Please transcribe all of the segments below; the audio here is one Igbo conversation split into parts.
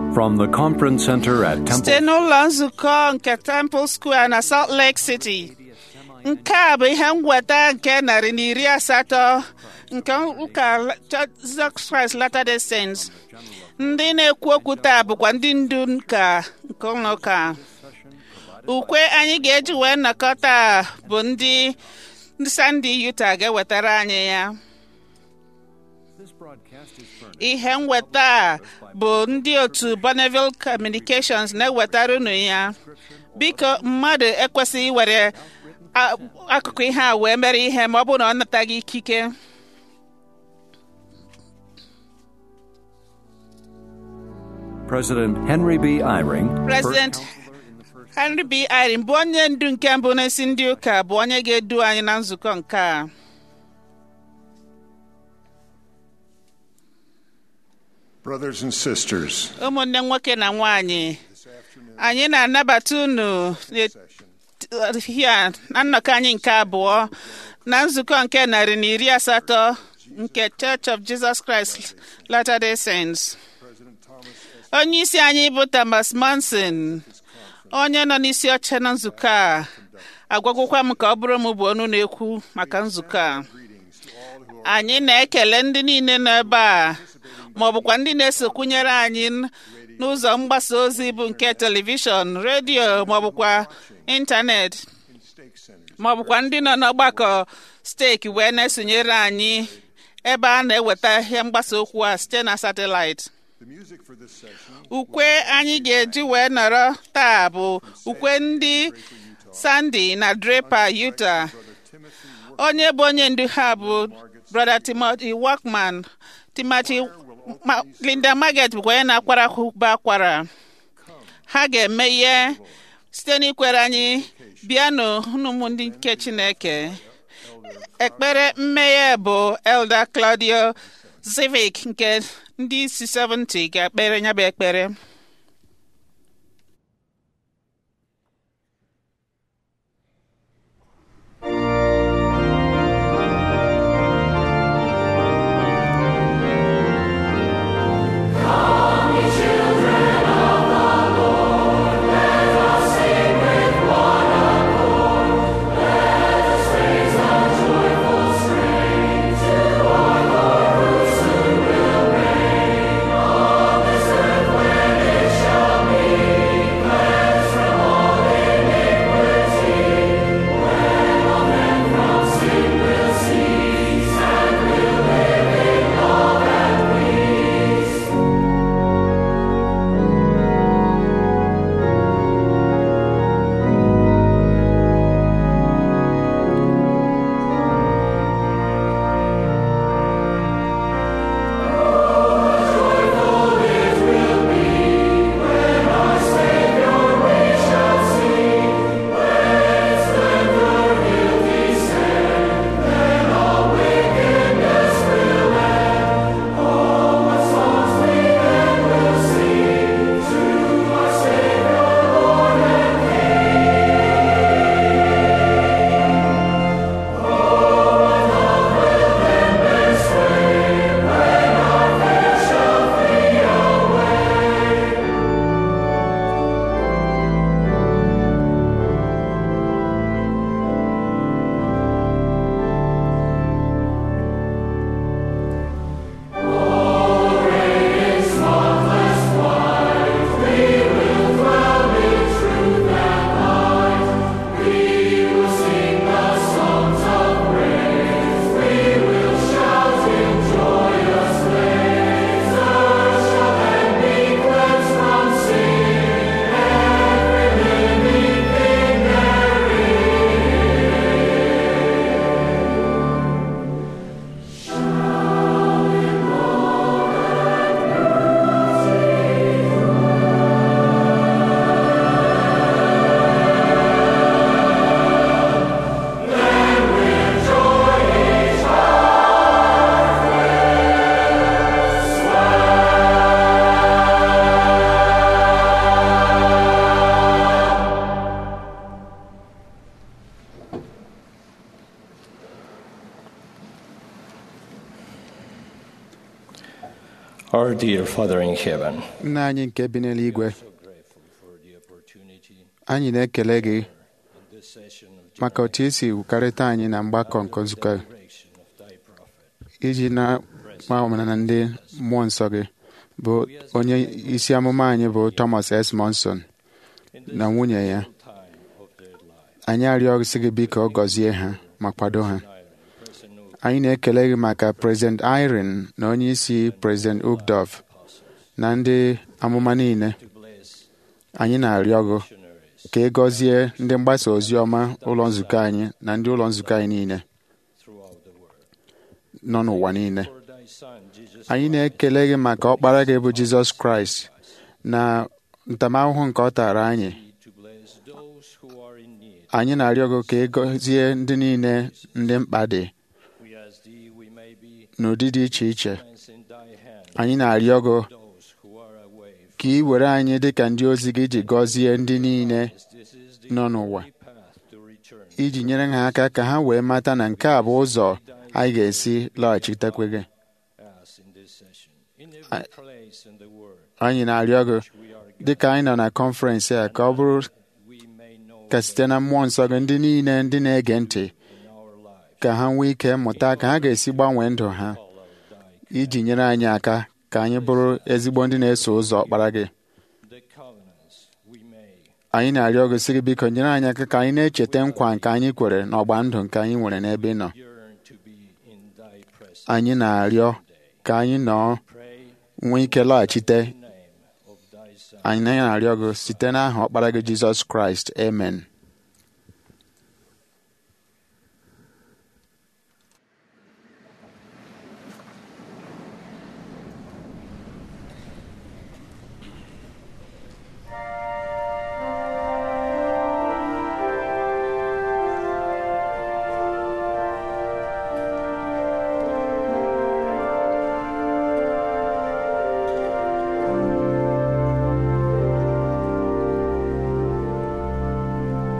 From the conference center at site Temple n'ụlọ nzukọ nke Temple Square na Salt Lake City nke a bụ ihe mweta nke narị na iri asatọ nke ụka Jesus Christ Latter-day Saints ndị na-ekwu okwu taa bụkwa ndị ndu nka nke ụlọ ụka ukwe anyị ga-eji wee nnọkọ taa bụ ndị ndị Sandy Utah ga-ewetara anyị ya ihe nweta a bụ ndị otu Bonneville Communications na-ewetara unu ya biko mmadụ ekwesịghị iwere a- akụkụ ihe a wee mere ihe ma ọ bụrụ na ọ nataghị ikike President Henry B. Eyring, President Henry B. Eyring bụ onye ndu nke mbụ n'isi ndị ụka bụ onye ga-edu anyị na nzukọ nke a Brothers and sisters, ụmụnne nwoke na nwanyị anyị na-anabata unu n'ehihie na nnọkọ anyị nke abụọ na nzukọ nke narị na iri asatọ nke Church of Jesus Christ Latter-day Saints. onye isi anyị bụ Thomas Monson onye nọ n'isi oche na nzukọ a agwagwokwa m ka ọ bụrụ m bụ ọnụ na-ekwu maka nzukọ a anyị na-ekele ndị niile nọ ebe a ma ọ bụkwa ndị na-esokwunyere anyị n- n'ụzọ mgbasa ozi bụ nke telivishọn redio ma ọ bụkwa ịntanetị ma ọ bụkwa ndị nọ n'ọgbakọ steeki wee na-esonyere anyị ebe a na-eweta ihe mgbasa okwu a site na satịlaịtị ukwe anyị ga-eji wee nọrọ taa bụ ukwe ndị Sandy na Draper Utah onye bụ onye ndu ha bụ brother Timothy Walkman Timothy Ma- Linda Margaret bụkwa onye na-akwara ụba akwara ha ga-eme ihe site n'ikwere anyị bịanụ ụmụ ndị nke Chineke ekpere mmeghe bụ Elder Claudio Civic nke ndị isi 70 ga-ekpere ya bụ ekpere When Our dear Father in heaven, nna anyị nke bi n'eluigwe so grateful for the opportunity anyị na-ekele gị in this session of maka otu isi wụkarịta anyị na mgbakọ nke nzukọ direction of thy prophet. iji na-agba omenala ndị mmụọ nsọ gị bụ onye isi amụma anyị bụ Thomas S. Monson In na this nwunye ya time of their life, anyị arịọsị gị biko gọzie ha ma kwado ha Iron, President Oak, anyị na-ekele gị maka President Irene na onye isi President Ugdov na ndị amụma niile to bless anyị na-arịọ gị missionaries ka ị gọzie ndị mgbasa ozi ọma ụlọ nzukọ anyị na ndị ụlọ nzukọ anyị niile throughout the world. nọ n'ụwa niile For thy Son, Jesus anyị Christ, na-ekele gị maka ọkpara gị bụ Jizọs Kraịst na ntamahụhụ nke ọ tara anyị to bless those who are in need. anyị na-arịọ gị ka ị gọzie ndị niile ndị mkpa dị We ask thee we may be n'ụdị dị iche iche friends in thy hand. anyị na-arịọ gị Those who are away ka ị were anyị dị ka ndị ozi gị iji gọzie ndị niile This is the nọ n'ụwa only path to return. iji nyere ha aka ka ha wee mata na nke a bụ ụzọ anyị ga-esi lọghachitekwe gị As in this session, in every I- place in the world anyị na-arịọ gị we are dị ka anyị nọ na kọnferensị a ka ọ bụrụ we may know ka site na mmụọ nsọ gị ndị niile ndị na-ege ntị in our life ka ha nwee ike mụta ka ha ga-esi gbanwee ndụ ha follow thy iji nyere anyị aka ka anyị bụrụ ezigbo ndị na-eso ụzọ ọkpara gị the covenants we may anyị na-arịọ gị sị gị biko nyere anyị aka ka anyị na-echeta nkwa nke anyị kwere n'ọgba ndụ nke anyị nwere n'ebe ị nọ yearn to be in thy presence. anyị na-arịọ ka anyị nọ Pray nwee ike lọghachite in the name of thy Son. anyị na-arịọ gị site n'aha ọkpara gị Jizọs Kraịst amen Thank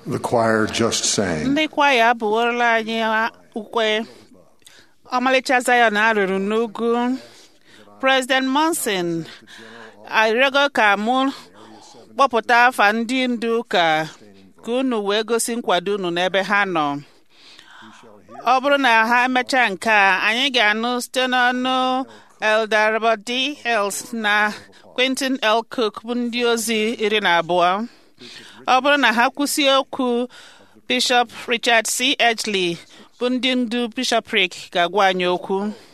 The choir just sang. ndị kwaya abụworela anyị ukwe ọmalịcha Zion arụrụ n'ugwu President Monson arịọgo ka mụ kpọpụta afa ndị ndu ụka ka unu wee gosi nkwado unu n'ebe ha nọ ọ bụrụ na ha emechaa nke a anyị ga-anụ site n'ọnụ Elder Robert D. Els na Quentin L. Cook bụ ndị ozi iri na abụọ ọ bụrụ na ha kwụsị okwu Bishop Richard C. Edgley bụ ndị ndu bishopric ga-agwa anyị okwu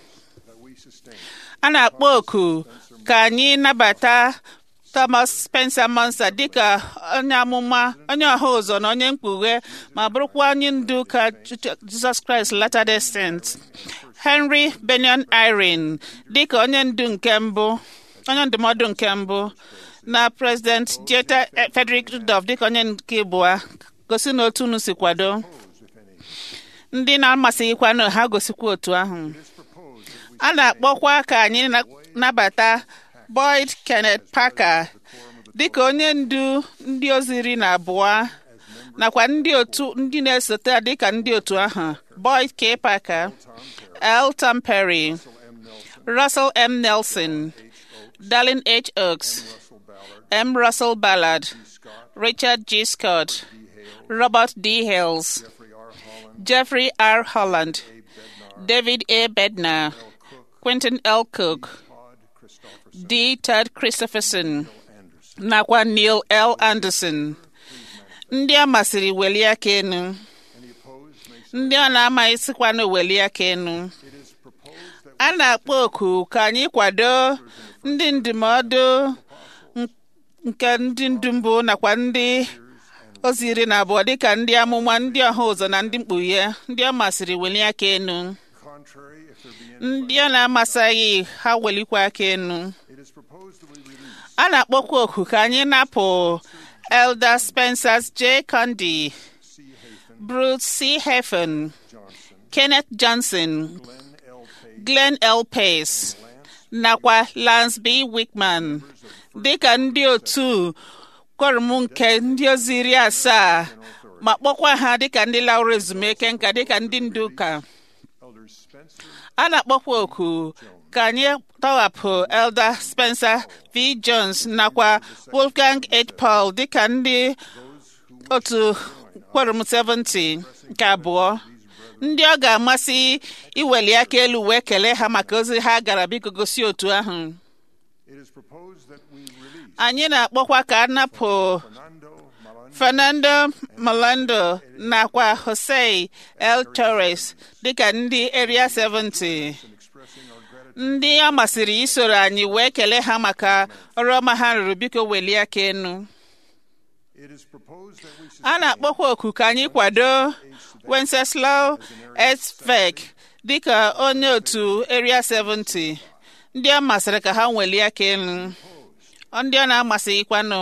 a na-akpọ oku ka anyị nabata Thomas Spencer Monson dịka onye amụma onye ọha ụzọ na onye mkpughe ma bụrụkwa onye ndu ka Jesus Christ Latter-day Saints Henry Benyon Irene dịka onye ndu nke mbụ onye ndụmọdụ nke mbụ na President Jetta Frederick Rudolph dịka onye nke abụọ gosi na otu unu si kwado ndị na-amasịghịkwanụ ha gosikwa otu ahụ a na-akpọkwa ka anyị nabata Boyd Kenneth Parker dịka onye ndu ndị ozi iri na abụọ nakwa ndị otu ndị na-esote dịka ndị otu ahụ Boyd K. Parker L. Tom Perry Russell M. Nelson Darlin H. Oaks M. Russell Ballard Richard G. Scott Robert D. Hales Jeffrey R. Holland David A. Bednar Quentin L. Cook D. Todd Christopherson nakwa Neil L. Anderson ndị a masịrị welie aka enu ndị ọ na-amaghịsịkwanụ welie aka enu a na-akpọ oku ka anyị kwado ndị ndụmọdụ nke ndị ndu mbụ nakwa ndị ozi iri na abụọ dịka ndị amụma ndị ọha ụzọ na ndị mkpughe ndị ọ masịrị welie aka enu ndị ọ na-amasịghị ha welikwa aka enu a na-akpọkwa oku ka anyị napụ Elder Spencer J. Condi Bruce C. Heffen Kenneth Johnson Glenn L. Pace nakwa Lance B. Wickman dịka ndị otu kworum nke ndị ozi iri asaa ma kpọkwa ha dịka ndị laụrụ ezumike nka dịka ndị ndu ụka a na-akpọkwa oku ka anyị tọghapụ Elder Spencer V. Jones nakwa Wolfgang H. Paul dịka ndị otu kworum 70 nke abụọ ndị ọ ga-amasị iweli aka elu wee kelee ha maka ozi ha gara biko gosi otu ahụ anyị na-akpọkwa ka a napụ Fernando Malando nakwa Jose L. Torres dịka ndị Area 70 ndị ọ masịrị isoro anyị wee kelee ha maka ọrụ ọma ha rụrụ biko welie aka enu a na-akpọkwa oku ka anyị kwado Wenceslaw Esvek dịka onye otu Area 70 ndị ọ masịrị ka ha welie aka elu ndị ọ na-amasịghịkwanụ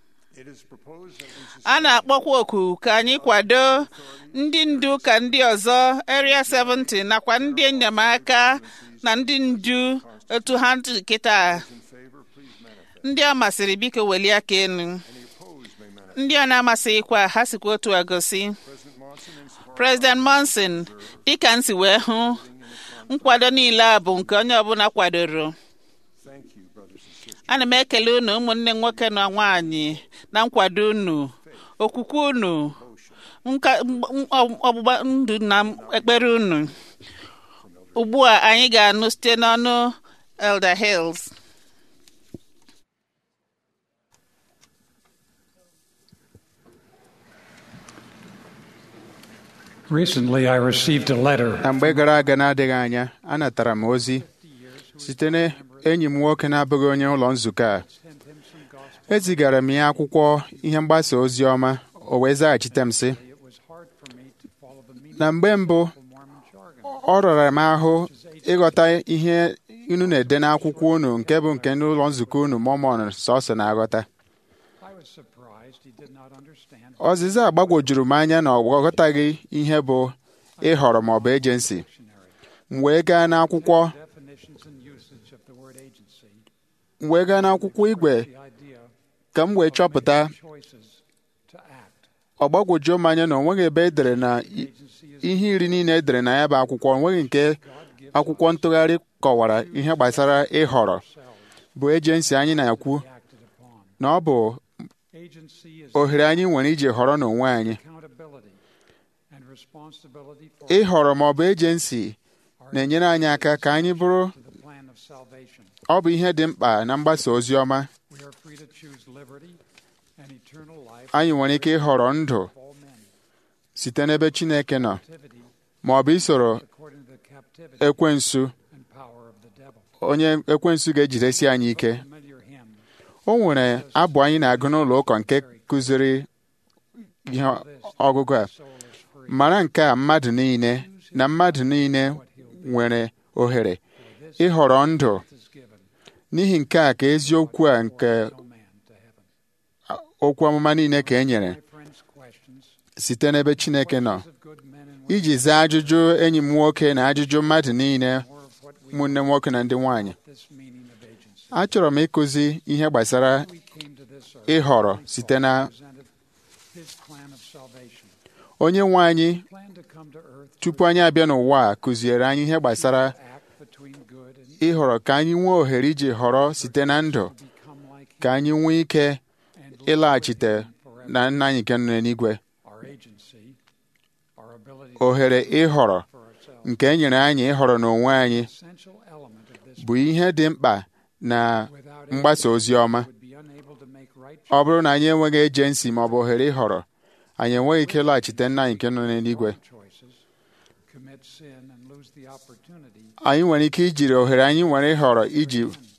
a na-akpọkwa oku ka anyị kwado ndị ndu ka ndị ọzọ Area 70 nakwa ndị enyemaka na ndị ndu otu ha kịta ndị ọ masịrị biko welie aka elu ndị ọ na-amasịghịkwa ha sikwa otu a gosi President Monson dịka nsi wee hụ nkwado niile a bụ nke onye ọbụla kwadoro ana m ekele unu ụmụnne nwoke na nwaanyị na nkwado unu okwukwe unu ọgbụgba ndụ na ekpere unu ugbu a anyị ga-anụ site n'ọnụ Elder Hills Recently, I received a letter na mgbe gara aga na-adịghị anya anatara m ozi site na enyi m nwoke na-abụghị onye ụlọ nzukọ a ezigara m ya akwụkwọ ihe mgbasa ozi ọma o wee zaghachite m sị na mgbe mbụ ọ rọrọ m ahụ ịghọta ihe unu na-ede n'akwụkwọ unu nke bụ nke n'ụlọ nzukọ unu mọmọn sọsọ na-aghọta ọzịza gbagwojuru m anya na ọ ghọtaghị ihe bụ ịhọrọ maọbụ ejensi m wee gaa n'akwụkwọ m wee gaa n'akwụkwọ igwe ka m wee chọpụta ọ gbagwojuo m anya na onweghị ebe e dere na i- ihe iri niile e dere na ya bụ akwụkwọ onweghị nke akwụkwọ ntụgharị kọwara ihe gbasara ịhọrọ bụ ejensi anyị na-ekwu acted upon. na ọ bụ Agency is ohere anyị nwere iji họrọ n'onwe anyị accountability and responsibility for ịhọrọ ma ọ bụ ejensi na-enyere anyị aka ka anyị bụrụ to the plan of salvation. ọ bụ ihe dị mkpa na mgbasa ozi ọma We are free to choose liberty and eternal life anyị nwere ike ịhọrọ ndụ for all men. site n'ebe Chineke nọ Activity ma ọ bụ isoro according to the captivity ekwensu and power of the devil. onye ekwensu ga-ejidesi anyị ike Familiar hymn. o nwere abụ anyị na-agụ n'ụlọ ụka nke kụziri ihe ọgụgụ a Soul is free. mara nke a mmadụ niile na mmadụ niile nwere ohere ịhọrọ ndụ is given. n'ihi nke a ka eziokwu a nke No man to heaven. okwu ọmụma niile ka e nyere My friends' questions. site n'ebe Chineke nọ Questions of good men and women. iji zaa ajụjụ enyi m nwoke na ajụjụ mmadụ niile More of what we ụmụnne m nwoke na ndị nwanyị this meaning of agency. achọrọ m ịkụzi ihe gbasara We came to this earth. ịhọrọ Heavenly site na Father presented His plan of salvation. onye nwe anyị Plan to come to earth tupu anyị abịa n'ụwa a kụziere anyị ihe gbasara to act between good and ịhọrọ ka anyị nwee ohere iji họrọ site na ndụ become like ka anyị nwee ike and live ịlaghachite with Him forever. na nna anyị nke nọ n'eluigwe Our agency, our ability ohere ịhọrọ for ourselves, nke e nyere anyị ịhọrọ n'onwe anyị essential element of this bụ ihe dị mkpa na without mgbasa ozi ọma would be unable to make right ọ bụrụ na anyị enweghị ejensi ma ọ bụ ohere ịhọrọ anyị enweghị ike ịlaghachite nna anyị nke nọ n'eluigwe choices, commit sin, and lose the opportunity anyị nwere ike ijiri ohere anyị nwere ịhọrọ iji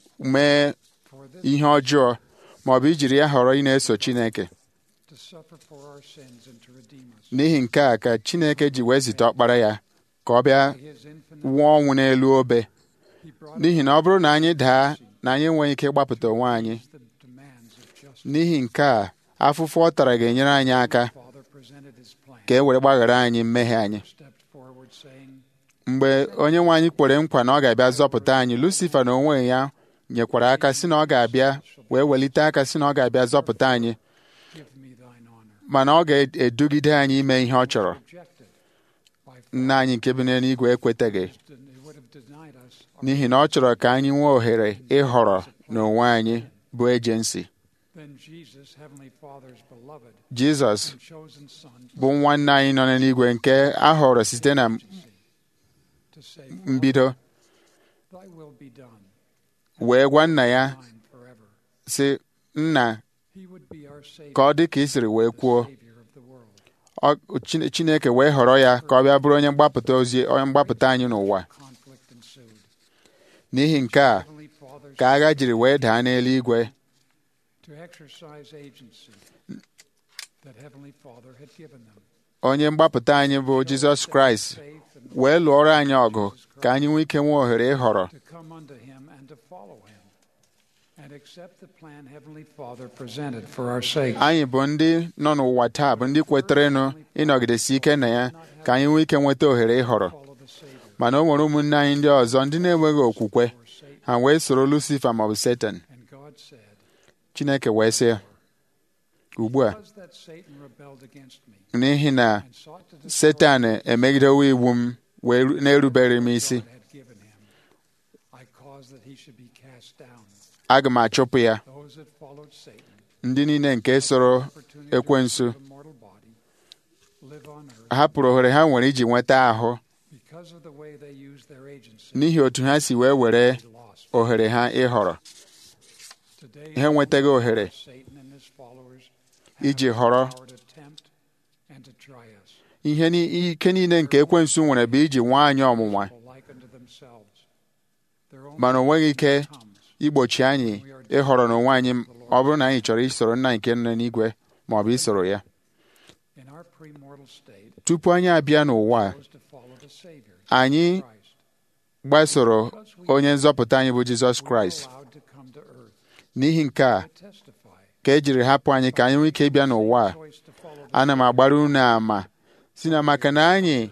mee for this ihe ọjọọ ma ọ bụ ijiri ya họrọ ị na-eso Chineke to suffer for our sins and to redeem us. n'ihi nke a ka Chineke ji wee zite ọkpara ya ka ọ bịa By His infinite, nwụọ ọnwụ n'elu obe He brought n'ihi na ọ bụrụ na anyị daa na anyị enweghị ike ịgbapụta onwe anyị us the demands of justice. n'ihi nke a afụfụ ọ tara ga-enyere anyị aka Father presented His plan. ka e were gbaghara anyị mmehie anyị Stepped forward, saying, mgbe onye nwe anyị kwere nkwa na ọ ga-abịa zọpụta anyị Lucifa na onwe ya nyekwara aka si na ọ ga-abịa wee welite aka si na ọ ga-abịa zọpụta anyị "Give me Thine honor." mana ọ ga-edugide anyị ime ihe ọ chọrọ Rejected by nna anyị nke bi n'eluigwe ekwetaghị It would have denied us our n'ihi na ọ chọrọ ka anyị nwee ohere ịhọrọ n'onwe anyị bụ ejensi Then Jesus, Heavenly Father's beloved Jizọs and chosen Son, bụ nwanne anyị nọ n'eluigwe nke a họrọ site na to say, mbido Thy will be done, wee gwa nna ya mine forever. sị nna He would be our Savior, ka ọ dị ka ị siri wee kwuo Savior of the world. Ọ- Chine- Chineke wee họrọ ya ka ọ bịa bụrụ onye mgbapụta ozi onye mgbapụta anyị n'ụwa Conflict ensued. n'ihi nke a Heavenly Father's ka agha jiri wee daa n'eluigwe to exercise agency that Heavenly Father had given them. onye mgbapụta anyị bụ Jizọs Kraịst Faith and wee lụọrọ anyị ọgụ ka anyị nwee ike nwee ohere ịhọrọ to come unto Him and to follow Him and accept the plan Heavenly Father presented for our sake. anyị bụ ndị nọ n'ụwa taa bụ ndị kweterenụ ịnọgidesi ike na ya ka anyị nwee ike nweta ohere ịhọrọ Follow the Savior mana o nwere ụmụnne anyị ndị ọzọ ndị na-enweghị okwukwe or Satan. ha wee soro Lucifa maọbụ Satan And God said, Chineke wee sị ugbu a Because that Satan rebelled against me n'ihi na and sought to destroy Setan emegidewo iwu m wee na-erubere m isi God had given him, I caused that he should be cast down. aga m achụpụ ya Those that followed Satan, ndị niile nke soro opportunity to ekwensu live a mortal body, live on earth hapụrụ ohere ha nwere iji nweta ahụ because of the way they used their agency. n'ihi otu ha si wee were they lost. ohere ha ịhọrọ Today, ha enwetaghị ohere Satan and his followers iji have họrọ the power to tempt and to try us. ihe ni- ike niile nke ekwensu nwere bụ iji nwa anyị ọnwụnwa People like unto themselves. Their own mana o nweghị ike comes. igbochi anyị ịhọrọ n'onwe anyị ọ bụrụ na anyị chọrọ isoro nna nke nọ n'igwe ma ọ bụ isoro ya In our premortal state, tupu anyị abịa n'ụwa a, chose to follow the Savior, anyị Christ. gbasoro onye nzọpụta anyị bụ Jizọs We were Kraịst allowed to come to earth n'ihi nke a to testify. ka e jiri hapụ anyị ka anyị nwee ike ịbịa n'ụwa a Choice to follow the ana m agbara unu ama si na maka na anyị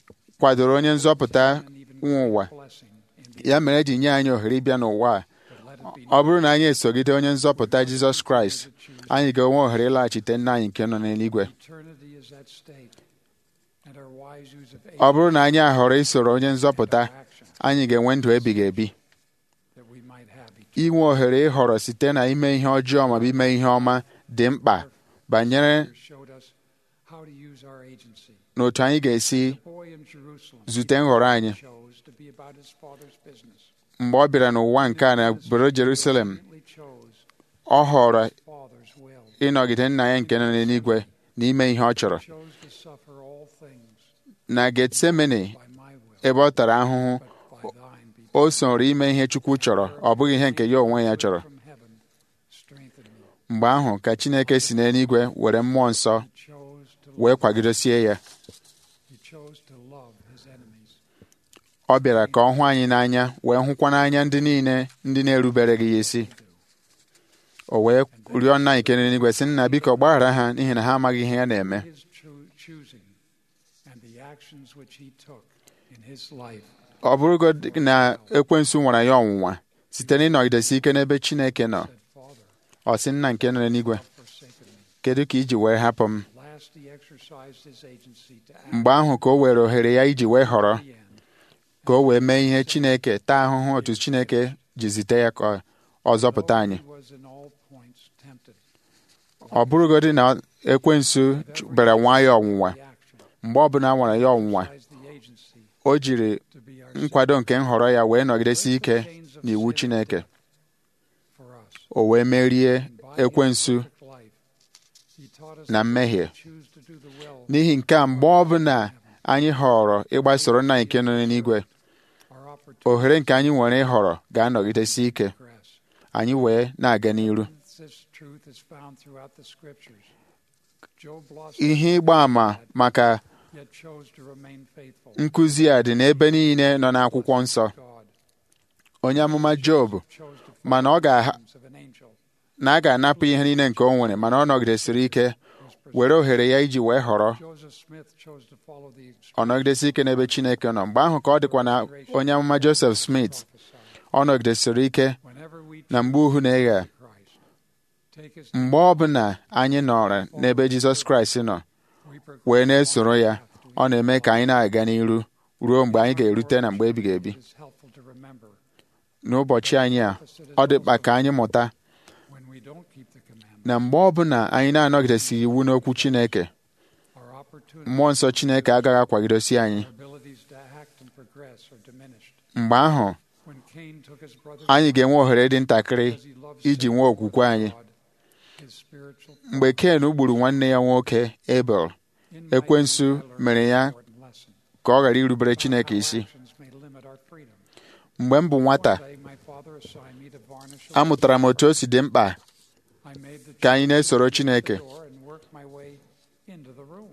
kwadoro onye nzọpụta and even nwe ụwa blessing in the ya mere eji nye anyị ohere ịbịa n'ụwa a ọ bụrụ na anyị esogide onye nzọpụta Jizọs Kraịst anyị ga-enwe ohere ịlaghachite nna anyị nke nọ n'eluigwe Eternity is at stake, and our wise use of ọ bụrụ na anyị ahọrọ isoro onye nzọpụta action anyị ga-enwe ndụ ebighị ebi that we might have eternal inwe ohere ịhọrọ site na ime ihe ọjọọ maọbụ ime ihe ọma dị mkpa banyere showed us how to use our agency. n'otu anyị ga-esi The boy in Jerusalem zute nhọrọ anyị chose to be about his father's business. mgbe ọ bịara n'ụwa nke a na obodo Jerusalem He chose ọ họrọ his father's will. ịnọgide nna ya nke nọ n'eluigwe na ime ihe ọ chọrọ Chose to suffer all things na Getsemani by my will, ebe ọ tara ahụhụ but by thine be o soro ime ihe Chukwu chọrọ ọ bụghị ihe nke ya onwe ya chọrọ from heaven. Strengthen me. mgbe ahụ ka Chineke si n'eluigwe were mmụọ nsọ He chose to wee love. kwagidosie ya He chose to love his enemies. ọ bịara ka ọ hụ anyị n'anya wee hụkwa n'anya ndị niile ndị na-erubere gị ya isi o wee rịọ nna nke n'eluigwe sị nna biko gbaghara ha n'ihi na ha amaghị ihe ya na-eme His choo- choosing and the actions which he took in his life ọ bụrụgodị na ekwensu nwara ya ọnwụnwa site n'ịnọgidesi ike n'ebe Chineke nọ said, Father, ọ sị nna nke nọ n'eluigwe forsaken me. kedu ka iji wee hapụ m Last, he exercised his agency to act mgbe ahụ ka o were ohere ya iji wee họrọ to the end. ka o wee mee ihe Chineke taa ahụhụ otu Chineke ji zite ya ka ọ zọpụta Though anyị he was in all points tempted, ọ bụrụgodị na ekwensu bịara nwa ya ọnwụnwa the action mgbe ọbụla nwara ya ọnwụnwa exercised the agency o jiri to be our nkwado nke nhọrọ ya wee nọgidesi ike chains of n'iwu sin Chineke for us. o wee merie And by his ekwensu perfect life, he taught us na that we mmehie should choose to do the will n'ihi nke a mgbe ọbụla anyị họrọ ịgbasoro nna nke nọ n'eluigwe our opportunity ohere nke anyị nwere ịhọrọ ga-anọgidesi ike to progress. anyị wee na-aga n'iru This truth is found throughout the scriptures. Job lost ihe ịgba àmà maka yet chose to remain faithful. nkụzi a dị n'ebe niile nọ n'akwụkwọ nsọ God onye amụma Job chose to follow mana ọ ga the of an angel na a ga-anapụ ihe niile nke o nwere mana ọ nọgidesiri ike was pursued. were ohere ya iji wee họrọ Joseph Smith chose to follow the ọ nọgidesi ike n'ebe Chineke nọ mgbe ahụ ka ọ dịkwa na onye amụma Joseph Smith prophesied. ọ nọgidesiri ike Whenever we na mgbe uhu na-eghe choose Christ, take his mgbe ọbụla anyị nọrọ n'ebe Jizọs Kraịst nọ we progress wee na-esoro ya path to ọ na-eme ka anyị na-aga n'iru ruo mgbe anyị ga-erute na mgbe ebighị ebi It is helpful to remember n'ụbọchị anyị a ọ dị mkpa ka anyị mụta when we don't keep the commandment, na mgbe ọbụla anyị na-anọgidesighị iwu n'okwu Chineke our opportunity, mmụọ nsọ Chineke agaghị akwagidosi anyị our abilities to act and progress are diminished. mgbe ahụ When Cain took his brother's anyị ga-enwe ohere dị ntakịrị because he loved iji Satan nwee okwukwe over anyị God, his spiritual mgbe Ken gburu nwanne ya nwoke Abel In ekwensu my youth, I learned mere an ya important lesson. ka ọ ghara irubere Chineke Our isi actions may limit our freedom. mgbe m bụ nwata One day, my father assigned me to varnish a amụtara m otu o si dị mkpa I made the ka anyị choice na-esoro to Chineke. the door and work my way into the room.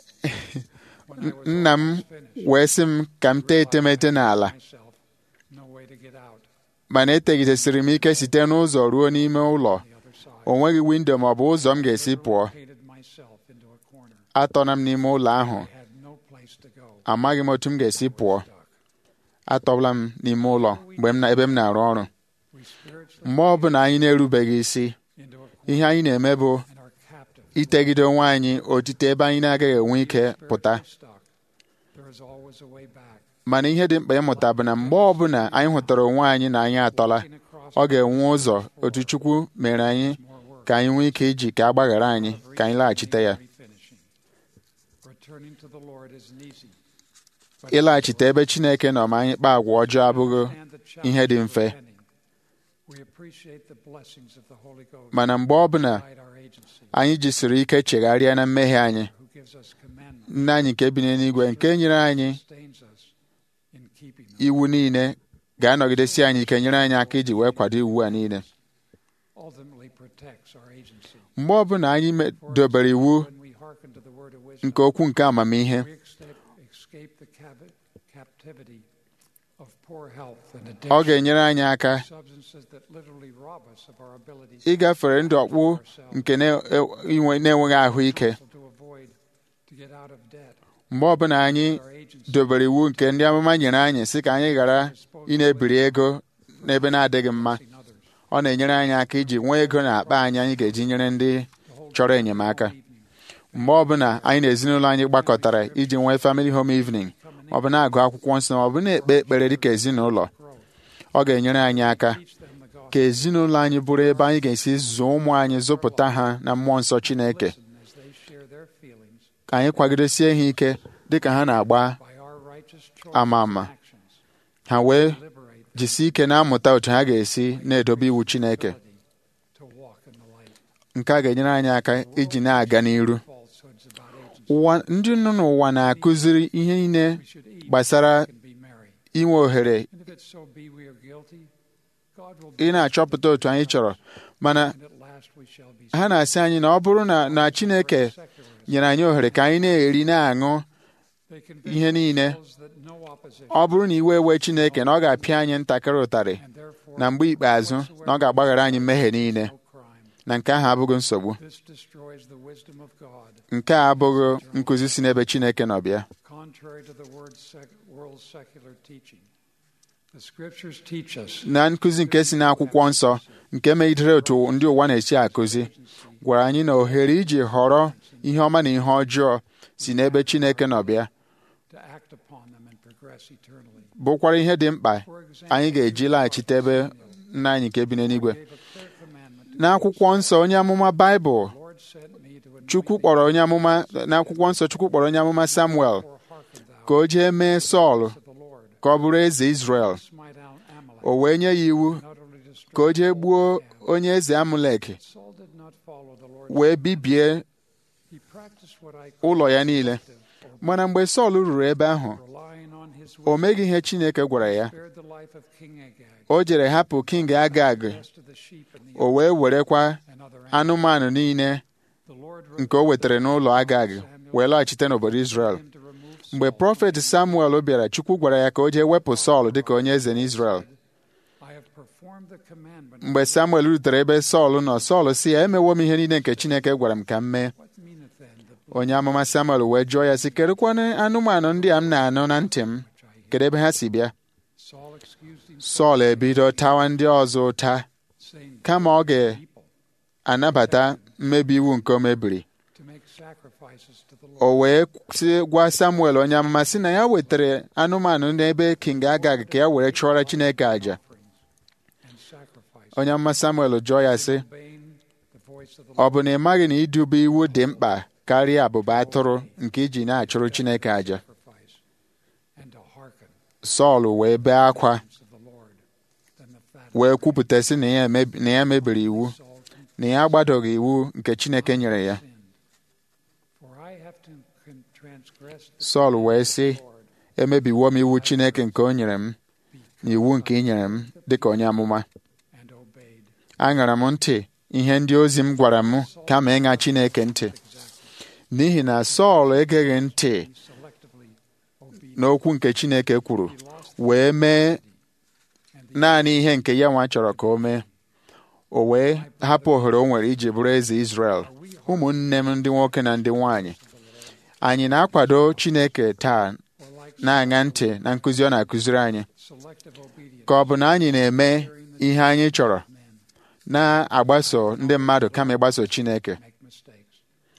When I was nna m almost finished, wee sị m ka m tee etemete n'ala myself, no way to get out mana etegidesịrị m ike site n'ụzọ ruo n'ime ụlọ the other side. o nweghị windo ma ọ bụ ụzọ m ga-esi pụọ Hated myself into a corner. atọna m n'ime ụlọ ahụ I had no place to go. amaghị m otu m ga-esi pụọ Stuck. atọbụla m n'ime ụlọ mgbe m na ebe m na-arụ ọrụ We spiritually mgbe ọbụla anyị na-erubeghị isi into a corner ihe anyị na-eme bụ and are captive. itegide onwe anyị otite ebe anyị na-agaghị enwe ike pụta Spiritually stuck. There is always a way back. mana ihe dị mkpa ịmụta bụ na mgbe ọbụla anyị hụtara onwe anyị na anyị atọla Walking across ọ ga-enwe ụzọ otu Chukwu mere anyị more work. ka anyị nwee ike iji ka a gbaghara anyị ka anyị laghachite ya Refinishing. Returning to the Lord isn't easy. But ịlaghachite ebe Chineke nọ ma anyị kpaa agwa ọjọọ abụghị understand the ihe dị challenge of mfe repenting. We appreciate the blessings of the Holy Ghost mana mgbe ọbụla guide our agency, anyị jisiri ike chegharịa na mmehie anyị who gives us commandments, nna anyị nke bi n'eluigwe nke nyere anyị sustains us in keeping them. iwu niile ga-anọgidesi anyị ike nyere anyị aka iji wee kwado iwu a niile Ultimately protects our agency. mgbe ọbụla anyị me- dobere iwu When we hearken to the word of wisdom, nke okwu nke amamihe we escape, escape the cavi- captivity of poor health and ọ addiction, ga-enyere anyị aka substances that literally rob us of our abilities ịgafere ndụ ọkpụ nke na- e- inwe- na-enweghị ahụike counsel to avoid to get out of debt. mgbe ọbụla anyị Our agency dobere iwu nke ndị amụma nyere anyị sị ka anyị ghara ị na-ebiri ego n'ebe na-adịghị mma blessing others. ọ na-enyere anyị aka iji nwee ego na akpa anyị anyị ga-eji nyere ndị chọrọ enyemaka mgbe ọbụla anyị na ezinụlọ anyị gbakọtara iji nwee family home evening ma ọ bụ na-agụ akwụkwọ nsọ ma ọ bụ na-ekpe ekpere dịka ezinụlọ ọ ga-enyere anyị aka ka ezinụlọ anyị bụrụ ebe anyị ga-esi zụọ ụmụ anyị zụpụta ha na mmụọ nsọ Chineke as they share their feelings ka anyị kwagidesie ha ike dịka ha na-agba by our righteous choices ama ama and actions. ha wee Liberate jisie ike na-amụta otu ha ga-esi na-edobe iwu Chineke to walk in the light. nke a ga-enyere anyị aka iji na-aga n'iru Falsehoods about agency. ụwa ndị nọ n'ụwa na-akụziri ihe niile We should eat gbasara and be merry. inwe ohere And if it so be we are guilty, God will ị be na-achọpụta otu anyị chọrọ mana and at last we shall be ha na-asị anyị na ọ bụrụ na na Chineke secularists. nyere anyị ohere ka anyị na-eri na-aṅụ They convince ihe niile themselves that no opposition ọ bụrụ na iwe ewe Chineke na ọ ga-apịa anyị ntakịrị ụtarị and therefore na mgbe ikpeazụ na ọ ga-agbaghara anyị mmehie niile no crime. na nke ahụ abụghị nsogbu This destroys the wisdom of God. nke a abụghị nkụzi si n'ebe Chineke nọ bịa Contrary to the word sec- world's secular teaching, the scriptures teach us na nkụzi nke si n'akwụkwọ nsọ nke megidere otu ndị ụwa na-esi akụzi gwara anyị na ohere iji họrọ ihe ọma na ihe ọjọọ si n'ebe Chineke nọ bịa to act upon them and progress eternally. bụkwara ihe dị mkpa For example, anyị ga-eji laghachite ebe nna anyị nke bi n'eluigwe gave a clear commandment to n'akwụkwọ nsọ onye amụma Baịbụl the Lord sent me to anoint Chukwu thee, kpọrọ onye amụma n'akwụkwọ nsọ Chukwu kpọrọ onye amụma Samuel therefore hearken thou ka o jee mee Sọl to the Lord. ka ọ bụrụ eze Izrel Smite out Amalek, o wee nye ya iwu and utterly destroy ka o jee all gbuo Ham. onye eze Amulek Saul did not follow the Lord's wee bibie He practiced what I ụlọ call ya niile selective mana mgbe Sọl ruru ebe ahụ relying on his o wisdom, meghị ihe Chineke gwara ya spared the life of King Agag, o jere hapụ King Agag the rest of the sheep and the o wee werekwa and other animals. anụmanụ niile The Lord nke o wetara n'ụlọ Agag wee lọghachite n'obodo Izrel him to remove mgbe Saul. prọfet Samuel bịara Chukwu gwara ya ka o jee wepụ Sọl dịka onye eze n'Izrel I have performed the commandment. mgbe Samuel rutere ebe Sọl nọ Sọl si ya emewo m ihe niile nke Chineke gwara m ka m mee What meaneth then the onye amụma Samuel wee jụọ ya sị kedụkwanụ anụmanụ ndị a m na-anụ na ntị m kedu ebe ha si bịa Saul excused himself, Sọl ebido tawa ndị ọzọ ụta saying, kama ọ people ga-anabata mmebi iwu nke o mebiri to make sacrifices to the Lord. o wee sị gwa Samuel onye amụma sị na ya wetara anụmanụ n'ebe King Agag ka ya were chụọra Chineke àjà and sacrifice, onye amụma Samuel jụọ ya sị obeying the voice of the ọ Lord. bụ na ị maghị na idube iwu dị mkpa karịa abụba atụrụ nke iji na-achụrụ Chineke àjà sacrifice and to hearken Sọl wee bee akwa to the Lord than the fat wee kwupụta sị na ya emebi- na ya mebiri iwu Saul confessed na ya agbadoghị iwu nke Chineke nyere ya sinned. For I have to con- transgress the Sọl wee sị Lord emebiwo m iwu Chineke nke o nyere m na iwu nke ị nyere m dịka onye amụma and obeyed. aṅara m ntị ihe ndị ozi m gwara m kama ịṅa Chineke ntị n'ihi na Sọl egeghị ntị He selectively obedient. n'okwu nke Chineke kwuru wee mee naanị ihe nke ya nwa chọrọ ka o mee o wee hapụ ohere o nwere iji bụrụ eze Izrel ụmụnne m ndị nwoke na ndị nwanyị anyị na-akwado Chineke taa Or like na-aṅa ntị na nkụzi ọ na-akụziri anyị selective obedience ka ọ bụ na anyị na-eme ihe anyị chọrọ men na-agbaso ndị mmadụ kama ịgbaso Chineke make mistakes.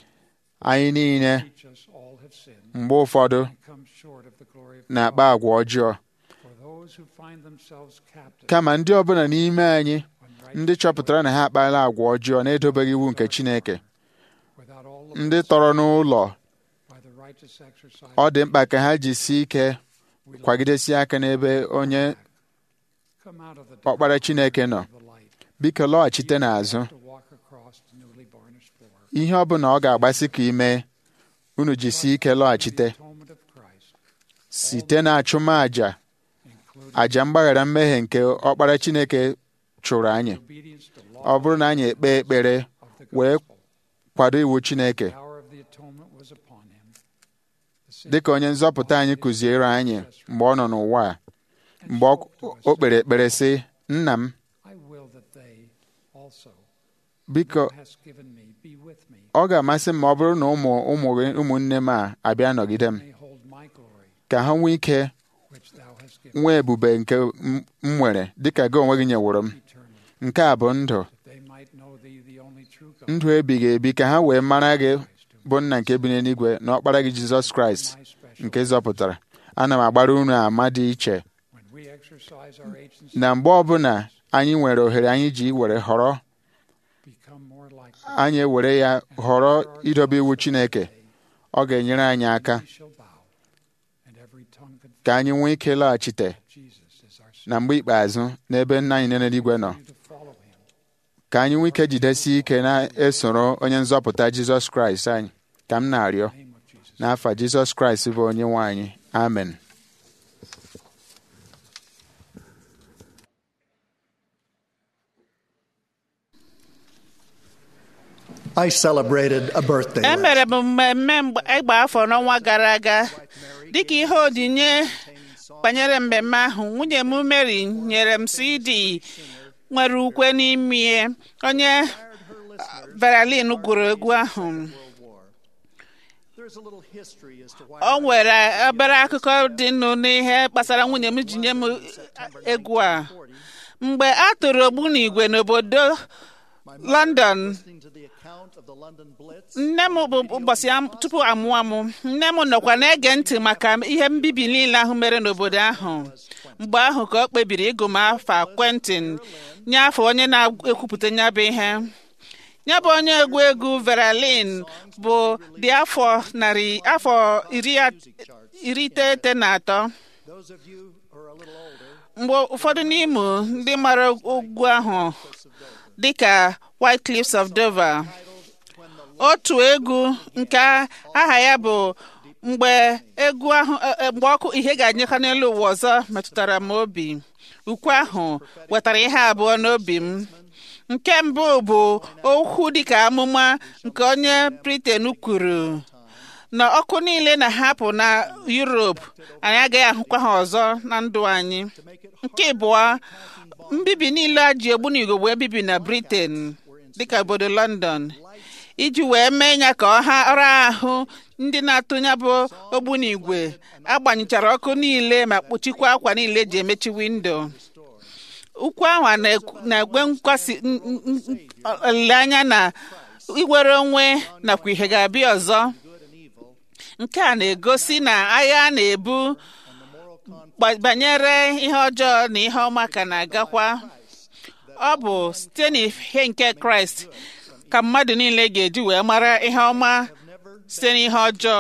anyị niile Teach us all have sinned mgbe ụfọdụ and come short of the glory of na-akpa God. agwa ọjọọ For those who find themselves captive kama ndị ọbụla n'ime anyị when right ndị chọpụtara na ha akpala agwa ọjọọ na-edobeghị iwu nke Chineke without all the ndị tọrọ n'ụlọ by the righteous exercise ọ dị mkpa ka ha jisie ike we long kwagidesie aka n'ebe onye come out of the ọkpara darkness Chineke nọ into the light. biko lọghachite n'azụ To walk across the newly varnished floor. ihe ọ bụla ọ ga-agbasị ka ime unu jisie ike lọghachite The atonement of Christ, site na achụmaja including aja mgbaghara mmehie nke ọkpara Chineke chụrụ anyị obedience to law ọ bụrụ na anyị ekpe ekpere of the wee gospel. kwado iwu Chineke The power of the atonement was upon him. The sin dịka onye nzọpụta anyị kụziere anyị mgbe ọ nọ n'ụwa a mgbe ọ- o kpere ekpere sị nna m I will that they also biko thou hast given me be with me, ọ ga-amasị m ma ọ bụrụ na ụmụ ụmụ gị ụmụnne m a abịa nọgide m may hold my glory ka ha nwee ike which thou hast given nwee ebube nke m m nwere dịka gị onwe gị nyeworo m eternally. nke a bụ ndụ they might know thee, the only true God, ndụ ebighị ebi ka ha wee mara gị bụ nna nke bi n'eluigwe na ọkpara gị jizọs kraịst my special. nke zọpụtara ana m agbara unu ama dị iche When we exercise our agency, na mgbe ọbụla anyị nwere ohere anyị ji were họrọ become more like anyị ewere ya họrọ idobe iwu chineke ọ ga-enyere anyị aka we shall bow, and every tongue confess ka anyị nwee ike laghachite Jesus is our Savior. na mgbe ikpeazụ n'ebe nna anyị nọ n'eluigwe nọ To follow Him. ka anyị nwee ike jidesie ike na-esoro onye nzọpụta jizọs kraịst anyị ka m na-arịọ In the name of Jesus. n'afa jizọs kraịst bụ onye nwe anyị amen I celebrated a birthday. last emere m mmemme mgba- ịgba afọ n'ọnwa gara aga dịka ihe onyinye banyere mmemme ahụ nwunye m Mary nyere m CD nwere ukwe n'ime onye Berlin gụrụ egwu ahụ World War. There's a little history as to why o nwere obere akụkọ dị nụ n'ihe gbasara nwunye m ji nye m egwu a mgbe a tụrụ ogbunigwe n'obodo London listening to the account of the London Blitz. nne m bụ ụbọchị am- tupu amụọ m nne m nọkwa na-ege ntị maka ihe mbibi niile ahụ mere n'obodo ahụ mgbe ahụ ka ọ kpebiri ịgụ m afa Quentin nye afọ onye na-ekwupụta ya bụ ihe ya bụ onye egwu egwu Veralin bụ dị afọ narị afọ iri at- iri iteghete na atọ Those of you who are a little older, mgbe ụfọdụ n'ime ndị mara ugwu ahụ dịka White Cliffs of Dover otu egwu nke aha ya bụ mgbe egwu ahụ e- e- mgbe ọkụ ihe ga-anyekọ n'elu ụwa ọzọ metụtara m obi ukwe ahụ wetara ihe abụọ n'obi m nke mbụ bụ okwu dịka amụma nke onye Britain kwuru na ọkụ niile na-ahapụ na Europe anyị agaghị ahụkwa ha ọzọ na ndụ anyị nke abụọ mbibi niile a ji ogbunigwe wee bibi na Britain dịka obodo London iji wee mee ya ka ọha ọrụ ahụ ndị na-atụnya bụ ogbunigwe agbanyechara ọkụ niile ma kpuchikwa akwa niile eji emechi windo ukwu ahụ a na-ekwu- na-egwe nkwasị n- n- n- olileanya na iwere onwe nakwa ihe ga-abịa ọzọ nke a na-egosi na agha a na-ebu gba- banyere ihe ọjọọ na ihe ọma ka na-agakwa ọ bụ site n'ihe nke kraịst ka mmadụ niile ga-eji wee mara ihe ọma site n'ihe ọjọọ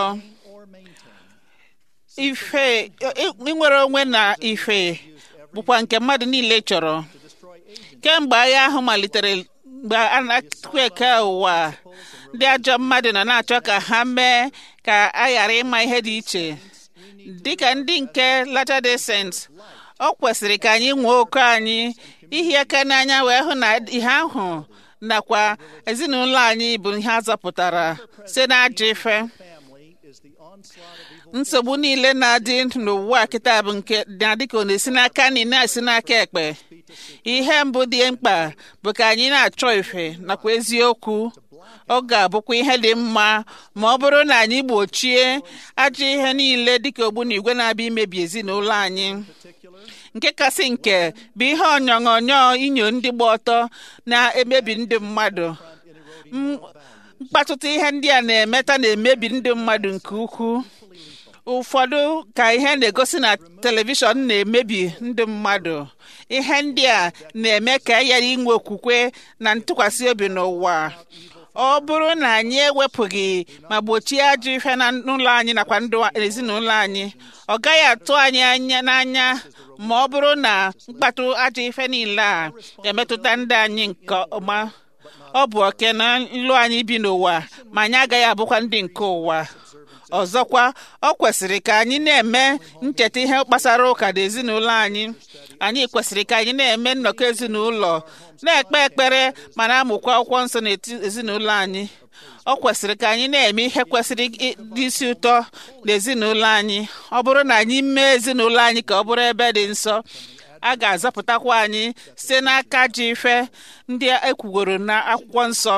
ife i- inwere onwe na ife bụkwa nke mmadụ niile chọrọ kemgbe agha ahụ malitere mgbe a na-atụkwa eke ụwa ndị ajọ mmadụ nọ na-achọ ka ha mee ka a ghara ịma ihe dị iche dịka ndị nke Latter-day Saints ọ kwesịrị ka anyị nwee oke anyị ihi aka n'anya wee hụ na ihe ahụ nakwa ezinụlọ anyị bụ ihe a zọpụtara site n'ajọ ife family is the onslaught of evil. nsogbu niile na-adị n'ụwa kịta bụ nke na-adị ka ọ na-esi n'aka nri na-esi n'aka ekpe ihe mbụ dị mkpa bụ ka anyị na-achọ ife nakwa eziokwu ọ ga-abụkwa ihe dị mma ma ọ bụrụ na anyị gbochie ajọ ihe niile dịka ogbunigwe na-abịa imebi ezinụlọ anyị nke kasị nke bụ ihe ọnyọnyọ inyo ndị gba ọtọ na-emebi ndị mmadụ M- mkpatụta ihe ndị a na-emeta na-emebi ndị mmadụ nke ukwuu ụfọdụ ka ihe na-egosi na telivishọn na-emebi ndị mmadụ ihe ndị a na-eme ka a ghara inwe okwukwe na ntụkwasị obi n'ụwa ọ bụrụ na anyị ewepụghị ma gbochie ajọ ife na n'ụlọ anyị nakwa ndụ ezinụlọ anyị ọ gaghị atụ anyị anya n'anya ma ọ bụrụ na mkpatụ ajọ ife niile a emetụta ndị anyị nke ọma ọ bụ oke na nlụ anyị bi n'ụwa ma anyị agaghị abụkwa ndị nke ụwa ọzọkwa ọ kwesịrị ka anyị na-eme ncheta ihe gbasara ụka na ezinụlọ anyị anyị kwesịrị ka anyị na-eme nnọkọ ezinụlọ na-ekpe ekpere ma na-amụkwa akwụkwọ nsọ n'ezinụlọ anyị ọ kwesịrị ka anyị na-eme ihe kwesịrị ịdị isi ụtọ n'ezinụlọ anyị ọ bụrụ na anyị mee ezinụlọ anyị ka ọ bụrụ ebe dị nsọ a ga-azọpụtakwa anyị site n'aka ji ife ndị ekwugoro na akwụkwọ nsọ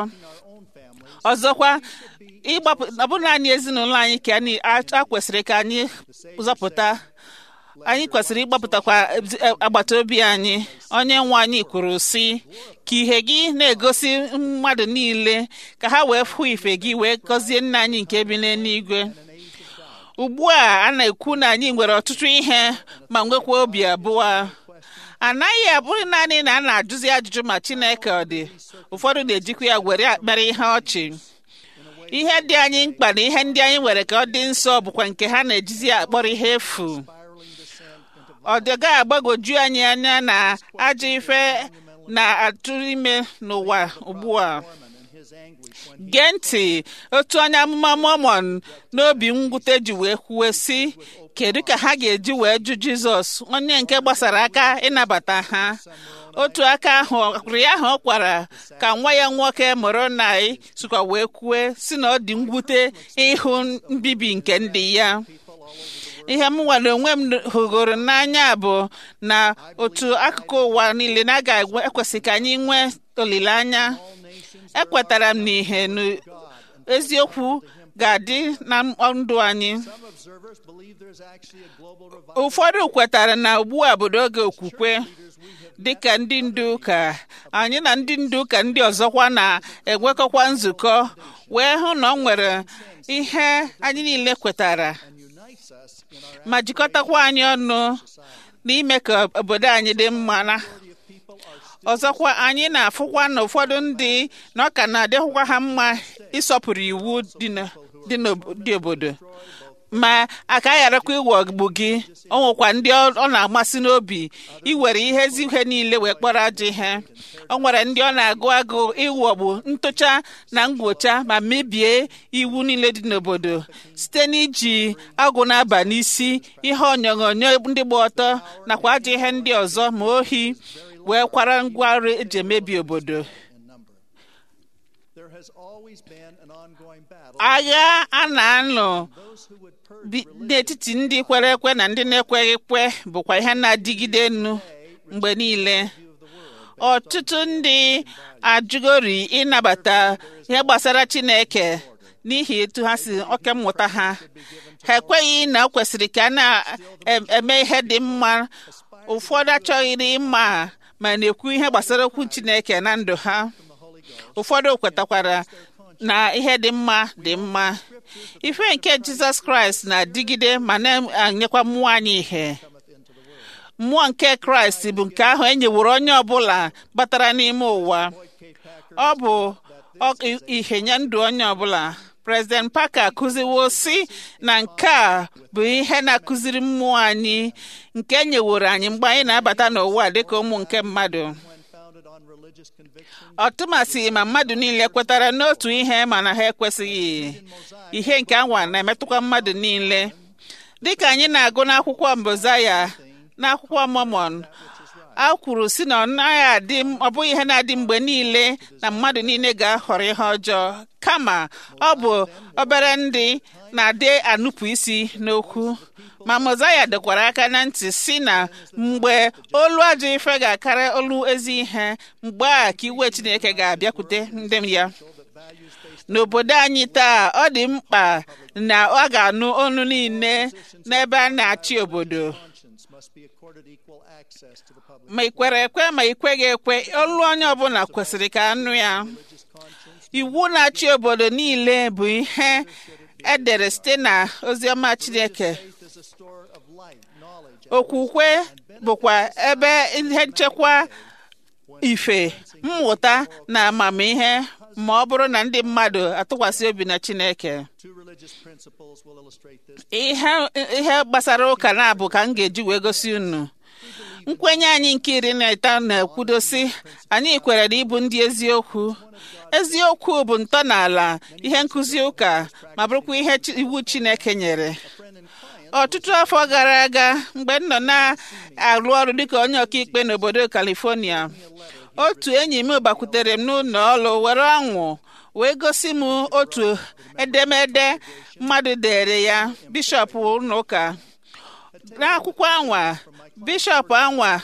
ọzọkwa ịgbapụ ọ bụrụ naanị ezinụlọ anyị ka anyị a a kwesịrị ka anyị zọpụta anyị kwesịrị ịgbapụtakwa ezi- agbata obi anyị onye nwe anyị kwuru sị ka ihe gị na-egosi mmadụ niile ka ha wee fụ ife gị wee gọzie nna anyị nke bi n'eluigwe ugbu a a na-ekwu na anyị nwere ọtụtụ ihe ma nwekwa obi abụọ anaghị abụghị naanị na a na-ajụzi ajụjụ ma chineke ọ dị ụfọdụ na-ejikwa ya were akpara ihe ọchị ihe dị anyị mkpa na ihe ndị anyị nwere ka ọ dị nsọ bụkwa nke ha na-ejizi akpọrọ ihe efu ọ dịga agbagoju anyị anya na ajọ ife na-atụ ime n'ụwa ugbu a gee ntị otu onye amụma mọmọn n'obi mwute ji wee kwuwe sị kedu ka ha ga-eji wee jụ jizọs onye nke gbasara aka ịnabata ha otu aka ahụ ọkụrụ ya ahụ ọ kwara ka nwa ya nwoke mụrụ na sịkwa wee kwue si na ọ dị mwute ịhụ mbibi nke ndị ya ihe m nwere onwe m hụgoro n'anya bụ na otu akụkụ ụwa niile na aga ekwesị ka anyị nwee olileanya ekwetara m n'ihe na eziokwu ga-adị na ndụ anyị Some observers believe there's actually a global revival. ụfọdụ kwetara na ugbu a bụ n'oge okwukwe dịka ndị ndu ụka anyị na ndị ndu ụka ndị ọzọkwa na-enwekọkwa nzukọ wee hụ na ọ nwere ihe anyị niile kwetara unites us in our ma jikọtakwa anyị ọnụ n'ime ka obodo anyị dị mma na ọzọkwa anyị na-afụkwa na ụfọdụ ndị na ọ ka na-adịghịkwa ha mma ịsọpụrụ iwu dị na- dị n'ob- dị obodo ma aka gharakwa iwọgbu gị ọ nwekwa ndị ọ ọ na-amasị n'obi iwere ihe ezi ihe niile wee kpọrọ ajọ ihe ọ nwere ndị ọ na-agụ agụ iwọgbu ntụcha na ngwocha ma mebie iwu niile dị n'obodo site n'iji agụ na-aba n'isi ihe onyonyo ndị gba ọtọ nakwa ajọ ihe ndị ọzọ ma ohi wee kwara ngwa ọrụ eji emebi obodo in number. There has always been an ongoing battle. agha a na-anụ Those who would purge bi- n'etiti ndị kwere ekwe na ndị na-ekweghị ekwe bụkwa ihe na-adịgide enu mgbe niile ọtụtụ ndị ajụgori ịnabata ihe gbasara chineke n'ihi etu ha si oke mmụta ha ha ekweghị na o kwesịrị ka a na-eme ihe dị mma ụfọdụ achọghịrị ịma ma na-ekwu ihe gbasara okwu chineke na ndụ ha ụfọdụ kwetakwara na ihe dị mma dị mma ife nke jizọs kraịst na-adịgide ma na-anyekwa mmụọ anyị ihe mmụọ nke kraịst bụ nke ahụ e nyeworo onye ọbụla batara n'ime ụwa ọ bụ ọ- ihe nye ndụ onye ọbụla prezident parker kụziwo si na nke a bụ ihe na-akụziri mmụọ anyị nke e nyeworo anyị mgbe anyị na-abata n'ụwa dịka ụmụ nke mmadụ when founded on religious conviction. ọtụmasị ma mmadụ niile kwetara n'otu ihe mana ha ekwesịghị ihe nke anwa na-emetụkwa mmadụ niile dịka anyị na-agụ n'akwụkwọ mbozaya n'akwụkwọ mọmọn a kwuru si na ọ naghị adị ọ bụghị ihe na-adị mgbe niile na mmadụ niile ga-ahọrọ ihe ọjọọ kama ọ bụ obere ndị na-adị anụpụ isi n'okwu ma mozaya dọkwara aka na ntị si na mgbe olu ajọ ife ga-akara olu ezi ihe mgbe a ka iwe chineke ga-abịakwute ndị ya n'obodo anyị taa ọ dị mkpa na ọ ga-anụ olu niile n'ebe a na-achị obodo Conscience must be accorded equal access to the public. ma ị kwere ekwe ma ị kweghị ekwe olu onye ọbụla kwesịrị ka anụ ya iwu na-achị obodo niile bụ ihe edere site na oziọma chineke Faith is a store of light, knowledge, okwukwe bụkwa ebe ihe nchekwa ife mmụta na amamihe ma ọ bụrụ na ndị mmadụ atụkwasị obi na chineke Two religious principles will illustrate this. ihe ihe gbasara ụka na-abụ ka m ga-eji wee gosi unu nkwenye anyị nke iri na ịtọ na-ekwudosi anyị kwere na ịbụ ndị eziokwu eziokwu bụ ntọala ihe nkụzi ụka ma bụrụkwa ihe chi- iwu chineke nyere ọtụtụ afọ gara aga mgbe m nọ na-arụ ọrụ dịka onye ọkaikpe n'obodo California otu enyi m gbakwutere m n'ụlọ ọrụ were ọṅụ wee gosi m otu edemede mmadụ dere ya bishọp ụlọ ụka n'akwụkwọ anwa bishọp anwa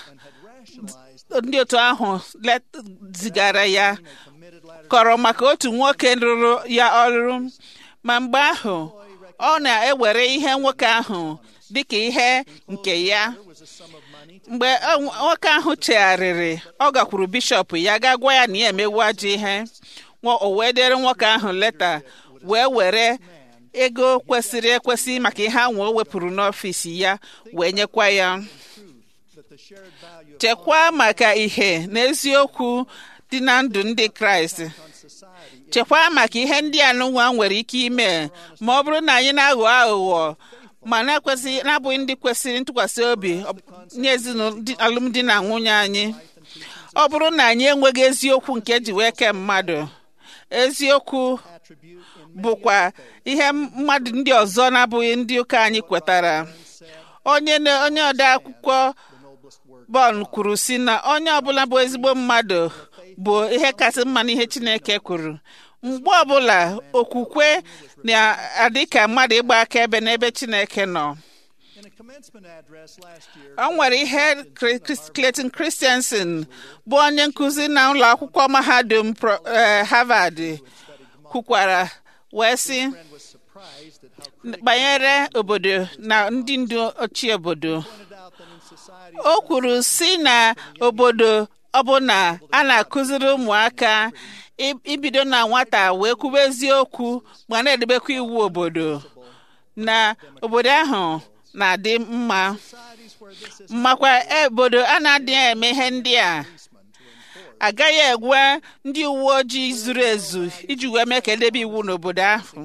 ndị otu ahụ let- zigara ya kọrọ maka otu nwoke rụrụ ya ọrụ ma mgbe ahụ ọ na-ewere ihe nwoke ahụ dịka ihe nke ya There was a sum of money to mgbe ọ- nwoke ahụ chegharịrị ọ gakwuru bishọp ya ga gwa ya na ya emewu ajọ ihe Nwa- o wee dere nwoke ahụ leta wee were ego kwesịrị ekwesị maka ihe ahụ o wepụrụ n'ọfịs ya wee nyekwa ya that the shared value of chekwaa maka ihe na eziokwu dị na ndụ ndị kraịst on society chekwaa maka ihe ndị anụnwa nwere ike ime ma ọ bụrụ na anyị na-aghọ aghụghọ ma na-ekwesị na-abụghị ndị kwesịrị ntụkwasị obi ọ- nye ezinụlọ di- alụmdi na nwunye anyị ọ bụrụ na anyị enweghị eziokwu nke ji wee kee mmadụ eziokwu attribute in bụkwa ihe mmadụ ndị ọzọ na-abụghị ndị ụka anyị kwetara onye na- onye ode akwụkwọ bọl kwuru si na onye ọbụla bụ ezigbo mmadụ bụ ihe kasị mma n'ihe chineke kwuru mgbe ọbụla okwukwe na-adị ka mmadụ ịgba akaebe n'ebe chineke nọ in a commencement address last year o nwere ihe Cre- Chris- Clayton Christensen bụ onye nkụzi na ụlọ akwụkwọ mahadum Pro- eh, Harvard kwukwara wee sị friend was surprised at how critical banyere obodo na ndị ndu ochie obodo pointed out that in society o kwuru si na obodo ọbụla a na-akụziri ụmụaka i- ibido na nwata wee kwuba eziokwu ma na-edebekwa iwu obodo na obodo ahụ na-adị mma societies where this is makwa obodo a na-adịghị eme ihe ndị a agaghị egwe ndị uwe ojii zuru ezu iji wee mee ka edebe iwu n'obodo ahụ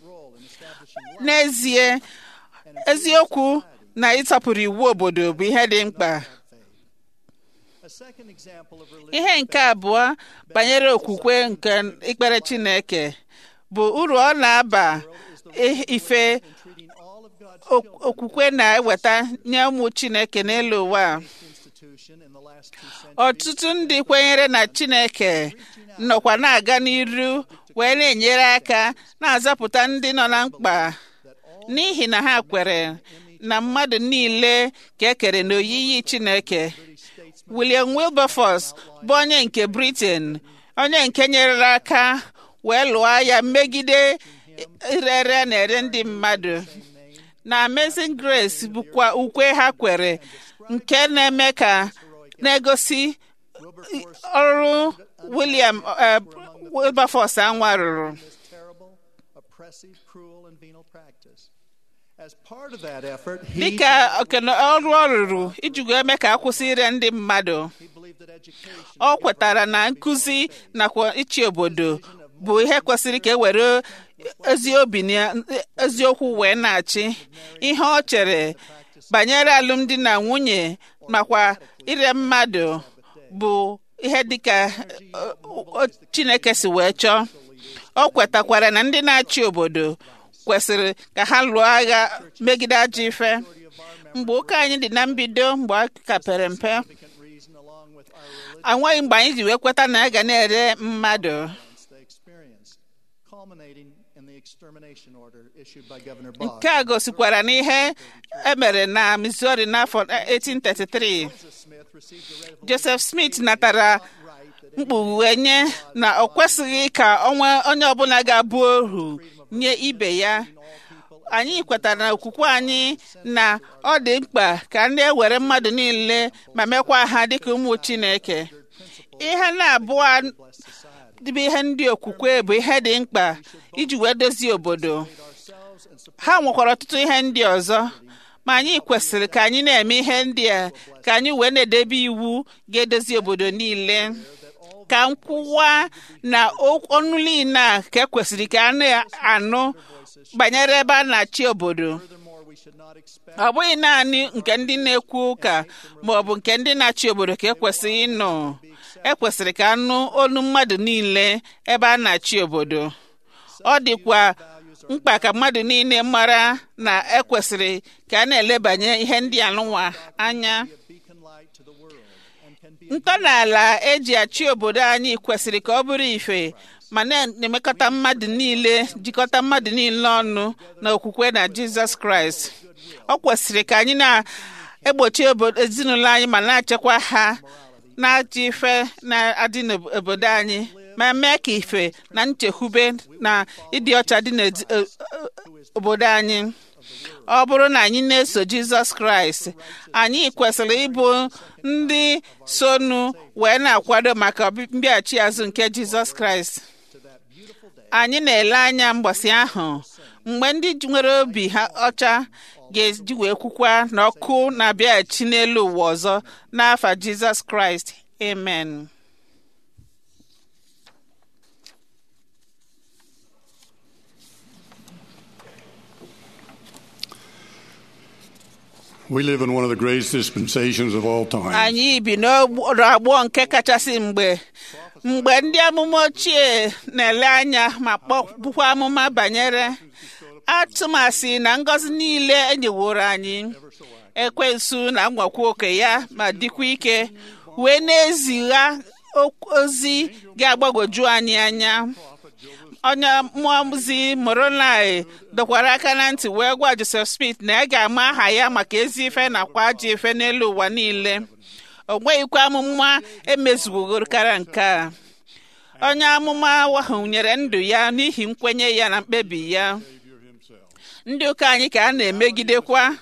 n'ezie eziokwu na ịtọpụrụ iwu obodo bụ ihe dị mkpa a second example of religion ihe nke abụọ banyere okwukwe nke ikpere chineke bụ uru ọ na-aba i- ife treating all of God's ok- okwukwe na-eweta nye ụmụ chineke n'elu ụwa a. institution in the last two centuries ọtụtụ ndị kwenyere na chineke nọkwa na-aga n'iru wee na-enyere aka na-azapụta ndị nọ na mkpa n'ihi na ha kwere na mmadụ niile ka e kere n'oyiyi chineke william wilberforce bụ onye nke britain onye nke nyere aka wee lụọ agha megide irere na-ere ndị mmadụ na amazing grace bụkwa ukwe ha kwere nke na-eme ka na-egosi ọrụ william eh, wilberforce anwa rụrụ this terrible, oppressive, cruel, and venal practice. As part of that effort, he, dịka okene ọrụ ọ rụrụ iji wee mee ka akwụsị ire ndị mmadụ he believed that education ọ kwetara na nkụzi nakwa ịchị obodo bụ ihe kwesịrị ka e were ezi obi na eziokwu wee na-achị ihe ọ chere banyere alụmdi na nwunye makwa ire mmadụ bụ ihe dịka ọ, ọ, Chineke si wee chọọ ọ kwetakwara na ndị na-achị obodo kwesịrị ka ha lụọ agha megide ajọ ife mgbe ụka anyị dị na mbido mgbe a ka pere mpe significant reason, along with our religion anweghị mgbe anyị ji wee kweta na a ga na-ere mmadụ they experienced, culminating in the extermination order issued by Governor Boggs. nke a gosikwara n'ihe emere na Missouri n'afọ 1833 Joseph Smith received a revelation Joseph Smith natara right that mkpughe nye na ọ kwesịghị ka onwe onye ọbụla ga-abụ ohu nye ibe ya anyị kwetara na okwukwe anyị na ọ dị mkpa ka ndị ewere mmadụ niile ma mekwa ha dịka ụmụ Chineke ihe na-abụọ dịbụ ihe ndị okwukwe bụ ihe dị mkpa iji wee dozie obodo ha nwekwara ọtụtụ ihe ndị ọzọ ma anyị kwesịrị ka anyị na-eme ihe ndị a ka anyị wee na-edebe iwu ga-edozi obodo niile ka nkwụwa na ọnụ niile a ka ekwesịrị ka a na-anụ banyere ebe a na-achị obodo furthermore we should not expect ọ bụghị naanị nke ndị na-ekwu ụka ma ọ bụ nke ndị na-achị obodo ka ekwesịghị ịnụ ekwesịrị ka anụ olu mmadụ niile ebe a na-achị obodo ọ dịkwa mkpa ka mmadụ niile mara na ekwesịrị ka a na-elebanye ihe ndị anụnwa anya a beacon light to the world and can be ntọala eji achị obodo anyị kwesịrị ka ọ bụrụ ife ma na-emekọta mmadụ niile jikọta mmadụ niile ọnụ na okwukwe na jizọs kraịst ọ kwesịrị ka anyị na-egbochi obodo ezinụlọ anyị ma na-achekwa ha na-achị ife na-adị n'obodo anyị ma mee ka ife na nchekwube na ịdị ọcha dị n'obodo anyị ọ bụrụ na anyị na-eso jizọs kraịst anyị kwesịrị ịbụ ndị sonu wee na-akwado maka mbịaghachi azụ nke jizọs kraịst anyị na-ele anya mgbasị ahụ mgbe ndị nwere obi ha ọcha ga-eji wee kwukwa na ọkụ na-abịaghachi n'elu ụwa ọzọ n'afa jizọs kraịst amen We live in one of the greatest dispensations of all time. anyị bi n'ọgbọ nke kachasị mgbe mgbe ndị amụma ochie na-ele anya ma kpọbukwa amụma banyere atụmasị na ngọzi niile enyeworo anyị ekwensu na mwakwa oke ya ma dịkwa ike wee na-ezigha ozi ga-agbagwoju anyị anya onye mmụọ ozi moronai dọkwara aka na ntị wee gwa joseph smith na ya ga-ama aha ya maka ezi ife nakwa ajọ ife n'elu ụwa niile o nweghịkwa amụma emezuwogorokara nke a onye amụma ahụ nyere ndụ ya n'ihi nkwenye ya na mkpebi ya ndị ụka anyị ka a na-emegidekwa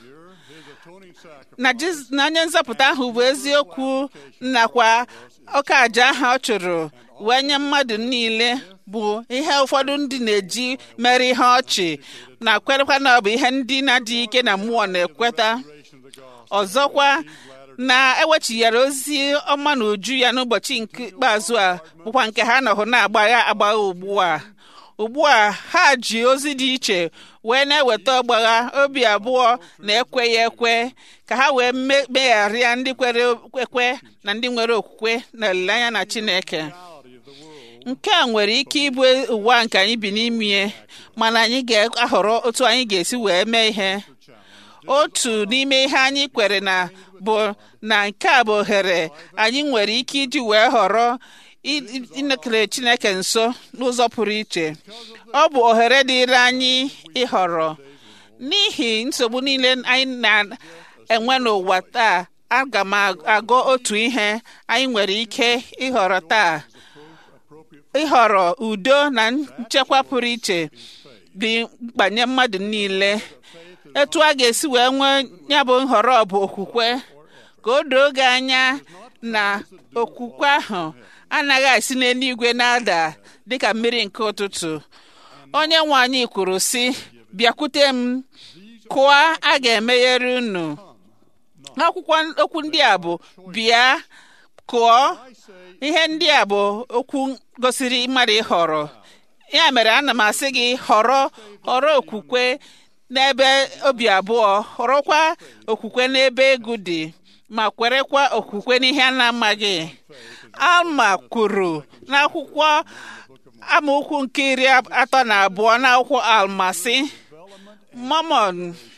na onye nzọpụta ahụ bụ eziokwu nakwa ọka aja ahụ ọ chụrụ wee nye mmadụ niile bụ ihe ụfọdụ ndị na-eji mere ihe ọchị na kwerekwa na ọ bụ ihe ndị na-adịghị ike na mmụọ na-ekweta ọzọkwa na ewechighara ozi ọma na uju ya n'ụbọchị nke ikpeazụ a bụkwa nke ha nọhụ na-agbagha agbagha ugbu a ugbu a ha ji ozi dị iche wee na-eweta ọgbagha obi abụọ na ekweghị ekwe ka ha wee megharịa ndị kwere ekwe na ndị nwere okwukwe na olileanya na Chineke nke a nwere ike ịbụ ụwa nke anyị bi n'ime mana anyị ga-ahọrọ otu anyị ga-esi wee mee ihe otu n'ime ihe anyị kwere na bụ na nke a bụ ohere anyị nwere ike iji wee họrọ ịnekere Chineke nso n'ụzọ pụrụ iche ọ bụ ohere dịịrị anyị ịhọrọ n'ihi nsogbu niile anyị na-enwe n'ụwa taa aga m agụ otu ihe anyị nwere ike ịhọrọ taa ịhọrọ udo na nchekwa pụrụ iche dị mkpa nye mmadụ niile etu a ga-esi wee nwee ya bụ nhọrọ bụ okwukwe ka o doo gị anya na okwukwe ahụ anaghị esi n'eluigwe na-ada dịka mmiri nke ụtụtụ onye nwe anyị kwuru sị bịakwute m kụọ a ga-emeghere unu akwụkwọ okwu ndị a bụ bịa kụọ ihe ndị a bụ okwu gosiri mmadụ ịhọrọ ya mere ana m asị gị họrọ họrọ okwukwe n'ebe obi abụọ họrọkwa okwukwe n'ebe egwu dị ma kwerekwa okwukwe n'ihe a na-amaghị alma kwuru n'akwụkwọ amaokwu nke iri atọ na abụọ n'akwụkwọ almasị mamon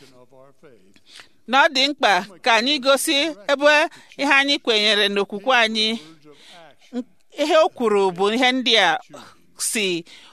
na ọ dị mkpa ka anyị gosi ebe ihe anyị kwenyere n'okwukwe anyị ihe o kwuru bụ ihe ndị a si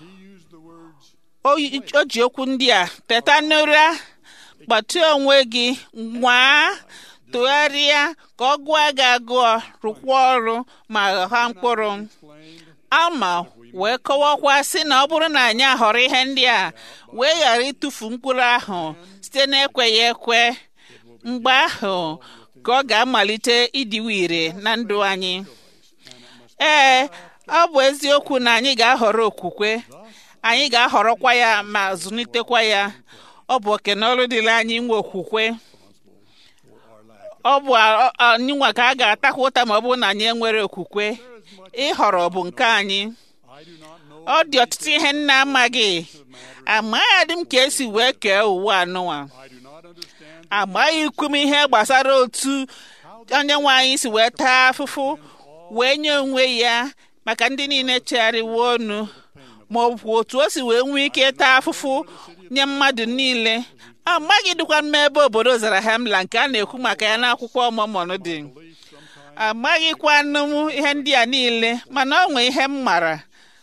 o ji okwu ndị a teta n'ụra gbatịa onwe gị nwaa tụgharịa ka ọ gụọ gị agụọ rụkwa ọrụ ma gha mkpụrụ alma wee kọwakwa sị na ọ bụrụ na anyị ahọrọ ihe ndị a wee ghara ịtụfu mkpụrụ ahụ site n'ekweghị ekwe mgbe ahụ ka ọ ga-amalite ịdịwe ire na ndụ anyị ee ọ bụ eziokwu na anyị ga-ahọrọ okwukwe anyị ga-ahọrọkwa ya ma zụlitekwa ya ọ bụ oke na ọrụ dịrị anyị nwe okwukwe ọ bụ anyị nwa ka a ga-atakwa ụta ma ọ bụrụ na anyị enwere okwukwe ịhọrọ bụ nke anyị ọ dị ọtụtụ ihe nna amaghị amaghị m ka esi wee kee ụwa anụwa amaghị ikwu m ihe gbasara otu onye nwe anyị si wee taa afụfụ wee nye onwe ya maka ndị niile chegharịwo ọnụ ma ọ bụ otu o si wee nwee ike taa afụfụ nye mmadụ niile amaghị dịkwa m ebe obodo zara hemla nke a na-ekwu maka ya n'akwụkwọ ọmụmọn dị amaghịkwa nụ m ihe ndị a niile mana ọ nwee ihe m mara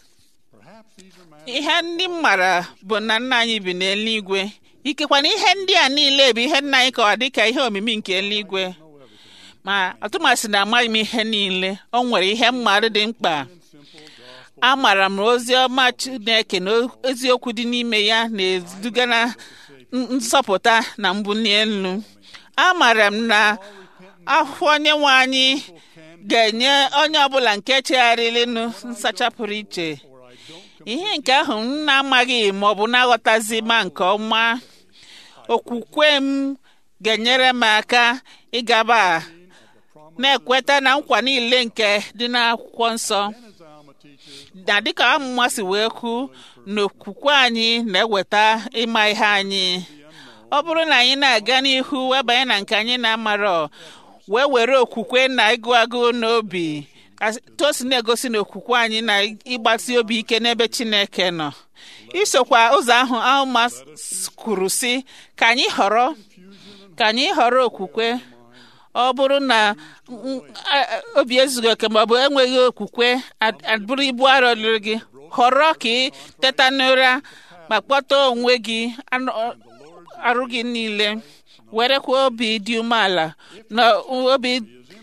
ihe ndị m mara bụ na nna anyị bi n'eluigwe ikekwa na ihe ndị a niile bụ ihe nna anyị kọwa dịka ihe omimi nke eluigwe ma atụmasị na amaghị m ihe niile o nwere ihe mmadụ dị mkpa amara m ozi ọma chineke na eziokwu dị n'ime ya na-eduga na nsọpụta na mbuli elu amara m na akwụkwọ onye nwe anyị ga-enye onye ọbụla nke chegharịrịnụ nsacha pụrụ iche ihe nke ahụ m na-amaghị ma ọ bụ na-aghọtazi ma nke ọma okwukwe m ga-enyere m aka ịgaba na-ekweta na nkwa niile nke dị n'akwụkwọ nsọ na dịka amụma si wee kwu na okwukwe anyị na-eweta ịma ihe anyị ọ bụrụ na anyị na-aga n'ihu wee banye na nke anyị na-amarọ wee were okwukwe na ịgụ agụụ n'obi tosi na-egosi na okwukwe anyị na ịgbasi obi ike n'ebe Chineke nọ isokwa ụzọ ahụ Alma kwuru si ka anyị họrọ ka anyị họrọ okwukwe ọ bụrụ na obi ezughị oke maọbụ enweghị okwukwe abụrụ ibu arọ dịrị gị họrọ ka ị teta n'ụra ma kpọta onwe gị arụ gị niile werekwa obi dị umeala na obi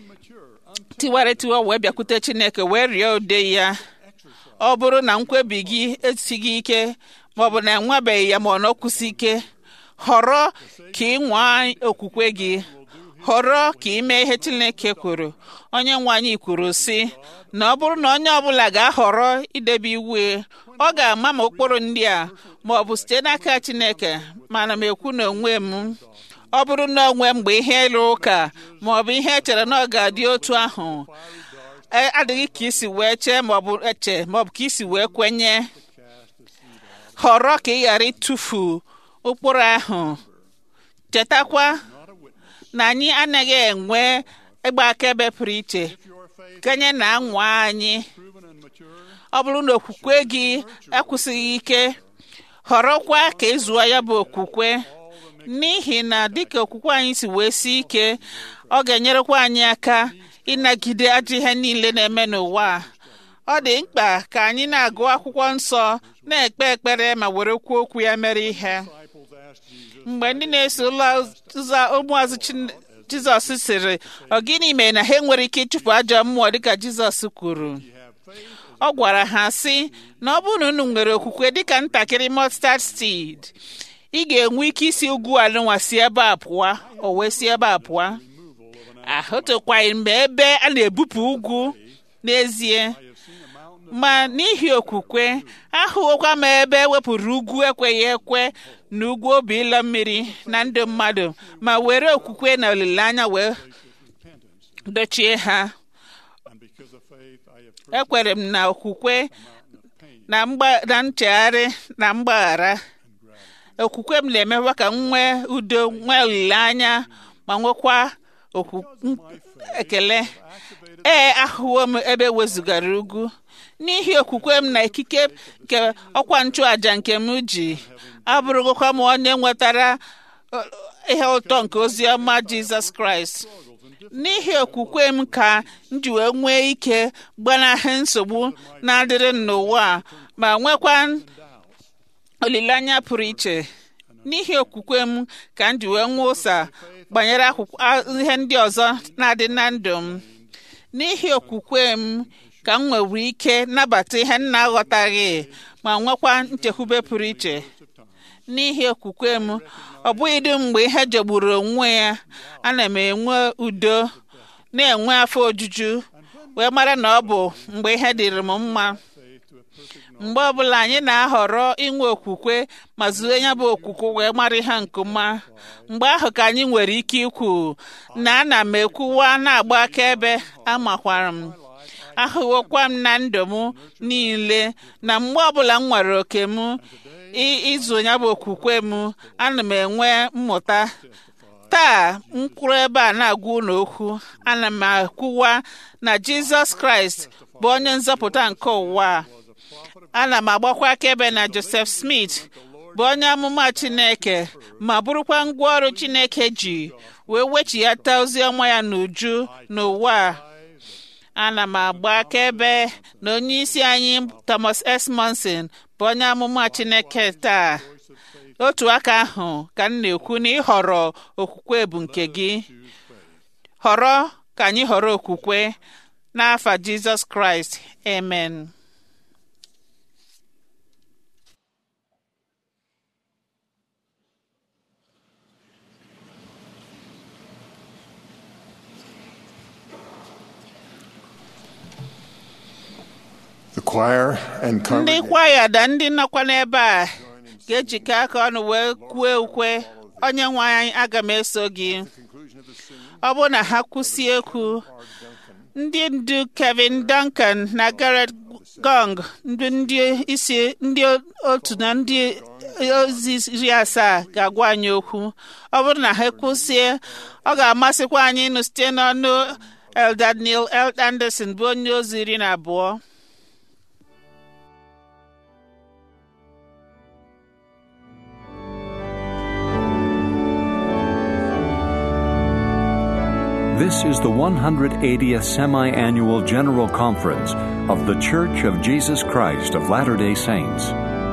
tiwara etiwa wee bịakwute Chineke wee rịọ ude ya ọ bụrụ na nkwebi gị esighị ike maọbụ na enwebeghị ya ma ọ nọkwụsi ike họrọ ka ị nwaa okwukwe gị họrọ ka ị mee ihe Chineke kwuru onye nwe anyị kwuru sị na ọ bụrụ na onye ọbụla ga-ahọrọ idebe iwu ọ ga-ama ma ụkpụrụ ndị a ma ọ bụ site n'aka Chineke mana m ekwu na onwe m ọ bụrụ na onwe mgbe ihe ịlụ ụka ma ọ bụ ihe echere na ọ ga-adị otu ahụ adịghị ka isi wee chee ma ọ bụ eche ma ọ bụ ka isi wee kwenye họrọ ka ị ghara ịtụfu ụkpụrụ ahụ chetakwa na anyị anaghị enwe ịgba akaebe pụrụ iche kenye na anwa anyị ọ bụrụ na okwukwe gị akwụsịghị ike họrọkwa ka ịzụọ ya bụ okwukwe n'ihi na dịka okwukwe anyị si wee sie ike ọ ga-enyerekwa anyị aka ịnagide ajọ ihe niile na-eme n'ụwa ọ dị mkpa ka anyị na-agụ akwụkwọ nsọ na-ekpe ekpere ma were kwuo okwu ya mere ihe mgbe ndị na-eso ụzọ ụmụazụ Jizọs sịrị ọ gịnị mere na ha enwere ike ịchụpụ ajọ mmụọ dịka Jizọs kwuru ọ gwara ha sị na ọ bụrụ na unu nwere okwukwe dịka ntakịrị mustard seed ị ga-enwe ike isi ugwu alụnwa si ebe a pụọ o wee si ebe a pụọ ahụtụkwaghị mgbe ebe a na-ebupụ ugwu n'ezie ma n'ihi okwukwe ahụghịkwa m ebe ewepụrụ ugwu ekweghị ekwe na ugwu obi ịlọ mmiri na ndụ mmadụ ma were okwukwe na olileanya wee dochie ha ekwere m na okwukwe na nchegharị na mgbaghara okwukwe m na-emekwa ka m nwee udo nwee olileanya ma nwekwa ekele ee ahụwo m ebe wezugara ugwu n'ihi okwukwe m na ikike nke ọkwa nchụàjà nke m ji abụrụgokwa m onye nwetara ihe ụtọ nke ozi ọma jizọs kraịst n'ihi okwukwe m ka m ji wee nwee ike gbanahụ nsogbu na-adịrị n'ụwa ma nwekwa olileanya pụrụ iche n'ihi okwukwe m ka m ji wee nwee ụsa banyere ihe ndị ọzọ na-adị na ndụ m n'ihi okwukwe m ka m nwere ike nabata ihe m na-aghọtaghị ma nwekwa nchekwube pụrụ iche n'ihi okwukwe m ọ bụghị dum mgbe ihe jọgburu onwe ya ana m enwe udo na-enwe afọ ojuju wee mara na ọ bụ mgbe ihe dịrị m mma mgbe ọbụla anyị na-ahọrọ inwe okwukwe ma zuo ya bụ okwukwe wee mara ihe nke ọma mgbe ahụ ka anyị nwere ike ikwu na ana m ekwuwa na-agba akaebe amakwara m ahụwokwa m na ndụ m niile na mgbe ọbụla m nwere oke m ịzụ ya bụ okwukwe m ana m enwe mmụta taa mkwụrụ ebe a na-agwa unu okwu ana m akwụwa na jizọs kraịst bụ onye nzọpụta nke ụwa ana m agbakwa akaebe na joseph smith bụ onye amụma chineke ma bụrụkwa ngwaọrụ chineke ji wee wechighata ozi ọma ya n'uju n'ụwa ana m agba akaebe na onye isi anyị thomas s monson bụ onye amụma chineke taa otu aka ahụ ka m na-ekwu na ịhọrọ okwukwe bụ nke gị họrọ ka anyị họrọ okwukwe n'afa jizọs kraịst amen choir and ndị congregation kwaya na ndị nọkwa n'ebe a ga-ejikọ aka ọnụ wee kwue ukwe onye nwe anyị aga m eso gị ọ bụrụ na ha kwụsie ekwu ndị ndu Kevin Duncan na Garrett Gong ndị ndị isi ndị otu na ndị ozi iri asaa ga-agwa anyị okwu ọ bụrụ na ha kwụsie ọ ga-amasịkwa anyị ịnụ site n'ọnụ Elder Neil L. Anderson bụ onye ozi iri na abụọ This is the 180th Semi Annual General Conference of The Church of Jesus Christ of Latter day Saints.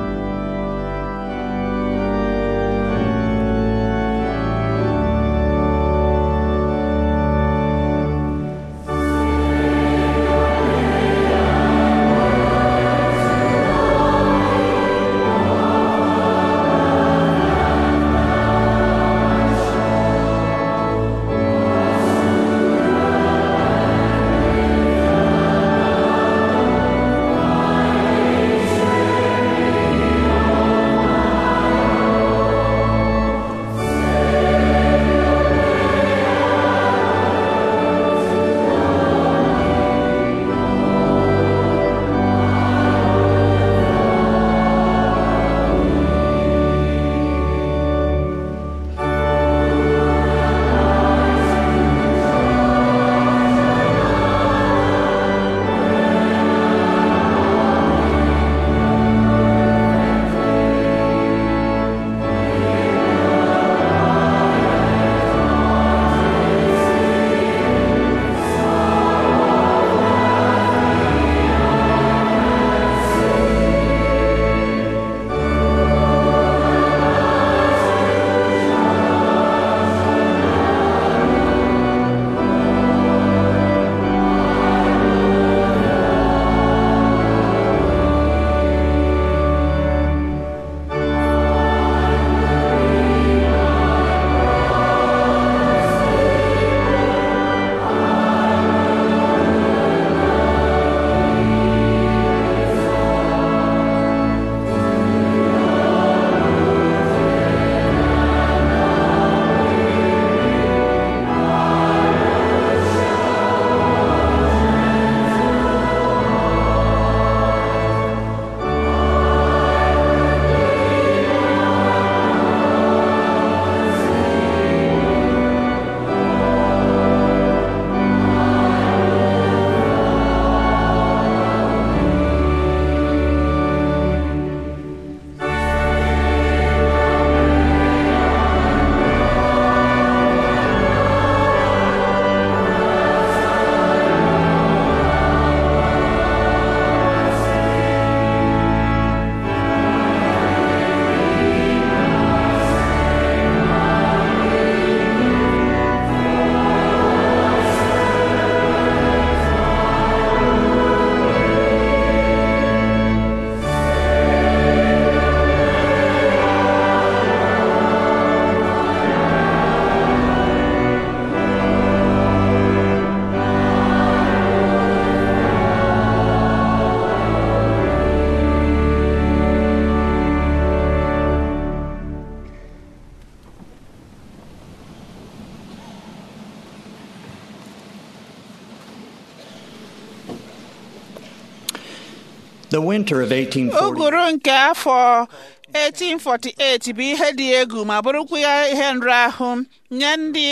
The winter of 1840 uguru nke afọ 1848 bụ ihe dị egwu ma bụrụkwa ya ihe nrahụ nye ndị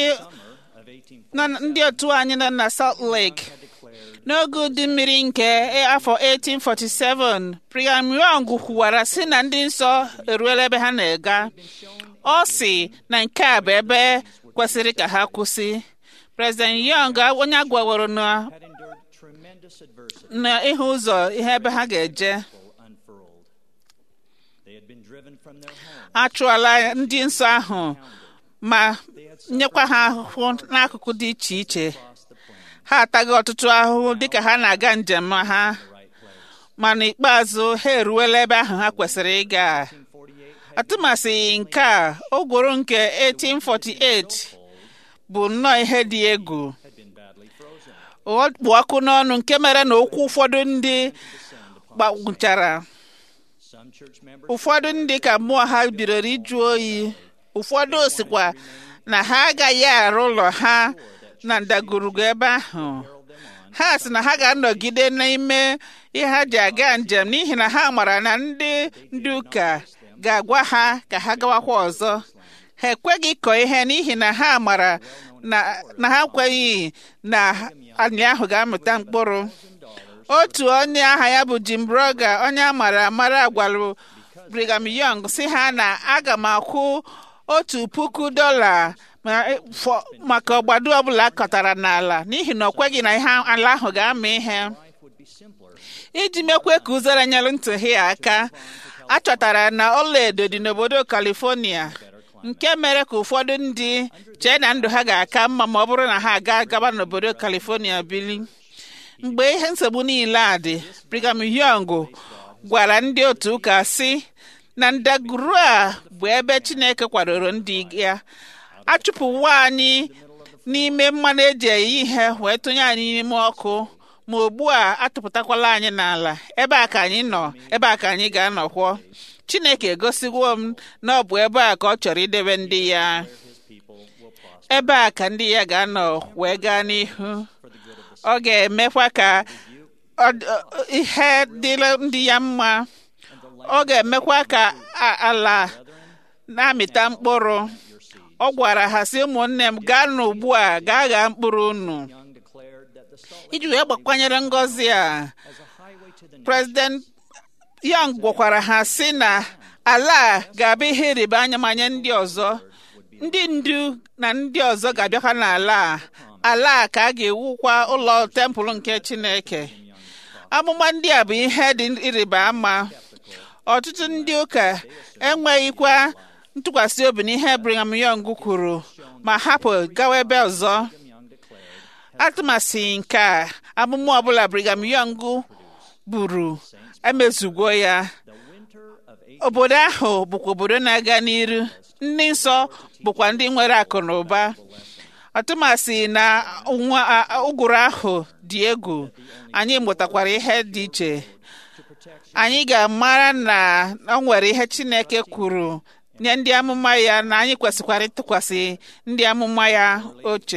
nọ- ndị otu anyị nọ na Salt Lake n'oge udu mmiri nke afọ 1847 Brigham Young kwuwara sị na ndị nsọ eruola ebe ha na-aga ọ sị na nke a bụ ebe kwesịrị ka ha kwụsị President Young onye agwaworo na had endured tremendous adversity na ịhụ ụzọ ihe ebe ha ga-eje unfurled. They had been driven from their home. a chụọla ndị nsọ ahụ ma nyekwa ha ahụhụ n'akụkụ dị iche iche ha ataghị ọtụtụ ahụhụ dịka ha na-aga njem ha ma n'ikpeazụ ha eruwela ebe ahụ ha kwesịrị ịga atụmasị nke a ogworo nke 1848 bụ nnọọ ihe dị egwu ọ kpụ ọkụ n'ọnụ nke mere na okwu ụfọdụ ndị gbagwụchara Some church members ụfọdụ ndị ka mmụọ ha bidoro ịjụ oyi ụfọdụ osikwa na ha agaghị arụ ụlọ ha na ndagwurugwu ebe ahụ ha sị na ha ga-anọgide n'ime ihe ha ji aga njem n'ihi na ha mara na ndị ndị ụka ga-agwa ha ka ha gawakwa ọzọ ha ekweghị ịkọ ihe n'ihi na ha mara na na ha kweghị na anyị ahụ ga-amụta mkpụrụ otu onye aha ya bụ Jim Broga onye a mara amara gwara Brigham Young si ha na aga m akwụ otu puku dọla ma- fọ- maka ọgbado ọbụla akọtara n'ala n'ihi na ọ kweghị na ihe ala ahụ ga-ama ihe iji mekwe ka ụzara nyere ntụghi aka a chọtara na ọlaedo dị n'obodo California nke mere ka ụfọdụ ndị chee na ndụ ha ga-aka mma ma ọ bụrụ na ha aga gaba n'obodo California bili mgbe ihe nsogbu niile a dị Brigham Young gwara ndị otu ụka sị na ndagwurugwu a bụ ebe Chineke kwadoro ndị ya achụpụwo anyị n'ime mmanụ eji eyi ihe wee tụnye anyị n'ime ọkụ ma ugbu a atụpụtakwala anyị n'ala ebe a ka anyị nọ ebe a ka anyị ga-anọkwọ Chineke egosiwo m na ọ bụ ebe a ka ọ chọrọ idebe ndị ya ebe a ka ndị ya ga-anọ wee gaa n'ihu ọ ga-emekwa ka ọ- ọ- ihe dịrị ndị ya mma ọ ga-emekwa ka a- ala na-amịta mkpụrụ ọ gwara ha sị ụmụnne m gaa n'ugbu a gaa ghaa mkpụrụ unu iji wee gbakwanyere ngọzi a prezident Young gwakwara ha sị na ala a ga-abụ ihe ịrịba anya manye ndị ọzọ ndị ndu na ndị ọzọ ga-abịakwa n'ala a ala a ka a ga-ewukwa ụlọ tempụl nke Chineke amụma ndị a bụ ihe dị ịrịba ama ọtụtụ ndị ụka enweghịkwa ntụkwasị obi n'ihe Brigham Young kwuru ma hapụ gawa ebe ọzọ atụmasị nke a amụma ọbụla Brigham Young buru emezugo ya obodo ahụ bụkwa obodo na-aga n'iru ndị nsọ bụkwa ndị nwere akụ na ụba ọtụmasị na nwa a- ụgụrụ ahụ dị egwu anyị mụtakwara ihe dị iche anyị ga-amara na o nwere ihe Chineke kwuru nye ndị amụma ya na anyị kwesịkwara ịtụkwasị ndị amụma ya oche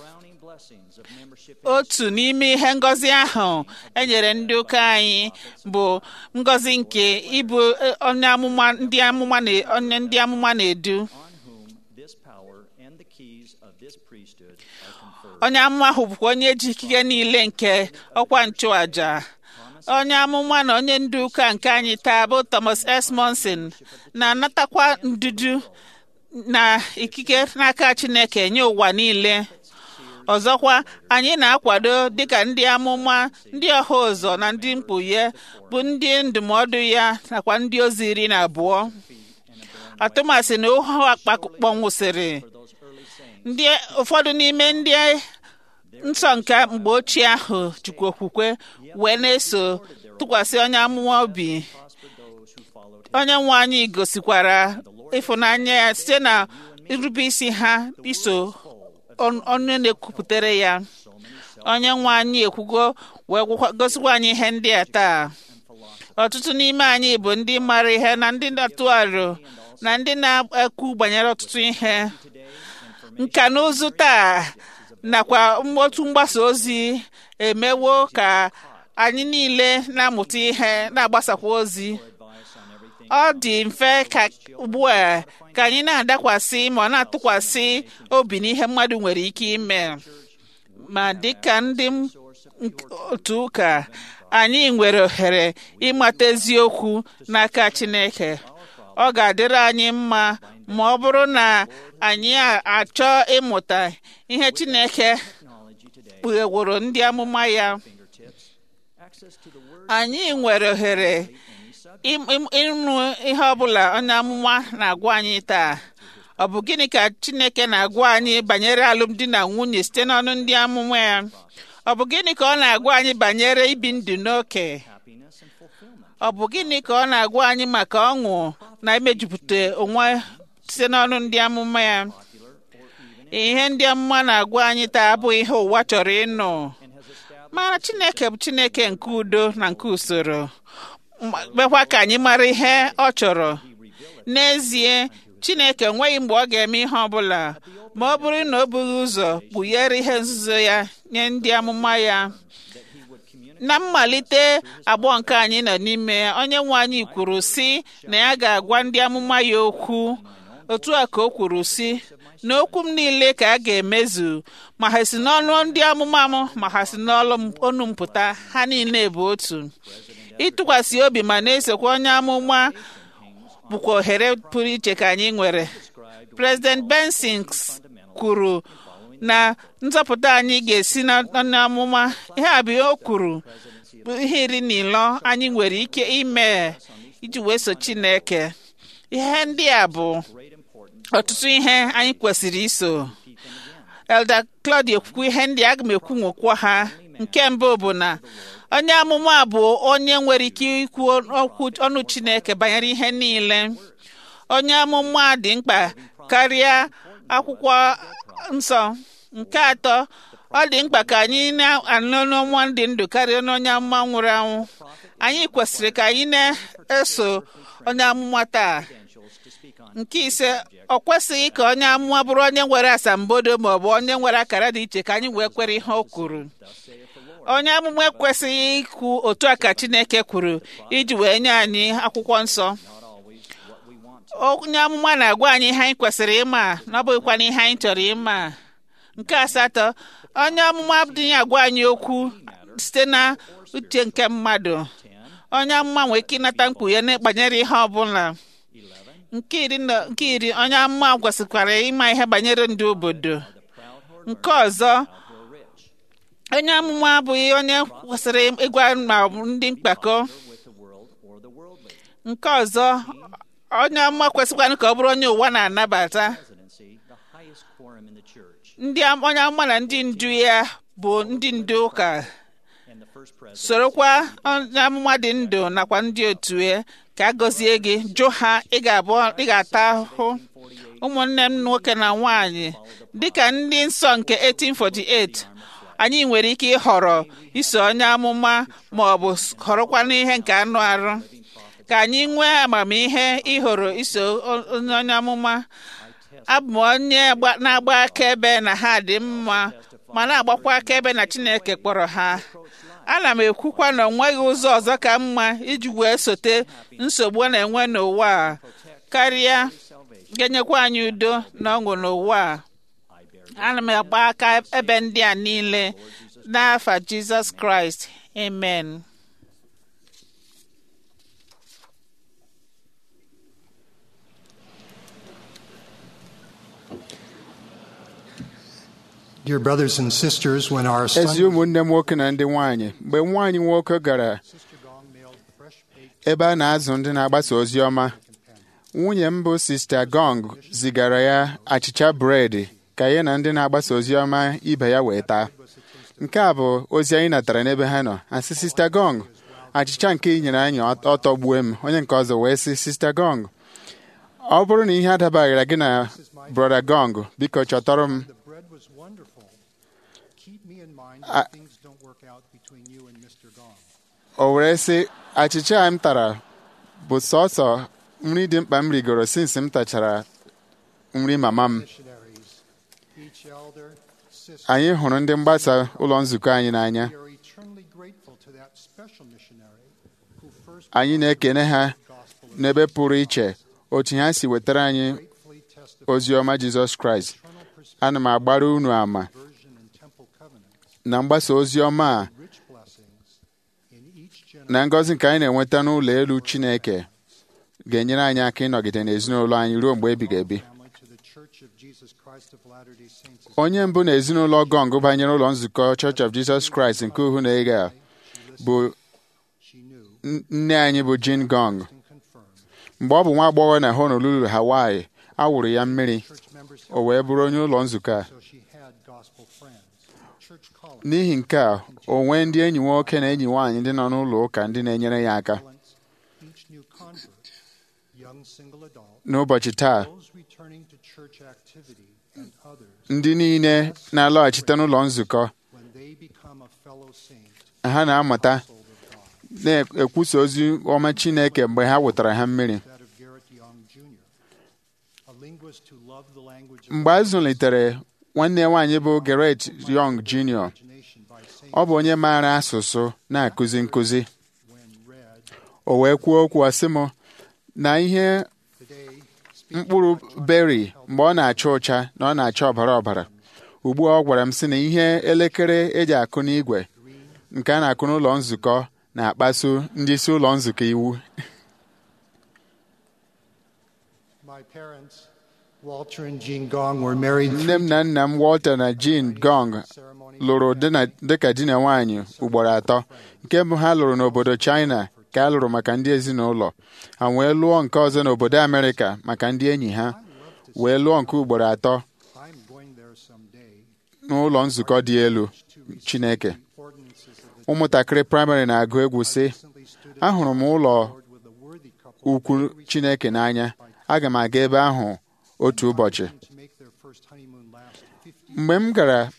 otu n'ime ihe ngọzi ahụ e nyere ndị ụka anyị bụ ngọzi nke ịbụ eh, onye amụma ndị amụma na onye ndị amụma na-edu this power and the keys of this priesthood are conferred. onye amụma ahụ bụkwa onye ji ikike niile nke ọkwa nchụaja onye amụma na onye ndu ụka nke anyị taa bụ Thomas S. Monson na-anatakwa ndudu na ikike n'aka Chineke nye ụwa niile ọzọkwa anyị na-akwado dịka ndị amụma ndị ọha ụzọ na ndị mkpughe bụ ndị ndụmọdụ ya nakwa ndị ozi iri na abụọ atụmasị na ohu akpakpọnwụsịrị ndị ụfọdụ n'ime ndị nsọ nke mgbe ochie ahụ jikwa okwukwe wee na-eso tụkwasị onye amụma obi onye nwe anyị gosikwara ịfụnanya ya site na irube isi ha iso on- onye na-ekwupụtere ya onye nwe anyị ekwugo wee gwakwa- gosikwa anyị ihe ndị a taa ọtụtụ n'ime anyị bụ ndị mara ihe na ndị na-atụ aro na ndị na-ekwu banyere ọtụtụ ihe nka na ụzụ taa nakwa otu mgbasa ozi emewo ka anyị niile na-amụta ihe na-agbasakwa ozi ọ dị mfe ka ugbu a ka anyị na-adakwasị ma ọ na-atụkwasị obi n'ihe mmadụ nwere ike ime ma dịka ndị m- nk- otu ụka anyị nwere ohere ịmata eziokwu n'aka Chineke ọ ga-adịrị anyị mma ma ọ bụrụ na anyị a- achọ ịmụta ihe Chineke kpugheworo ndị amụma ya anyị nwere ohere im- im- ịnụ ihe ọbụla onye amụma na-agwa anyị taa ọ bụ gịnị ka Chineke na-agwa anyị banyere alụmdi na nwunye site n'ọnụ ndị amụma ya ọ bụ gịnị ka ọ na-agwa anyị banyere ibi ndụ n'oke ọ bụ gịnị ka ọ na-agwa anyị maka ọṅụ na imejupụta onwe site n'ọnụ ndị amụma ya ihe ndị amụma na-agwa anyị taa abụghị ihe ụwa chọrọ ịnụ mara chineke bụ chineke nke udo na nke usoro mekwa ka anyị mara ihe ọ chọrọ n'ezie chineke enweghị mgbe ọ ga-eme ihe ọbụla ma ọ bụrụ na o bughị ụzọ kpughere ihe nzuzo ya nye ndị amụma ya na mmalite agbọ nke anyị nọ n'ime ya onye nwe anyị kwuru sị na ya ga-agwa ndị amụma ya okwu otu a ka o kwuru sị na okwu m niile ka a ga-emezu ma ha si n'ọnụ ndị amụma m ma ha si n'ọnụ m pụta ha niile bụ otu ịtụkwasị obi ma na-esokwa onye amụma bụkwa ohere pụrụ iche ka anyị nwere President Benson kwuru na nzọpụta anyị ga-esi n'onye amụma ihe a bụ o kwuru bụ ihe iri na ịlọ anyị nwere ike ime iji wee so Chineke ihe ndị a bụ ọtụtụ ihe anyị kwesịrị iso Elder Claudia kwukwu ihe ndị aga m ekwu nwekwa ha nke mbụ bụ na onye amụma bụ onye nwere ike ikwu okwu ọnụ Chineke banyere ihe niile onye amụma dị mkpa karịa akwụkwọ nsọ nke atọ ọ dị mkpa ka anyị na-anụ n'ọnwa dị ndụ karịa n'onye amụma nwụrụ anwụ anyị kwesịrị ka anyị na-eso onye amụma taa nke ise ọ kwesịghị ka onye amụma bụrụ onye nwere asambodo ma ọ bụ onye nwere akara dị iche ka anyị wee kwere ihe o kwuru onye amụma ekwesịghị ikwu otu a ka Chineke kwuru iji wee nye anyị akwụkwọ nsọ onye amụma na-agwa anyị ihe anyị kwesịrị ịma na ọ bụghịkwana ihe anyị chọrọ ịma nke asatọ onye amụma adịghị agwa anyị okwu site na uche nke mmadụ onye amụma nwere ike ịnata mkpughe banyere ihe ọbụla nke iri onye amụma kwesịkwara ịma ihe banyere ndị obodo nke ọzọ onye amụma abụghị onye kwesịrị ịgwa ma ndị mkpakọ nke ọzọ onye amụma kwesịkwana ka ọ bụrụ onye ụwa na-anabata ndị onye amụma na ndị ndu ya bụ ndị ndu ụka sorokwa onye amụma dị ndụ nakwa ndị otu ya ka a gọzie gị jụ ha ị ga-abụ ị ga-ata ahụhụ ụmụnne m nwoke na nwanyị dịka ndị nsọ nke 1848 anyị nwere ike ịhọrọ iso onye amụma ma ọ bụ họrọkwa n'ihe nke anụ arụ ka anyị nwee amamihe ịhọrọ iso onye amụma abụ m onye na-agba akaebe na ha dị mma ma na-agbakwa akaebe na Chineke kpọrọ ha ana m ekwukwa na ọ nweghị ụzọ ọzọ ka mma iji wee sote nsogbu a na-enwe n'ụwa a karịa ga-enyekwa anyị udo na ọṅụ n'ụwa a ana m agba aka ebe ndị a niile n'afa Jizọs Kraịst amen Dear brothers and sisters, when our ezi son ụmụnne m nwoke na ndị nwanyị mgbe nwaanyị nwoke gara ebe a na-azụ ndị na-agbasa ozi ọma nwunye m bụ sista gong zigara ya achịcha bred ka ya na ndị na-agbasa ozi ọma ibe ya wee taa nke a bụ ozi anyị natara n'ebe ha nọ asị sista gong achịcha nke ị nyere anyị ọ tọgbue m onye nke ọzọ wee sị sista gong ọ bụrụ na ihe adabaghịra gị na brọda gong biko chọtọrọ m the bread was wonderful. Keep me in mind I- when things don't work out between you and Mr. Gong. o were sị achịcha a m tara bụ sọsọ nri dị mkpa m rigoro sinsi m tachara nri mama m Missionaries, each elder, sister, anyị hụrụ ndị mgbasa ụlọ nzukọ anyị n'anya we are eternally grateful to that special missionary who first anyị na-ekene ha gospel n'ebe pụrụ iche otu ha si wetara anyị faithfully testified ozi ọma Jizọs Kraịst ana m agbara unu ama version and temple covenants, na mgbasa ozi ọma a rich blessings in each generation. na ngọzi nke anyị na-enweta n'ụlọ elu Chineke ga-enyere anyị aka ịnọgide n'ezinụlọ anyị ruo mgbe ebighị ebi Family to the Church of Jesus Christ of Latter-day Saints is onye mbụ na ezinụlọ gọng banyere ụlọ nzukọ Church of Jesus Christ nke uhu na ege a bụ she knew n- nne anyị bụ Jean Gong and confirmed. mgbe ọ bụ nwa agbọghọ na Honolulu Hawaii a wụrụ ya mmiri Church members o wee bụrụ onye ụlọ nzukọ a so she had gospel friends. Church colleagues, n'ihi nke a o nwee ndị enyi nwoke na enyi nwaanyị ndị nọ n'ụlọ ụka ndị na-enyere ya aka each new convert young single adults, n'ụbọchị taa those returning to church activity, and others ndị niile na-alọghachite n'ụlọ nzukọ when they become a fellow saint, ha na-amụta soul of God. na-ekwusa ozi ọma Chineke mgbe ha wetara ha mmiri That of Garrett Young Jr., a linguist who loved the language of mgbe a zụlitere nwanne ya nwaanyị bụ Garrett Young Jr. imagination by Saint ọ bụ onye maara asụsụ na-akụzi nkụzi when read o wee kwuo okwu asị m na ihe today. mkpụrụ beri mgbe ọ na-acha ụcha na ọ na-acha ọbara ọbara ugbu a ọ gwara m sị na ihe elekere eji akụ n'igwe nke a na-akụ n'ụlọ nzukọ na-akpasu ndị isi ụlọ nzukọ iwu My parents, Walter and Jean Gong, were married nne m na nna m Walter na Jean Gong ceremony lụrụ di na- dịka di na nwaanyị ugboro atọ nke mbụ ha lụrụ n'obodo China ka a lụrụ maka ndị ezinụlọ ha wee lụọ nke ọzọ n'obodo Amerịka maka ndị enyi ha wee lụọ nke ugboro atọ I'm going there someday. n'ụlọ nzukọ dị elu Chineke Ordinances of the ụmụntakịrị praịmarị na-agụ egwu sị recently stood in ahụrụ m ụlọ Lord with a worthy couple ukwu Chineke n'anya aga m aga ebe ahụ otu ụbọchị to make their first honeymoon last 50 mgbe m gara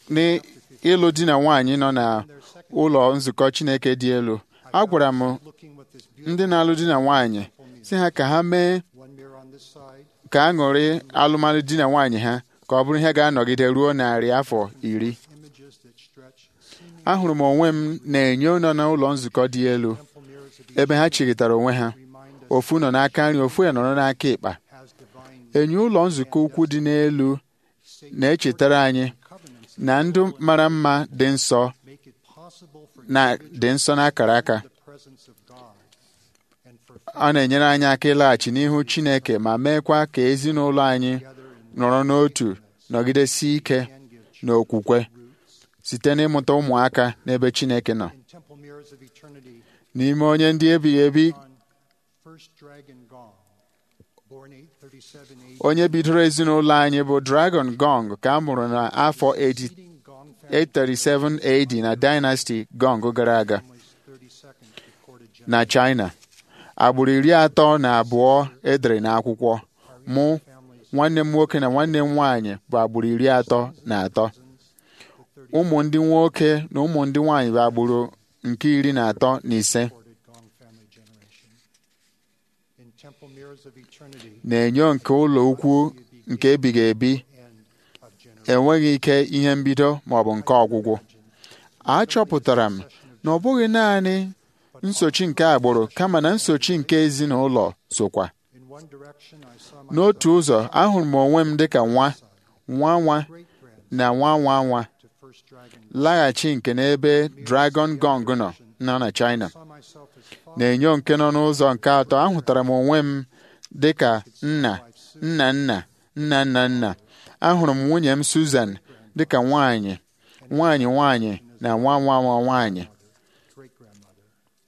n'ịlụ di na nwaanyị nọ na ụlọ nzukọ Chineke dị elu a gwara m looking with this ndị beautiful na-alụ di na nwaanyị si ha ka ha mee one mirror on this side, ka aṅụrị alụmalụ di na nwaanyị ha ka ọ bụrụ ihe ga-anọgide ruo narị afọ iri images that stretch seeming ahụrụ m onwe m na-enyo nọ n'ụlọ nzukọ dị elu temple mirrors of ebe ha chịrịtara onwe ha remind us ofu nọ n'aka nri ofu ya nọrọ n'aka ịkpa has divine enyo ụlọ nzukọ ukwu dị n'elu na-echetara anyị covenants na ndụ mara mma dị nsọ make it possible for na dị nsọ n'akara aka the presence of God and for ọ na-enyere anyị aka ịlaghachi n'ihu Chineke ma meekwa ka ezinụlọ anyị nọrọ n'otu nọgidesie ike n'okwukwe site n'ịmụta ụmụaka n'ebe Chineke nọ in temple mirrors of eternity n'ime onye ndị ebighị ebi on first dragon gong, born 837 AD, onye bidoro ezinụlọ anyị bụ Dragon Gong ka a mụrụ n'afọ 80 leading gong family 837 AD na Dynasty Gong gara aga families 32nd recorded generation. na China agbụrụ iri atọ na abụọ edere n'akwụkwọ mụ nwanne m nwoke na nwanne m nwaanyị bụ agbụrụ iri atọ na atọ ụmụ ndị nwoke na ụmụ ndị nwaanyị bụ agbụrụ nke iri na atọ na ise recorded gong family generation. In temple mirrors of eternity, na-enyo nke ụlọ ukwu nke ebighị ebi end of generation. enweghị ike ihe mbido ma ọ bụ nke ọgwụgwụ achọpụtara m na ọ bụghị naanị nsochi nke agbụrụ kama na nsochi nke ezinụlọ sokwa In one direction, I saw my n'otu ụzọ ahụrụ m onwe m dịka nwa nwa nwa great grand na nwa nwa nwa to first dragon. laghachi nke n'ebe Dragon Gong nọ nọ na China saw myself as father, na-enyo nke nọ n'ụzọ nke atọ ahụtara m onwe m dịka nna nna nna nna nna nna ahụrụ m nwunye m Susan dịka nwaanyị nwaanyị nwaanyị na nwa nwa nwa nwaanyị great grandmother.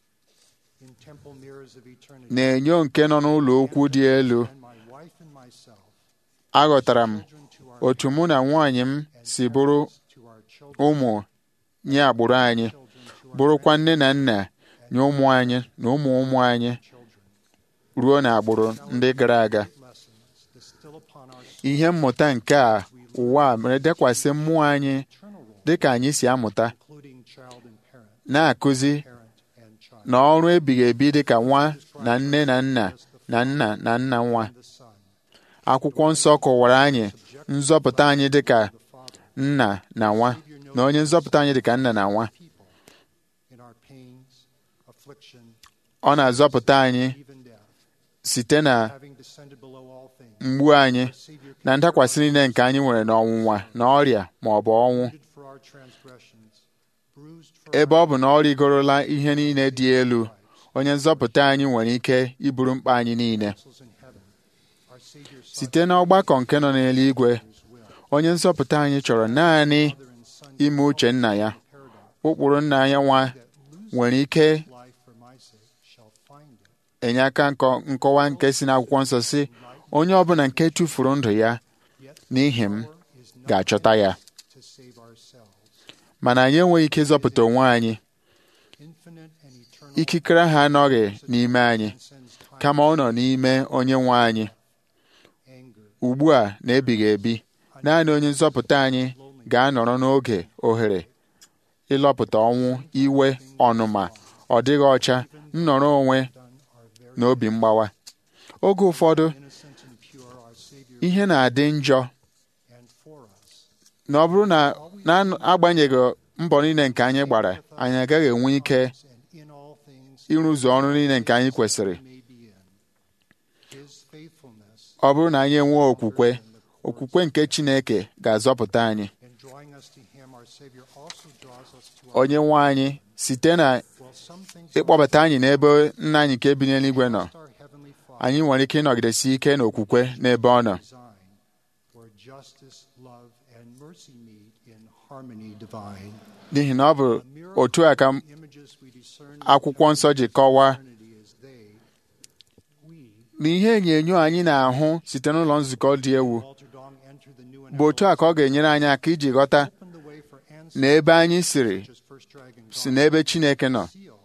In temple mirrors of eternity, na-enyo nke nọ n'ụlọ okwu dị elu and my wife and myself, aghọtara m children to our otu mụ na nwaanyị m si bụrụ to our children, ụmụ nye agbụrụ anyị children to our bụrụkwa nne na nna nye ụmụ anyị na ụmụ ụmụ anyị children. ruo n'agbụrụ ndị gara aga Lessons distill upon our ihe mmụta nke a ụwa a mere dekwasị mmụọ anyị eternal role, dịka anyị si amụta including child and parent, na-akụzi parent and child. na ọrụ ebighị ebi dịka nwa na nne na nna na nna na nna nwa The Son, akwụkwọ nsọ kọwara anyị nzọpụta anyị dịka the Father, nna na nwa na onye nzọpụta anyị dịka nna na nwa people, in our pains, affliction, ọ na-azọpụta anyị even death, site na having descended below all things, mgbu anyị our Savior na ndakwasị niile nke anyị nwere n'ọnwụnwa na ọrịa ma ọ bụ ọnwụ wounded for our transgressions, bruised for ebe our ọ bụ na ọ rigorola ihe niile dị elu onye nzọpụta anyị nwere ike iburu mkpa anyị niile counsels in heaven. Our Savior sought site n'ọgbakọ nke nọ n'eluigwe His will. onye nzọpụta anyị chọrọ naanị Father and Son ime uche nna ya paradise ụkpụrụ nna ya nwa that loses nwere ike life for my sake shall find it. enye aka nkọ- nkọwa nke si n'akwụkwọ nsọ si onye ọbụla nke tụfuru ndụ ya Yet n'ihi m power is not ga-achọta ya to save ourselves. mana anyị enweghị ike ịzọpụta onwe anyị Infinite and eternal ikikere ha anọghị n'ime anyị transcends time kama ọ nọ n'ime onye nwe anyị ugbu a na ebighị ebi naanị onye nzọpụta anyị ga-anọrọ n'oge ohere ịlọpụta ọnwụ iwe ọnụma ọ dịghị ọcha nnọrọ onwe na obi mgbawa oge ụfọdụ ihe na-adị njọ na ọ bụrụ na na-agbanyeghị mbọ niile nke anyị gbara anyị agaghị enwe ike ịrụzu ọrụ niile nke anyị kwesịrị ọ bụrụ na anyị enwee okwukwe okwukwe nke Chineke ga-azọpụta anyị onye nwe anyị site na ịkpọbata anyị n'ebe nna anyị nke bi n'eluigwe nọ anyị nwere ike ịnọgidesi ike n'okwukwe n'ebe ọ nọ n'ihi na ọ bụ otu a ka akwụkwọ nsọ ji kọwaa na ihe enyo anyị na-ahụ site n'ụlọ nzukọ dị egwu bụ otu a ka ọ ga-enyere anyị aka iji ghọta na ebe anyị siri si n'ebe Chineke nọ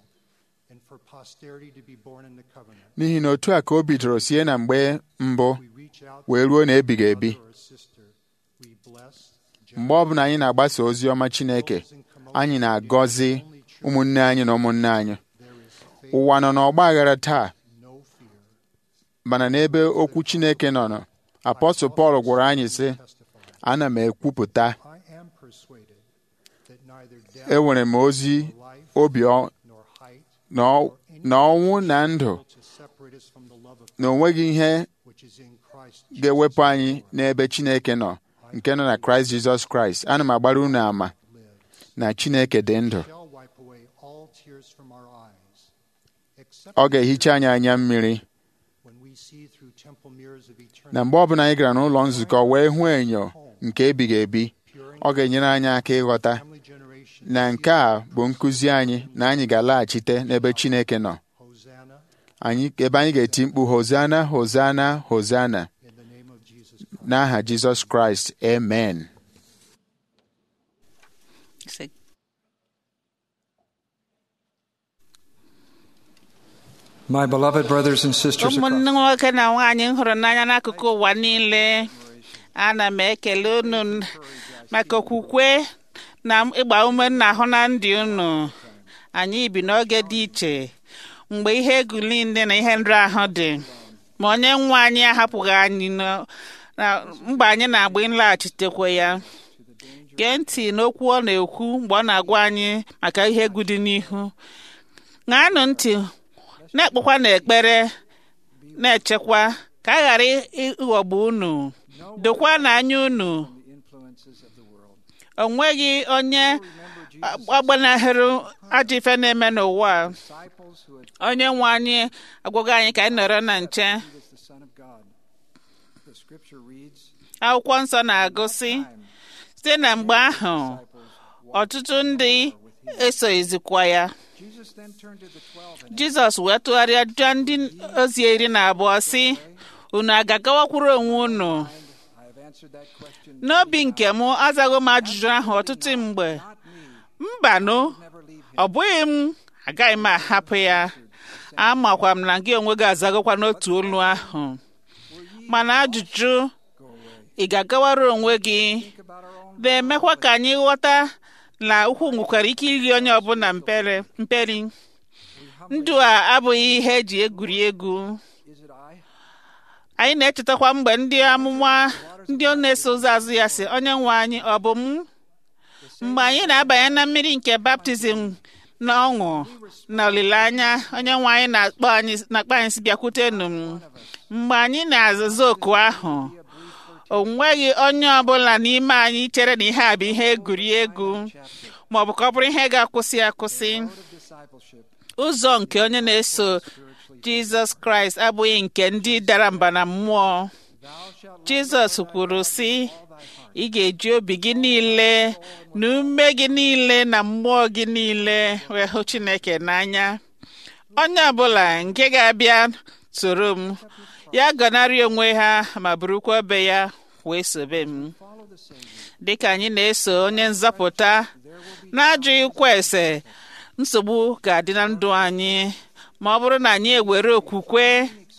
n'ihi na otu a ka o bidoro sie na mgbe mbụ wee ruo na ebighị ebi mgbe ọbụla anyị na-agbasa ozi ọma Chineke anyị na-agọzi ụmụnne anyị na ụmụnne anyị ụwa nọ n'ọgba aghara taa mana n'ebe okwu Chineke nọ nọ apọstụl Pọl gwara anyị sị ana m ekwupụta enwere m ozi obi na ọnwụ na ndụ na onweghị ihe ga-ewepụ anyị n'ebe Chineke nọ nke nọ na Kraịst Jizọs Kraịst ana m agbara unu ama na Chineke dị ndụ ọ ga-ehicha anyị anya mmiri na mgbe ọbụla anyị gara n'ụlọ nzukọ wee hụ enyo nke ebighị ebi ọ ga-enyere anyị aka ịghọta na nke a bụ nkụzi anyị na anyị ga-alaghachite n'ebe Chineke nọ anyị ebe anyị ga-eti mkpu hozana hozana hozana n'aha Jizọs Kraịst amen My beloved brothers and sisters ụmụnne nwoke na nwaanyị m hụrụ n'anya n'akụkụ ụwa niile ana m ekele unu maka okwukwe na ịgba ume na ahụ na ndị unu anyị bi n'oge dị iche mgbe ihe egwu niile na ihe nrụ ahụ dị ma onye nwe anyị ahapụghị anyị na mgbe anyị na-agba nlaghachitekwa ya gee ntị n'okwu ọ na-ekwu mgbe ọ na-agwa anyị maka ihe egwu dị n'ihu ṅaanụ ntị na-ekpekwa n'ekpere na-echekwa ka a ghara ịghọgbu unu dokwa n'anya unu o nweghị onye agbanahịrị ajọ ife na-eme n'ụwa onye nwe anyị agwaghị anyị ka anyị nọrọ na nche akwụkwọ nsọ na-agụsị site na mgbe ahụ ọtụtụ ndị esoghịzikwa ya jizọs wee tụgharịa jụọ ndị ozi iri na abụọ sị unu aga-agawakwuru onwe unu n'obi nke m azaghị m ajụjụ ahụ ọtụtụ mgbe mbanụ ọ bụghị m agaghị m ahapụ ya amakwa m na gị onwe gị azagokwa n'otu olu ahụ mana ajụjụ ị ga-agawara onwe gị na-emekwa ka anyị ghọta na ukwu nwekwara ike iri onye ọbụla mperi ndụ a abụghị ihe eji egwuri egwu anyị na-echetakwa mgbe ndị amụma ndị ọ na-eso ụzọ azụ ya si onye nwe anyị ọ bụ m mgbe anyị na-abanye na mmiri nke baptizim na ọṅụ na olileanya onye nwe anyị na-akpọ anyị na-akpọ anyị si bịakwutenụ m mgbe anyị na-azụzụ oku ahụ o nweghị onye ọbụla n'ime anyị chere na ihe a bụ ihe egwuregwu ma ọ bụ ka ọ bụrụ ihe ga-akwụsị akwụsị ụzọ nke onye na-eso jizọs kraịst abụghị nke ndị dara mba na mmụọ jizọs kwuru sị ị ga-eji obi gị niile na ume gị niile na mmụọ gị niile wee hụ chineke n'anya onye ọbụla nke ga-abịa soro m ya gọnarị onwe ha ma burukwa obe ya wee sobe m dịka anyị na-eso onye nzọpụta na-ajụghịkwa ese nsogbu ga-adị na ndụ anyị ma ọ bụrụ na anyị ewere okwukwe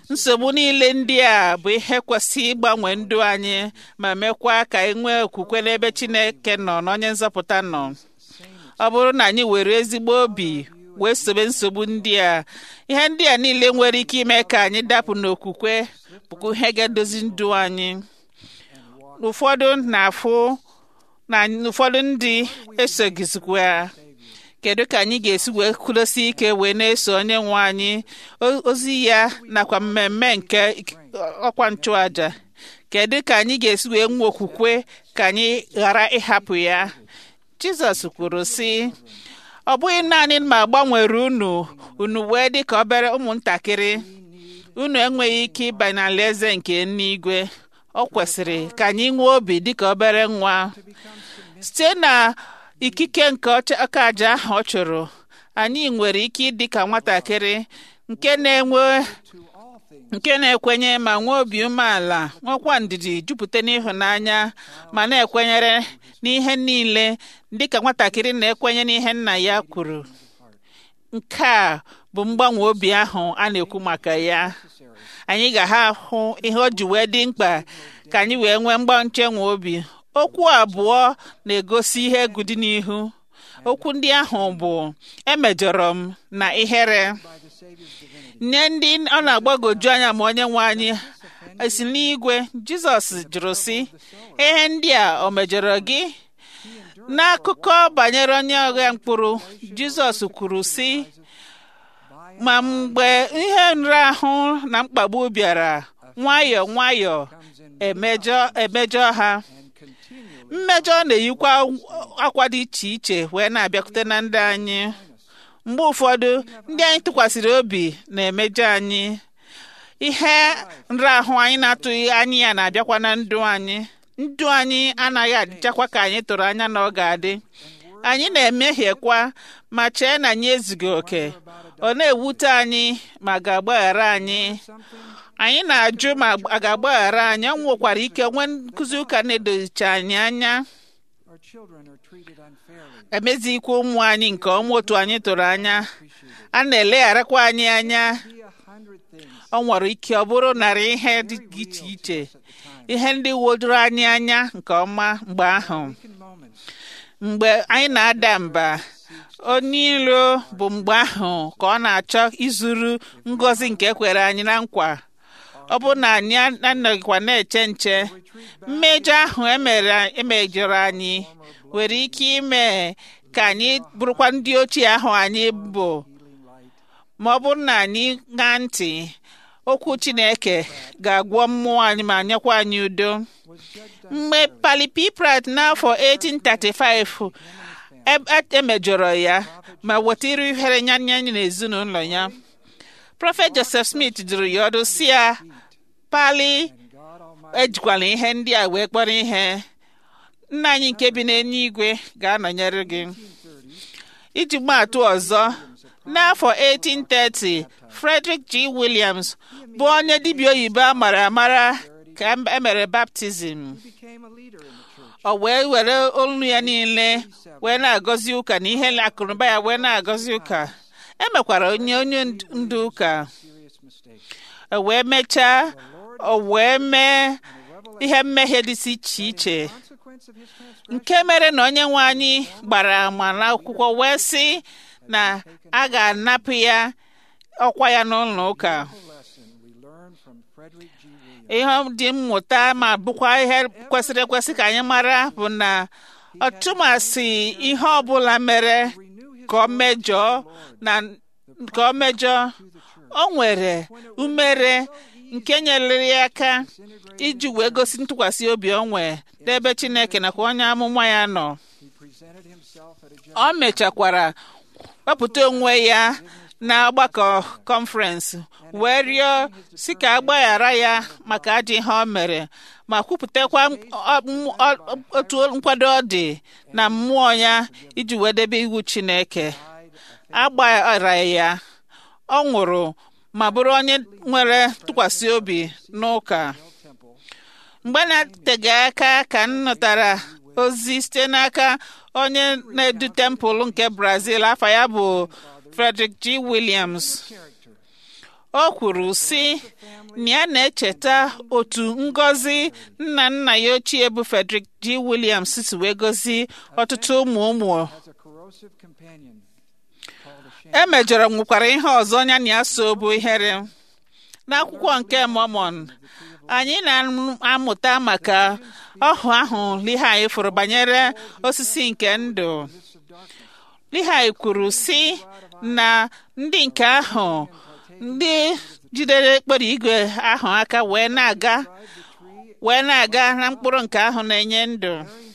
nsogbu niile ndị a bụ ihe kwesịrị ịgbanwe ndụ anyị ma mekwa ka anyị nwee okwukwe n'ebe chineke nọ na onye nzọpụta nọ ọ bụrụ na anyị were ezigbo obi wee sobe nsogbu ndị a ihe ndị a niile nwere ike ime ka anyị dapụ n'okwukwe bụkwa ihe ga-edozi ndụ anyị ụfọdụ na-afụ na ụfọdụ ndị esogizikwa kedu ka anyị ga-esi wee kwudosi ike wee na-eso onye nwe anyị ozi ya nakwa mmemme nke ọkwa nchụaja kedu ka anyị ga-esi wee nwee okwukwe ka anyị ghara ịhapụ ya jizọs kwuru sị ọ bụghị naanị ma gbanwere unu unu wee dị ka obere ụmụntakịrị unu enweghị ike ịbanye n'alaeze nke eluigwe ọ kwesịrị ka anyị nwee obi dị ka obere nwa site na ikike nke ọka aja ahụ ọ chụrụ anyị nwere ike ịdị ka nwatakịrị nke na-enwe nke na-ekwenye ma nwee obi umeala nwekwa ndidi jupụta n'ịhụnanya ma na-ekwenyere n'ihe niile dịka nwatakịrị na-ekwenye n'ihe nna ya kwuru nke a bụ mgbanwe obi ahụ a na-ekwu maka ya anyị ga-ha ahụ ihe o ji wee dị mkpa ka anyị wee nwee mgbanchenwe obi okwu abụọ na-egosi ihe egwu dị n'ihu okwu ndị ahụ bụ emejọrọ m na ihere nye ndị ọ na-agbagoju anya ma onye nwe anyị esi n'igwe jizọs jụrụ sị ihe ndị a o mejọrọ gị n'akụkọ banyere onye ọgha mkpụrụ jizọs kwuru sị ma mgbe ihe nrahụ na mkpagbu bịara nwayọọ nwayọọ emejọ emejọ ha mmejọ na-eyikwa akwa dị iche iche wee na-abịakwute na ndị anyị mgbe ụfọdụ ndị anyị tụkwasịrị obi na-emejọ anyị ihe nrahụ anyị na-atụghị anya ya na-abịakwa na ndụ anyị ndụ anyị anaghị adịchakwa ka anyị tụrụ anya na ọ ga-adị anyị na-emehiekwa ma chee na anyị ezughị oke ọ na-ewute anyị ma ga-agbaghara anyị anyị na-ajụ ma a ga-agbaghara anyị ọ nwekwara ike nwee nkụzi ụka na-edozicha anyị anya emezikwa ụmụ anyị nke ọma otu anyị tụrụ anya a na-elegharakwa anyị anya ọ nwere ike ọ bụrụ narị ihe dị iche iche ihe ndị wodoro anyị anya nke ọma mgbe ahụ mgbe anyị na-ada mba onye iro bụ mgbe ahụ ka ọ na-achọ izuru ngọzi nke kwere anyị na nkwa ọ bụ na anyị anọghịkwa na-eche nche mmejọ ahụ emejọrọ anyị nwere ike ime ka anyị bụrụkwa ndị ochie ahụ anyị bụ ma ọ bụrụ na anyị ṅaa ntị okwu chineke ga-agwọ mmụọ anyị ma nyekwa anyị udo mgbe palipiprat n'afọ 1835 emejọrọ ya ma wetara ihere nyanya n'ezinụlọ ya prọfet joseph smith dụrụ ya ọdụ si ya pali ejikwala ihe ndị a wee kpọrọ ihe nna anyị nke bi n'eluigwe ga-anọnyere gị iji gbaatụ ọzọ n'afọ 1830 frederick g williams bụ onye dibịa oyibo a mara amara ka emere baptizim ọ wee were olu ya niile wee na-agọzi ụka na ihe akụnụba ya wee na-agọzi ụka emekwara onye onye ndu ụka o wee mechaa o wee mee ihe mmehie dịsị iche iche nke mere na onye nwe anyị gbara ama n'akwụkwọ wee sị na a ga-anapụ ya ọkwa ya n'ụlọ ụka ihe dị mmụta ma bụkwa ihe kwesịrị ekwesị ka anyị mara bụ na ọtụmasị ihe ọbụla mere ka ọ mejọọ na ka ọ mejọọ o nwere umere nke nyere ya aka iji wee gosi ntụkwasị obi o nwee n'ebe Chineke nakwa onye amụma ya nọ o mechakwara wepụta onwe ya na ọgbakọ kọnferensị wee rịọ si ka agbaghara ya maka ajọ ihe o mere ma kwupụtakwa otu nkwado ọ dị na mmụọ ya iji wee debe iwu Chineke agbaghara ya ọ nwụrụ ma bụrụ onye nwere ntụkwasị obi n'ụka mgbe na-eteghị aka ka m nụtara ozi site n'aka onye na-edu tempụl nke Brazil afọ ya bụ Frederick G. Williams o kwuru sị na ya na-echeta otu ngọzi nna nna ya ochie bụ Frederick G. Williams si wee gozi ọtụtụ ụmụ ụmụ has a corrosive companion called a shame. e mejọrọ nwekwara ihe ọzọ ya na ya so bụ ihere n'akwụkwọ nke Mormon anyị na-amụta maka ọhụ ahụ Lihai fụrụ banyere osisi nke ndụ Lihai kwuru sị na ndị nke ahụ ndị jidere ekpere igwe ahụ aka wee na-aga wee na-aga na mkpụrụ nke ahụ na-enye ndụ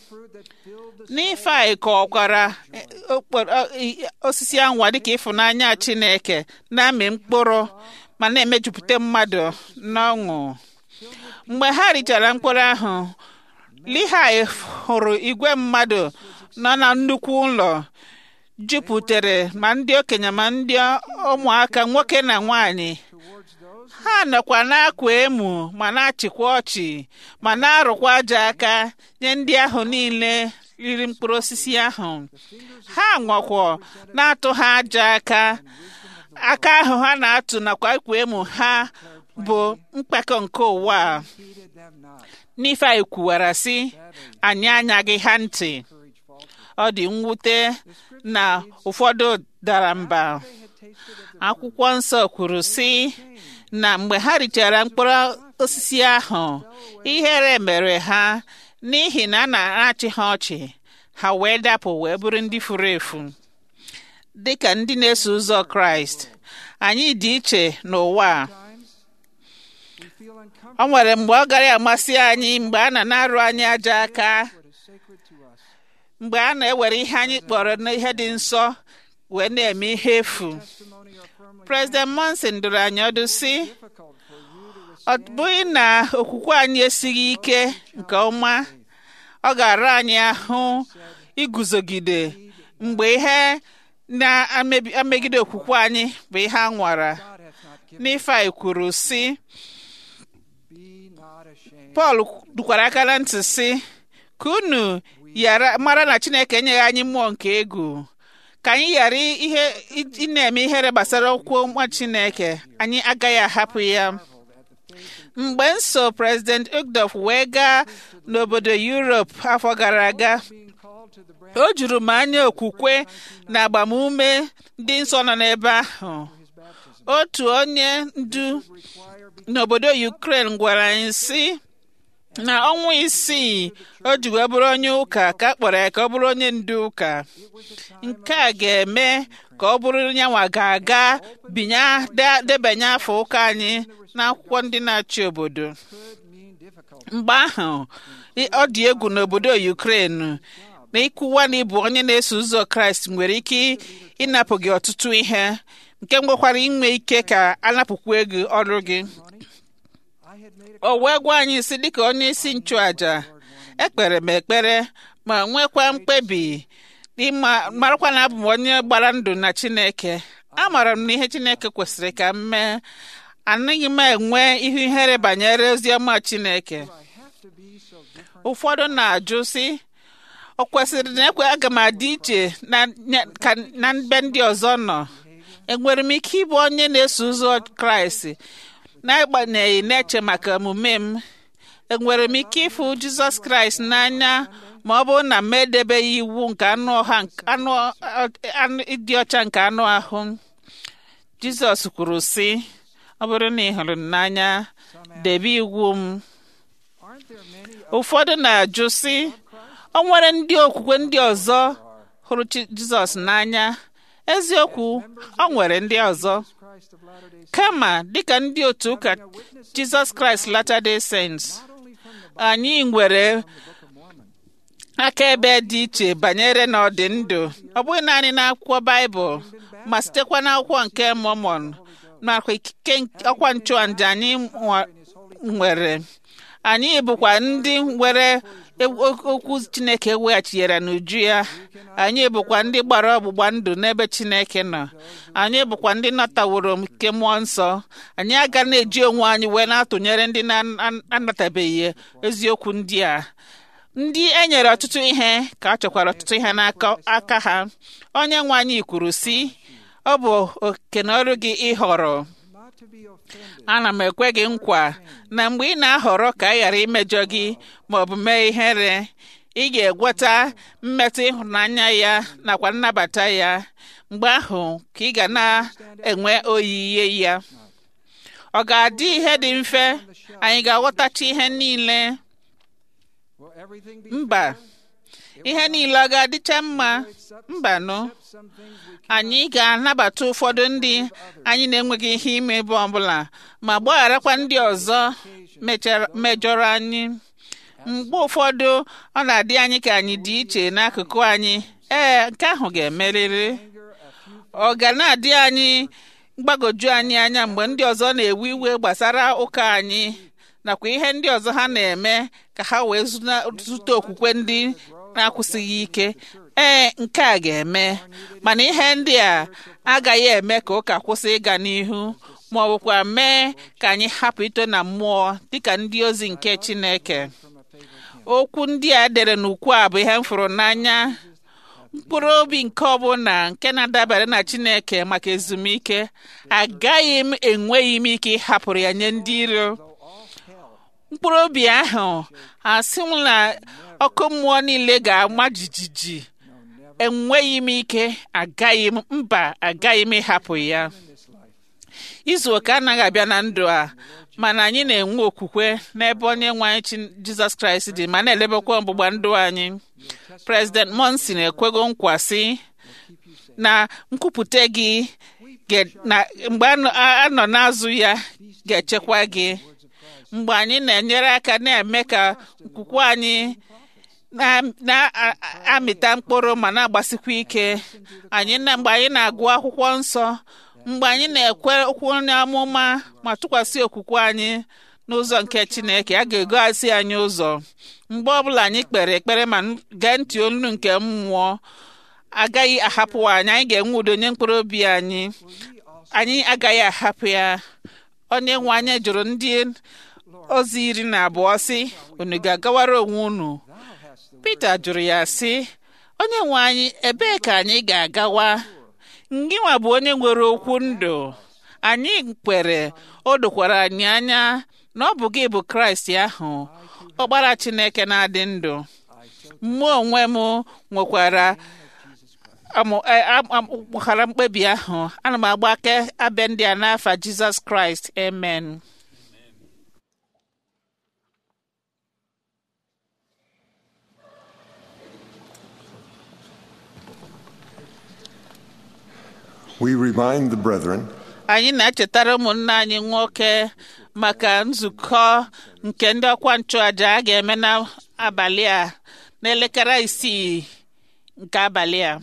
n'ife anyị kọkwara eh, okporo- eh, osisi anwa dịka ịfụnanya Chineke na-amị mkpụrụ ma na-emejupụta mmadụ n'ọṅụ mgbe ha richara mkpụrụ ahụ Lihai hụrụ igwe mmadụ nọ na nnukwu ụlọ jupụtere ma ndị okenye ma ndị ụmụaka nwoke na nwanyị ha nọkwa na-akwa emu ma na-achịkwa ọchị ma na-arụkwa aja aka nye ndị ahụ niile riri mkpụrụ osisi ahụ ha nwakwa na-atụ ha aja aka aka ahụ ha na-atụ nakwa ikwa emu ha bụ mkpakọ nke ụwa a. Heeded them not. n'ife anyị kwuwara sị anyị anyaghị ha ntị ọ dị mwute na ụfọdụ dara mba akwụkwọ nsọ kwuru sị na mgbe ha richara mkpụrụ osisi ahụ ihere mere ha n'ihi na a na-achị ha ọchị ha wee dapụ wee bụrụ ndị furu efu dị ka ndị na-eso ụzọ kraịst anyị dị iche n'ụwa a We feel uncomfortable o nwere mgbe ọ gara amasị anyị mgbe a na na-arụ anyị aja aka what is sacred to us. mgbe a na-ewere ihe anyị kpọrọ n'ihe dị nsọ wee na-eme ihe efu Testimony are firmly President Monson dụrụ anyị ọdụ sị difficult for you to ọ bụghị na okwukwe anyị esighị ike nke ọma ọ ga-ara anyị ahụ iguzogide mgbe ihe na-emegide okwukwe anyị bụ ihe a nwara God hath not given. n'ife anyị kwuru sị Be not ashamed. Pọl dukwara aka na ntị sị ka unu yara mara na Chineke enyeghị anyị mmụọ nke egwu ka anyị ghara ihe ị- ị na-eme ihere gbasara okwu nwa Chineke anyị agaghị ahapụ ya mgbe nso President Ugdof wee gaa n'obodo Europe afọ gara aga Being called to the branch o juru m anya okwukwe na agbamume ndị nsọ nọ n'ebe ahụ of his baptism. otu onye ndu Require be n'obodo Ukraine gwara anyị sị na ọnwa isii o ji wee bụrụ onye ụka ka a kpọrọ ya ka ọ bụrụ onye ndu ụka nke a ga-eme ka ọ bụrụ nyanwa ga-aga binye de- debanye afọ ụka anyị n'akwụkwọ ndị na-achị obodo could mean difficult. mgbe ahụ ị- ọ dị egwu n'obodo Ukraine na ịkwụwa na ịbụ onye na-eso ụzọ Kraịst nwere ike ịnapụ gị ọtụtụ ihe nke nwekwara inwe ike ka anapụkwa gị ọrụ gị I had made a o wee gwa anyị si dịka onye isi nchụaja ekpere m ekpere ma nwekwa mkpebi ịma marakwa na abụ m onye gbara ndụ na Chineke amaara m na ihe Chineke kwesịrị ka m mee anaghị m enwe ihu ihere banyere ozi ọma Chineke I have to be so different. ụfọdụ na-ajụ sị ọ kwesịrị na ekwe aga m adị iche na nya- ka na mbe ndị ọzọ nọ enwere m ike ịbụ onye na-eso ụzọ Kraịst n'agbanyeghị na-eche maka omume m enwere m ike ịfụ Jizọs Kraịst n'anya ma ọ bụrụ na m edebeghị iwu nke anụ ọha nke- anụ anụ- ịdị ọcha nke anụ ahụ Jizọs kwuru sị ọ bụrụ na ị hụrụ m n'anya debe iwu m Aren't there many ụfọdụ na-ajụ sị o nwere ndị okwukwe ndị ọzọ hụrụ Chi- Jizọs n'anya eziokwu o nwere ndị ọzọ of Christ of Latter-day Saints kama dịka ndị otu ụka Jizọs Kraịst Latter-day Saints not only from the anyị nwere Book of Mormon, akaebe dị iche banyere na ọdị ndụ ọ bụghị naanị n'akwụkwọ Baịbụl ma sitekwa n'akwụkwọ nke Mọmọn nakwa ikike nke- ọkwa nchụàjà anyị nwa- nwere anyị bụkwa ndị nwere e- o- okwu Chineke weghachinyere n'uju ya anyị bụkwa ndị gbara ọgbụgba ndụ n'ebe Chineke nọ anyị bụkwa ndị nataworo nke mmụọ nsọ anyị aga na-eji onwe anyị wee na-atụnyere ndị na-anatabeghị eziokwu ndị a ndị e nyere ọtụtụ ihe ka a chọkwara ọtụtụ ihe n'aka aka ha onye nwe anyị kwuru si ọ bụ oke na ọrụ gị ịhọrọ ana m ekwe gị nkwa na mgbe ị na-ahọrọ ka a ghara imejọ gị ma ọ bụ mee ihere ị ga-egweta mmetụ ịhụnanya ya nakwa nnabata ya mgbe ahụ ka ị ga na-enwe oyiyi ya ọ ga-adị ihe dị mfe anyị ga-aghọtacha ihe niile mba ihe niile ọ ga-adịcha mma mbanụ anyị ga-anabata ụfọdụ ndị anyị na-enweghị ihe ime ebe ọbụla ma gbagharakwa ndị ọzọ mejọrọ anyị mgbe ụfọdụ ọ na-adị anyị ka anyị dị iche n'akụkụ anyị ee nke ahụ ga-emerịrị ọ ga na-adị anyị mgbagwoju anyị anya mgbe ndị ọzọ na-ewe iwe gbasara ụka anyị nakwa ihe ndị ọzọ ha na-eme ka ha wee zute okwukwe ndị na-akwụsịghị ike ee nke a ga-eme mana ihe ndị a agaghị eme ka ụka kwụsị ịga n'ihu ma ọ bụkwa mee ka anyị hapụ ito na mmụọ dịka ndị ozi nke Chineke okwu ndị a dere n'ukwu a bụ ihe m fụrụ n'anya mkpụrụ obi nke ọbụla nke na-adabere na Chineke maka ezumike agaghị m enweghị m ike ịhapụrụ ya nye ndị iro mkpụrụ obi ahụ asị m na ọkụ mmụọ niile ga-ama jijiji enweghị m ike agaghị m mba agaghị m ịhapụ ya izu ụka anaghị abịa na ndụ a mana anyị na-enwe okwukwe n'ebe onye nwe anyị Jizọs Kraịst dị ma na-elebekwa ọgbụgba ndụ anyị President Monson ekwego nkwa sị na nkwupụta gị mgbe a nọ n'azụ ya ga-echekwa gị mgbe anyị na-enyere aka na-eme ka okwukwe anyị na-amịta mkpụrụ ma na-agbasikwa ike anyị na mgbe anyị na-agụ akwụkwọ nsọ mgbe anyị na-ekwe okwu onye amụma ma tụkwasị okwukwe anyị n'ụzọ nke Chineke a ga-egosi anyị ụzọ mgbe ọbụla anyị kpere ekpere ma gee ntị olu nke mmụọ agaghị ahapụ anyị anyị ga-enwe udo nye mkpụrụ obi anyị anyị agaghị ahapụ ya onye nwe anyị jụrụ ndị ozi iri na abụọ sị unu ga-agawara onwe unu Pita jụrụ ya sị onye nwe anyị ebee ka anyị ga-agawa ngịnwa bụ onye nwere okwu ndụ anyị kwere o dokwara anyị anya na ọ bụ gị bụ Kraịst ahụ ọkpara Chineke na-adị ndụ mụ onwe m nwekwara gbaghara mkpebi ahụ ana m agba aka abịa ndị a n'afa Jizọs Kraịst amen We remind the brethren anyị na-echetara ụmụnne anyị nwoke maka nzukọ nke ndị ọkwa nchụaja a ga-eme n'abalị a n'elekere isii nke abalị a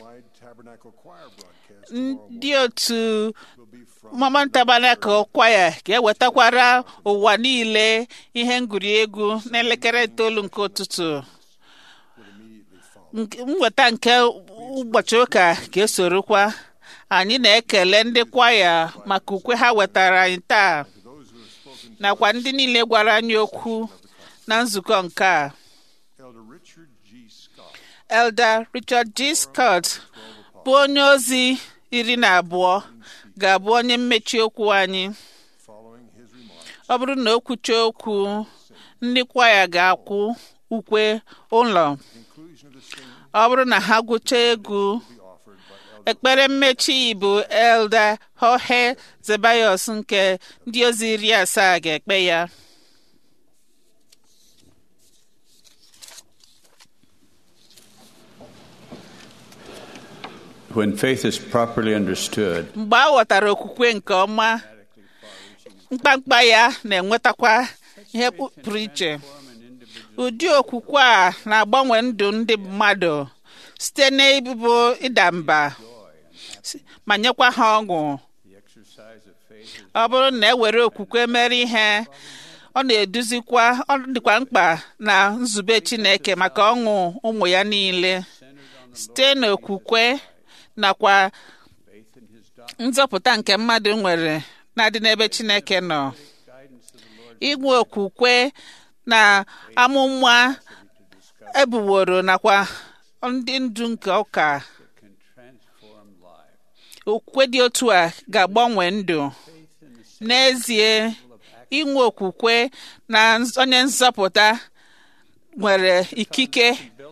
ndị otu Mormon Tabernacle Choir ga-ewetakwara ụwa niile ihe ngwuriegwu n'elekere itoolu nke ụtụtụ mweta nke ụbọchị ụka ga-esorokwa anyị na-ekele ndị kwaya maka ukwe ha wetara anyị taa nakwa ndị niile gwara anyị okwu na nzukọ nke a Elder Richard G. Scott bụ onye ozi iri na abụọ ga-abụ onye mmechi okwu anyị ọ bụrụ na o kwucha okwu ndị kwaya ga-akwụ ukwe ụlọ ọ bụrụ na ha gwụcha egwu ekpere mmechi bụ Elder Jorge Zebayos nke ndị ozi iri asaa ga-ekpe ya When faith is properly understood, mgbe a ghọtara okwukwe nke ọma mkpamkpa ya na-enwetakwa ihe pụrụ iche ụdị okwukwe a na-agbanwe ndụ ndị mmadụ site n'ịbụ ịda mba ma nyekwa ha ọṅụ ọ bụrụ na ewere okwukwe mere ihe ọ na-eduzikwa ọ dịkwa mkpa na nzube Chineke maka ọṅụ ụmụ ya niile site n'okwukwe nakwa nzọpụta nke mmadụ nwere na-adị n'ebe Chineke nọ inwe okwukwe na amụma ebuworo nakwa ndị ndu nke ụka okwukwe dị otu a ga-agbanwe ndụ n'ezie inwe okwukwe na onye nzọpụta nwere ikike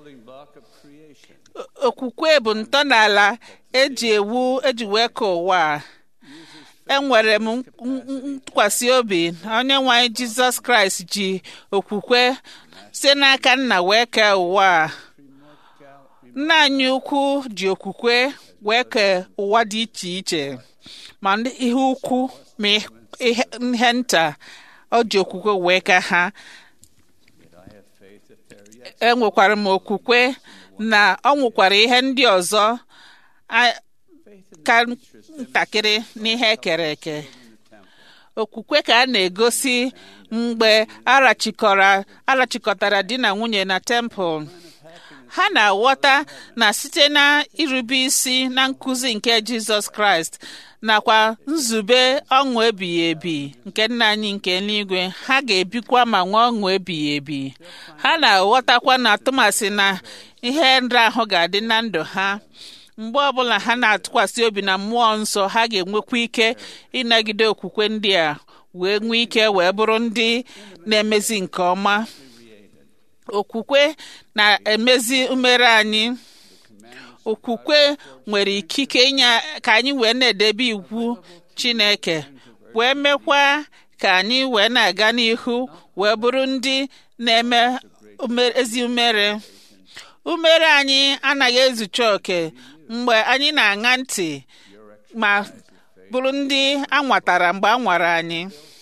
okwukwe bụ ntọala eji ewu eji wee ka ụwa enwere m ntụkwasị obi na onye nwe anyị jizọs kraịst ji okwukwe site n'aka nna wee kee ụwa nna anyị ukwu ji okwukwe wee kee ụwa dị iche iche ma ihe ukwu ma ihe nta o ji okwukwe wee ka ha enwekwara m okwukwe na ọ nwụkwara ihe ndị ọzọ ka ntakịrị n'ihe ekere eke okwukwe ka a na-egosi mgbe arachikọtara di na nwunye na tempụl ha na-aghọta na site na irube isi na nkụzi nke jizọs kraịst nakwa nzube ọṅụ ebighị ebi nke nna anyị nke eluigwe ha ga-ebikwa ma nwee ọṅụ ebighị ebi ha na-aghọtakwa na atụmasị na ihe nrahụ ga-adị na ndụ ha mgbe ọbụla ha na-atụkwasị obi na mmụọ nsọ ha ga-enwekwa ike ịnagide okwukwe ndị a wee nwee ike wee bụrụ ndị na-emezi nke ọma okwukwe na-emezi umere anyị okwukwe nwere ikike inye ka anyị wee na-edebe iwu chineke wee mekwa ka anyị wee na-aga n'ihu wee bụrụ ndị na-eme ezi umere umere anyị anaghị ezucha oke mgbe anyị na-aṅa ntị ma bụrụ ndị a nwatara mgbe a nwara anyị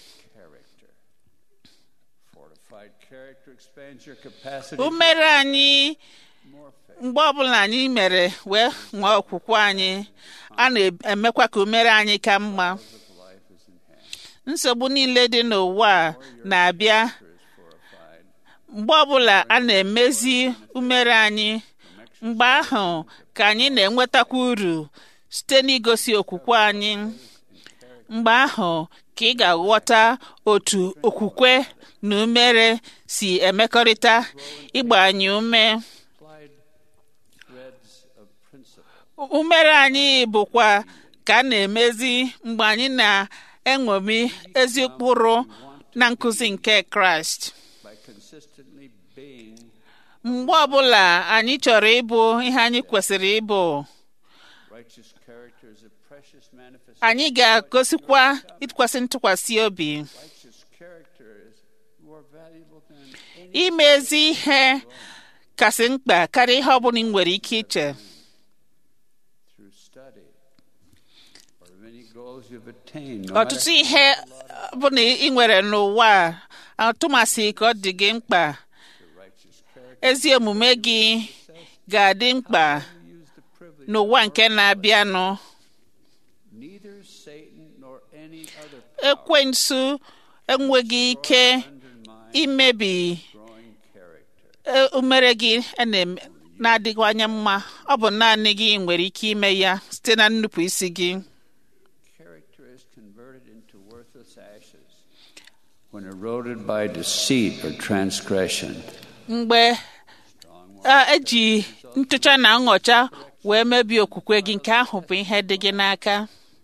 umere anyị mgbe ọbụla anyị mere wee nwee okwukwe anyị a na-emekwa ka umere anyị ka mma nsogbu niile dị n'ụwa na-abịa mgbe ọbụla a na-emezi umere anyị mgbe ahụ ka anyị na-enwetakwa uru site n'igosi okwukwe anyị mgbe ahụ ka ị ga-aghọta otu okwukwe na umere si emekọrịta ịgba anyị ume umere anyị bụkwa ka a na-emezi mgbe anyị na-eṅomi ezi ụkpụrụ na nkụzi nke kraịst mgbe ọbụla anyị chọrọ ịbụ ihe anyị kwesịrị ịbụ anyị ga-agosikwa ịtụkwasị ntụkwasị obi ime ezi ihe kasị mkpa karịa ihe ọbụla ị nwere ike iche ọtụtụ ihe bụ na ị nwere n'ụwa atụmasị ka ọ dị gị mkpa ezi omume gị ga-adị mkpa n'ụwa nke na-abịanụ ekwensu enweghị ike imebi umere gị na-adịwanye mma ọ bụ naanị gị nwere ike ime ya site na nnupụ isi gị when eroded by deceit or transgression. mgbe eji ntụcha na nghọcha wee mebie okwukwe gị nke ahụ bụ ihe dị gị n'aka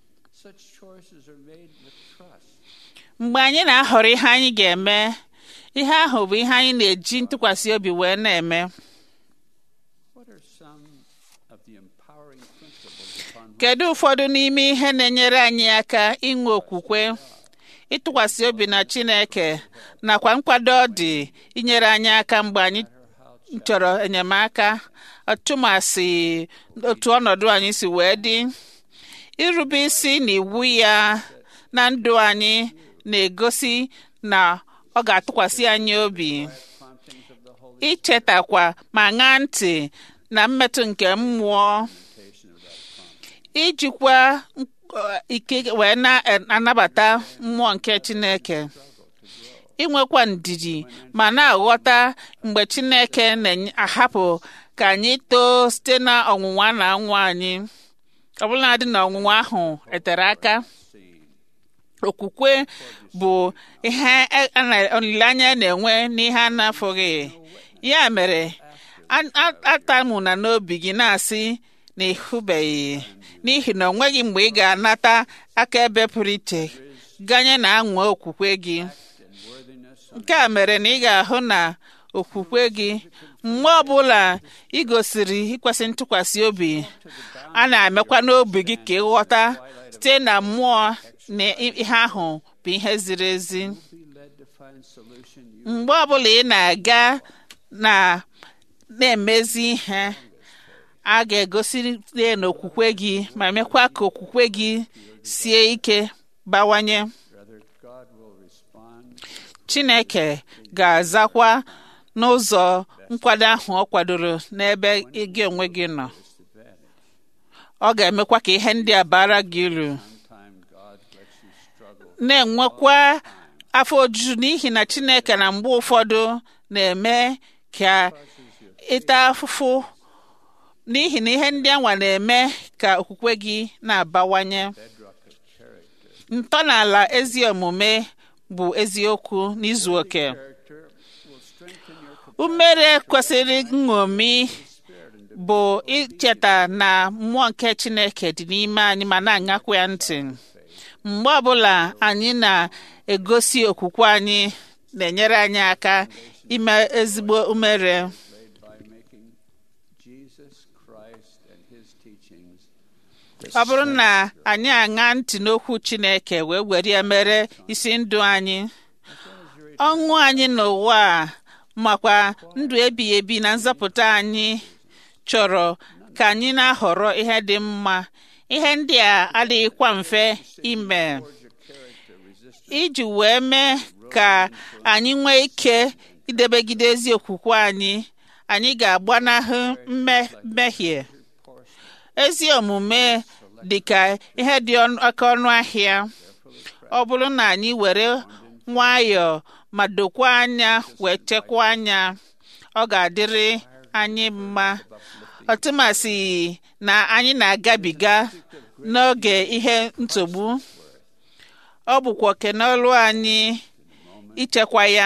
mgbe anyị na-ahọrọ ihe anyị ga-eme ihe ahụ bụ ihe anyị na-eji ntụkwasị obi wee na-eme kedu ụfọdụ n'ime ihe na-enyere anyị aka inwe okwukwe ịtụkwasị obi na chineke nakwa nkwado ọ dị inyere anyị aka mgbe anyị chọrọ enyemaka ọtụmasị otu ọnọdụ anyị si wee dị irube isi na iwu ya na ndụ anyị na-egosi na ọ ga-atụkwasị anyị obi ichetakwa ma ṅaa ntị na mmetụ nke mmụọ ijikwa ike wee na-anabata mmụọ nke chineke inwekwa ndidi ma na-aghọta mgbe chineke na-ahapụ ka anyị too site na ọnwụnwa na anwụ anyị ọbụladị na ọnwụnwa ahụ etere aka okwukwe bụ ihe olileanya na-enwe n'ihe a na-afụghị ya mere atamụna n'obi gị na-asị na ịhụbeghị n'ihi na ọ nweghị mgbe ị ga-anata akaebe pụrụ iche ganye na anwa okwukwe gị nke a mere na ị ga-ahụ na okwukwe gị mgbe ọbụla ị gosiri ikwesị ntụkwasị obi a na-emekwa n'obi gị ka ịghọta site na mmụọ na ihe ahụ bụ ihe ziri ezi mgbe ọbụla ị na-aga na na-emezi ihe a ga-egosi n'okwukwe gị ma mekwa ka okwukwe gị sie ike bawanye Chineke ga-azakwa n'ụzọ nkwado ahụ ọ kwadoro n'ebe gị onwe gị nọ ọ ga-emekwa ka ihe ndị a bara gị uru na-enwekwa afọ ojuju n'ihi na Chineke na mgbe ụfọdụ na-eme ka ịta afụfụ n'ihi na ihe ndị anwa na-eme ka okwukwe gị na-abawanye ntọala ezi omume bụ eziokwu n'izu oke umere kwesịrị nṅomi bụ icheta na mmụọ nke Chineke dị n'ime anyị ma na-aṅakwa ya ntị mgbe ọbụla anyị na-egosi okwukwe anyị na-enyere anyị aka ime ezigbo umere ọ bụrụ na anyị aṅa ntị n'okwu Chineke wee were ya mere isi ndụ anyị ọṅụ anyị n'ụwa a makwa ndụ ebighị ebi na nzọpụta anyị chọrọ ka anyị na-ahọrọ ihe dị mma ihe ndị a adịghịkwa mfe ime iji wee mee ka anyị nwee ike idebegide ezi okwukwe anyị anyị ga-agbanahụ mmehie ezi omume dị ka ihe dị oke ọnụ ahịa ọ bụrụ na anyị were nwayọọ ma dokwa anya wee chekwa anya ọ ga-adịrị anyị mma ọtụmasị na anyị na-agabiga n'oge ihe nsogbu ọ bụkwa oke n'ọlụ anyị ichekwa ya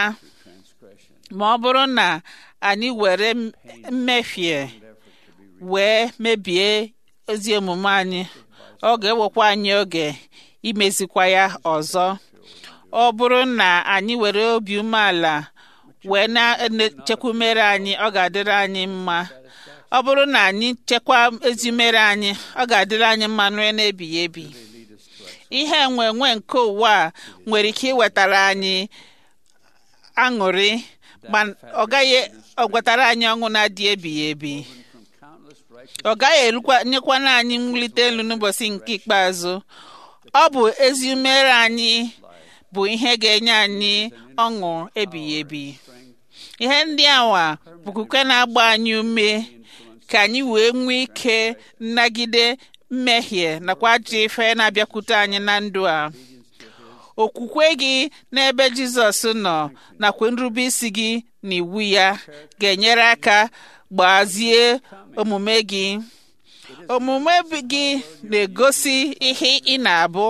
ma ọ bụrụ na anyị were mmehie wee mebie ezi omume anyị ọ ga-ewekwa anyị oge imezikwa ya ọzọ ọ bụrụ na anyị were obi umeala wee na-echekwa umere anyị ọ ga-adịrị anyị mma ọ bụrụ na anyị chekwa ezi umere anyị ọ ga-adịrị anyị mma nue na-ebighị ebi ihe enwe enwe nke ụwa a nwere ike iwetara anyị aṅụrị ma ọ gaghị ọgwetara anyị ọṅụ na-adị ebighị ebi ọ gaghị erukwa nyekwana anyị mwulite elu n'ụbọchị nke ikpeazụ ọ bụ ezi umere anyị bụ ihe ga-enye anyị ọṅụ ebighị ebi ihe ndị awa bụ kuke na-agba anyị ume ka anyị wee nwee ike nnagide mmehie nakwa ajọ ife na-abịakwute anyị na ndụ a okwukwe gị n'ebe Jizọs nọ nakwa nrube isi gị na iwu ya ga-enyere aka gbazie omume gị omume gị na-egosi ihe ị na-abụ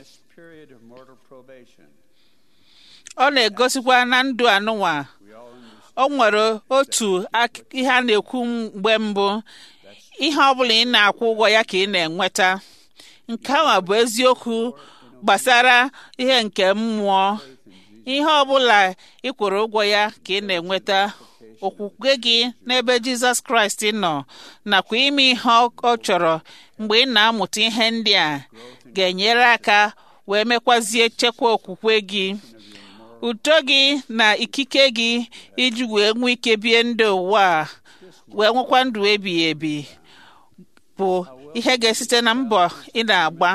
ọ na-egosikwa na ndụ anụnwa o nwere otu ihe a na-ekwu mgbe mbụ ihe ọbụla ị na-akwụ ụgwọ ya ka ị na-enweta nke ahụ bụ eziokwu gbasara ihe nke mmụọ ihe ọbụla ị kwụrụ ụgwọ ya ka ị na-enweta okwukwe gị n'ebe Jizọs Kraịst nọ nakwa ime ihe ọ chọrọ mgbe ị na-amụta ihe ndị a ga-enyere aka wee mekwazie chekwa okwukwe gị uto gị na ikike gị iji wee nwee ike bie ndụ ụwa a wee nwekwa ndụ ebighị ebi bụ ihe ga-esite na mbọ ị na-agba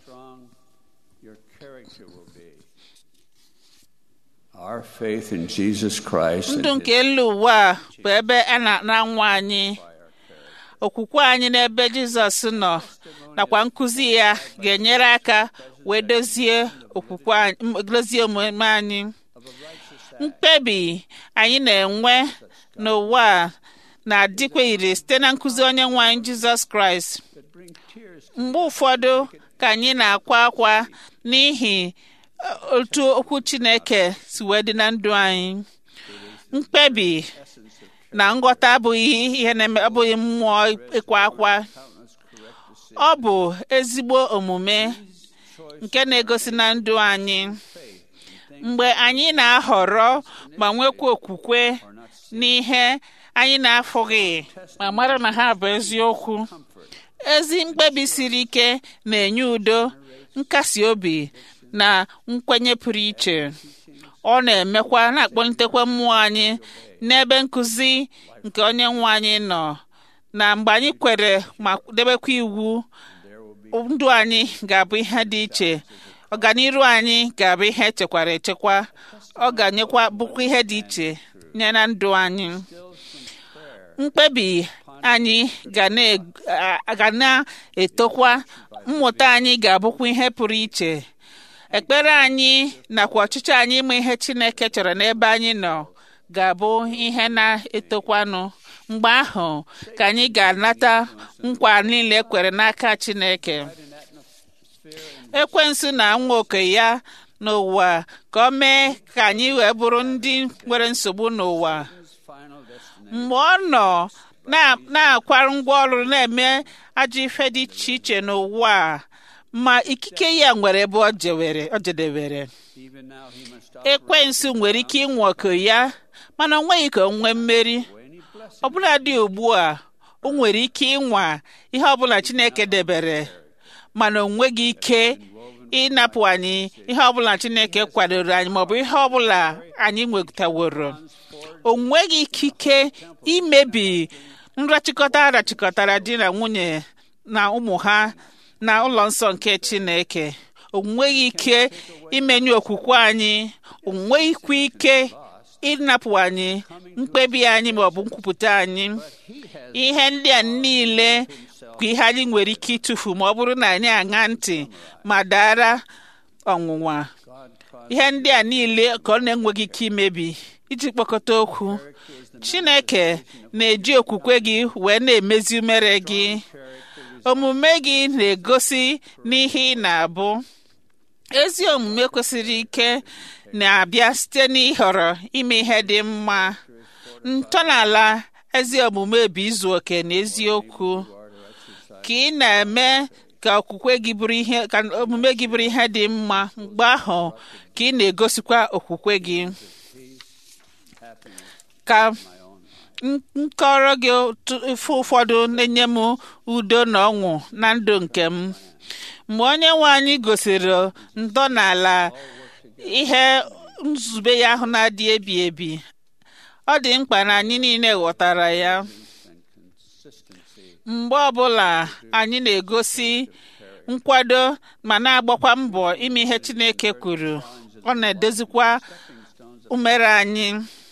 Our faith in Jesus Christ ndụ nke elu ụwa bụ ebe a na-anwa anyị okwukwe anyị n'ebe Jizọs nọ nakwa nkụzi ya ga-enyere aka wee dozie okwukwe dozie omume anyị mkpebi anyị na-enwe n'ụwa na-adịkwa ire site na nkụzi onye nwe anyị Jizọs Kraịst mgbe ụfọdụ ka anyị na-akwa akwa n'ihi otu okwu Chineke si wee dị na ndụ anyị mkpebi na nghọta abụghị ihe na-eme abụghị mmụọ ịkwa akwa ọ bụ ezigbo omume nke na-egosi na ndụ anyị mgbe anyị na-ahọrọ ma nwekwa okwukwe n'ihe anyị na-afụghị ma mara na ha bụ eziokwu ezi mkpebi siri ike na-enye udo nkasi obi na nkwenye pụrụ iche ọ na-emekwa na-akpọlitekwa mmụọ anyị n'ebe nkụzi nke onye nwe anyị nọ na mgbe anyị kwere ma debekwa iwu ndụ anyị ga-abụ ihe dị iche ọganiru anyị ga-abụ ihe echekwara echekwa ọ ga-anyekwa bụkwa ihe dị iche nye na ndụ anyị mkpebi anyị ga na-etokwa mmụta anyị ga-abụkwa ihe pụrụ iche ekpere anyị nakwa ọchịchọ anyị ịma ihe Chineke chọrọ n'ebe anyị nọ ga-abụ ihe na-etokwanụ mgbe ahụ ka anyị ga-anata nkwa niile ekwere n'aka Chineke ekwensu na nwa oke ya n'ụwa ka ọ mee ka anyị wee bụrụ ndị nwere nsogbu n'ụwa mgbe ọ nọ na-akwara ngwa ọrụ na-eme ajọ ife dị iche iche n'ụwa a ma ikike ya nwere ebe ọ jedebere ekwensu nwere ike ịnwe oke ya mana o nweghị ka o nwee mmeri ọbụla dị ugbu a o nwere ike ịnwa ihe ọbụla Chineke debere mana o nweghị ike ịnapụ anyị ihe ọbụla Chineke kwadoro anyị maọbụ ihe ọbụla anyị nwetaworo o nweghị ikike imebi nrachịkọta arachịkọtara di na nwunye na ụmụ ha na ụlọ nsọ nke Chineke o nweghị ike imenye okwukwe anyị o nweghịkwa ike ịnapụ anyị mkpebi anyị maọbụ nkwupụta anyị ihe ndị a niile kwa ihe anyị nwere ike ịtụfu ma ọ bụrụ na anyị aṅa ntị ma dara ọnwụnwa ihe ndị a niile ka ọ na-enweghị ike imebi iji kpọkọta okwu Chineke na-eji okwukwe gị wee na-emezi umere gị omume gị na-egosi n'ihe ị na-abụ ezi omume kwesịrị ike na-abịa site n'ịhọrọ ime ihe dị mma ntọala ezi omume bụ izu oke na eziokwu ka ị na-eme ka okwukwe gị bụrụ ihe ka omume gị bụrụ ihe dị mma mgbe ahụ ka ị na-egosikwa okwukwe gị ka nkọrọ gị ife ụfọdụ na-enye m udo na ọṅụ na ndụ nke m mgbe onye nwe anyị gosiri ntọala ihe nzube ya ahụ na-adị ebi ebi ọ dị mkpa na anyị niile ghọtara ya mgbe ọbụla anyị na-egosi nkwado ma na-agbakwa mbọ ime ihe Chineke kwuru ọ na-edozikwa umere anyị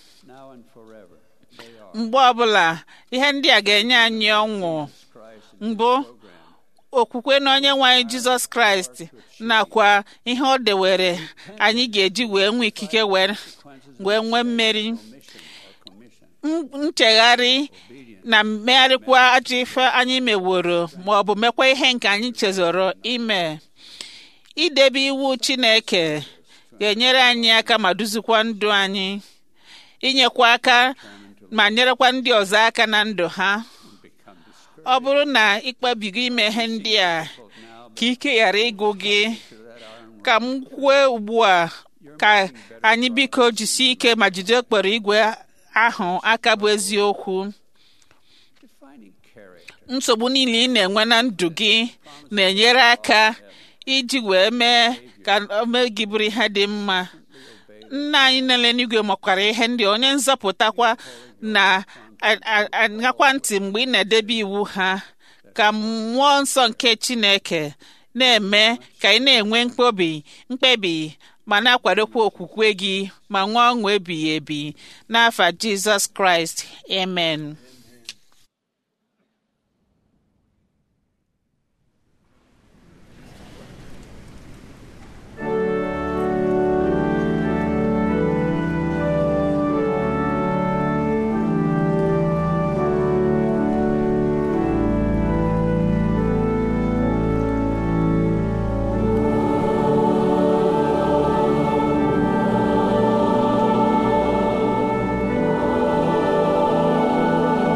mgbe ọbụla ihe ndị a ga-enye anyị ọṅụ mbụ okwukwe na onye nwe anyị Jizọs Kraịst nakwa ihe ọ dewere anyị ga-eji wee nwee ikike wee nwee mmeri nchegharị na mmegharịkwa ajọ ife anyị meworo ma ọ bụ mekwa ihe nke anyị chezọrọ ime idebe iwu Chineke ga-enyere anyị aka ma duzikwa ndụ anyị inyekwa aka ma nyerekwa ndị ọzọ aka na ndụ ha ọ bụrụ na ịkpebigo ime ihe ndị a ka ike ghara ịgụ gị ka m kwue ugbu a ka anyị biko jisie ike ma jide okporo igwe ahụ aka bụ eziokwu nsogbu niile ị na-enwe na ndụ gị na-enyere aka iji wee mee ka ome gị bụrụ ihe dị mma nna anyị nele n'igwe makwara ihe ndị onye nzọpụtakwa na-aṅakwa ntị mgbe ị na-edebe iwu ha ka mmụọ nsọ nke Chineke na-eme ka ị na-enwe mkpebi mkpebi ma na-akwadokwa okwukwe gị ma nwee ọṅụ ebighị ebi n'afa Jizọs Kraịst amen Thank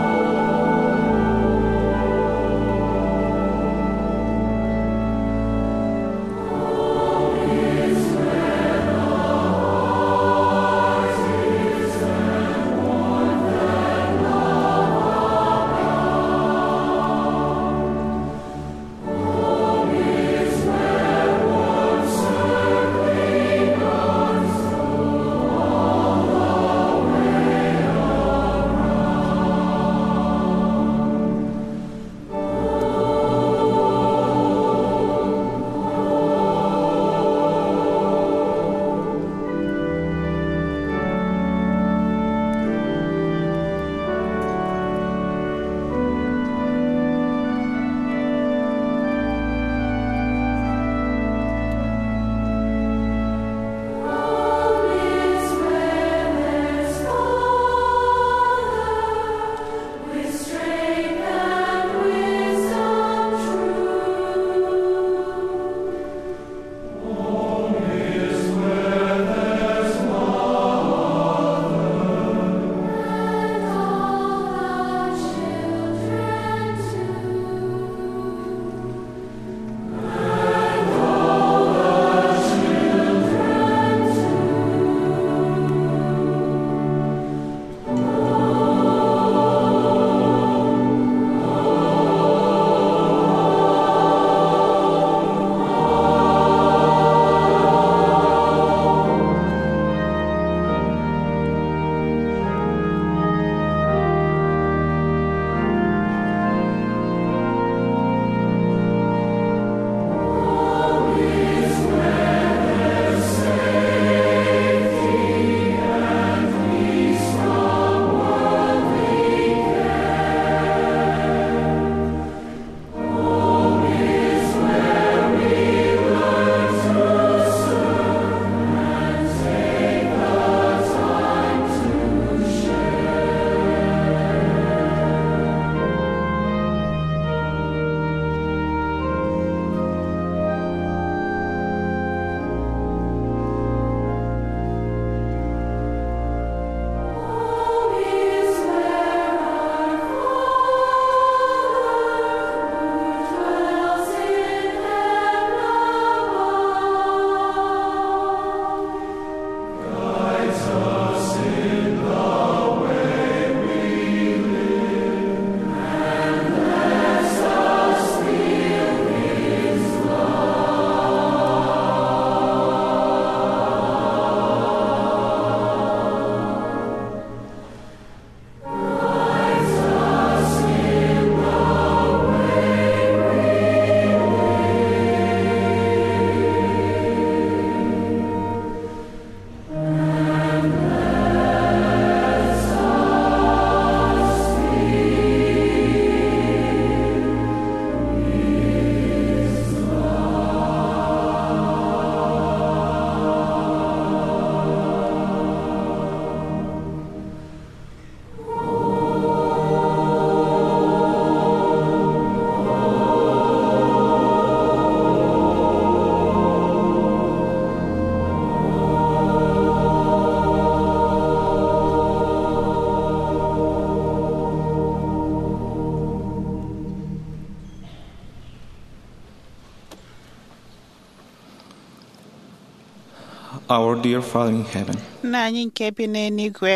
Our dear Father in heaven, nna anyị nke bi n'eluigwe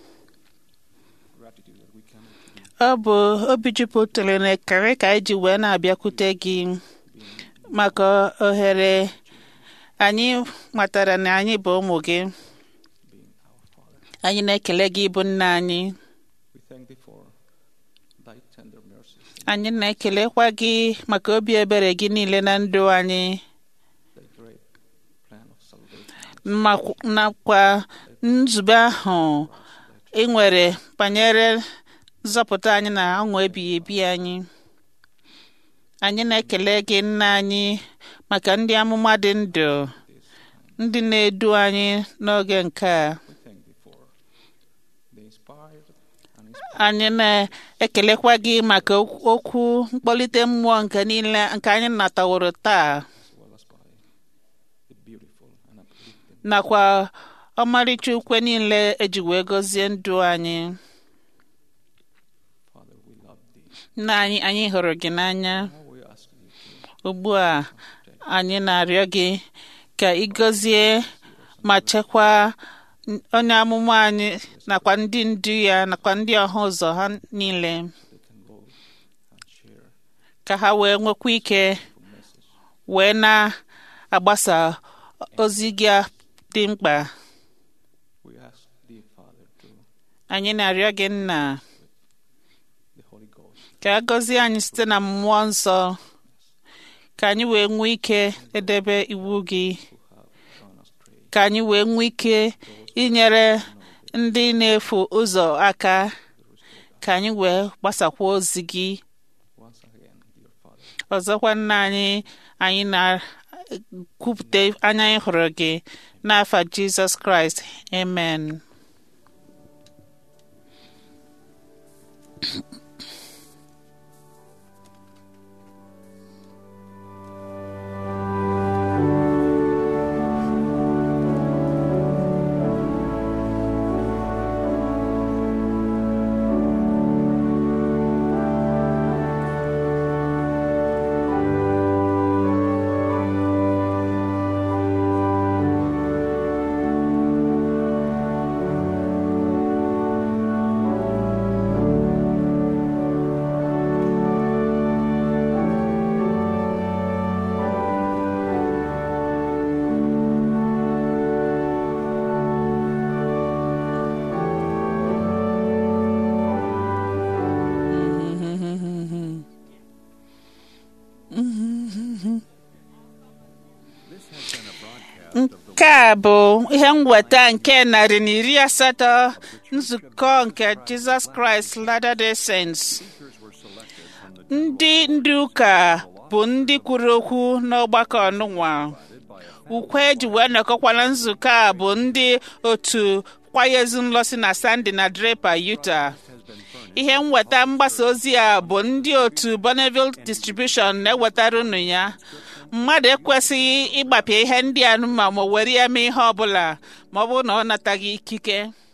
ọ bụ obi jupụtara na ekele ka anyị ji wee na-abịakwute gị maka ohere anyị matara na anyị bụ ụmụ gị anyị na-ekele gị bụ nna anyị we thank thee for thy tender mercies, anyị na-ekelekwa gị maka obi ebere gị niile na ndụ anyị thy great plan of salvation. ma- nakwa nzube ahụ ị nwere banyere nzọpụta anyị na ọṅụ ebighị ebi anyị anyị na-ekele gị nna anyị maka ndị amụma dị ndụ ndị na-edu anyị n'oge nke a We thank thee for the inspired and anyị na-ekelekwa gị maka okwu mkpọlite mmụọ nke niile nke anyị nataworo taa as well as by the beautiful and uplifting nakwa ọmarịcha ukwe niile eji wee gọzie ndụ anyị Father, we love thee. nna anyị anyị hụrụ gị n'anya Now we ask you to ugbu a anyị na-arịọ gị ka ị gọzie ma chekwaa n- onye amụma anyị nakwa ndị ndu ya nakwa ndị ọha ụzọ ha niile they can both and share ka ha wee nwekwa ike wee na-agbasa ozi gị a dị mkpa We ask thee, Father, to anyị na-arịọ gị nna the Holy Ghost ka a gọzie anyị site na mmụọ nsọ ka anyị wee nwee ike edebe iwu gị gone astray. ka anyị wee nwee ike inyere ndị na-efu ụzọ aka ka anyị wee gbasakwa ozi gị Once again, dear Father, ọzọkwa nna anyị anyị na-kwupụta anya anyị hụrụ gị n'afa jizọs kraịst amen nke a bụ ihe mweta nke narị na iri asatọ nzukọ nke jizọs kraịst latter-day saints ndị ndị ụka bụ ndị kwuru okwu n'ọgbakọ ọnụnwa ukwe eji wee nọkọkwa na nzukọ a bụ ndị otu kwaya ezinụlọ si na sandy na draper utah ihe nweta mgbasa ozi a bụ ndị otu bonneville distribution na-ewetara unu ya mmadụ ekwesịghị ịgbapịa ihe ndị a ma ma were ya mee ihe ọbụla ma ọ bụrụ na ọ nataghị ikike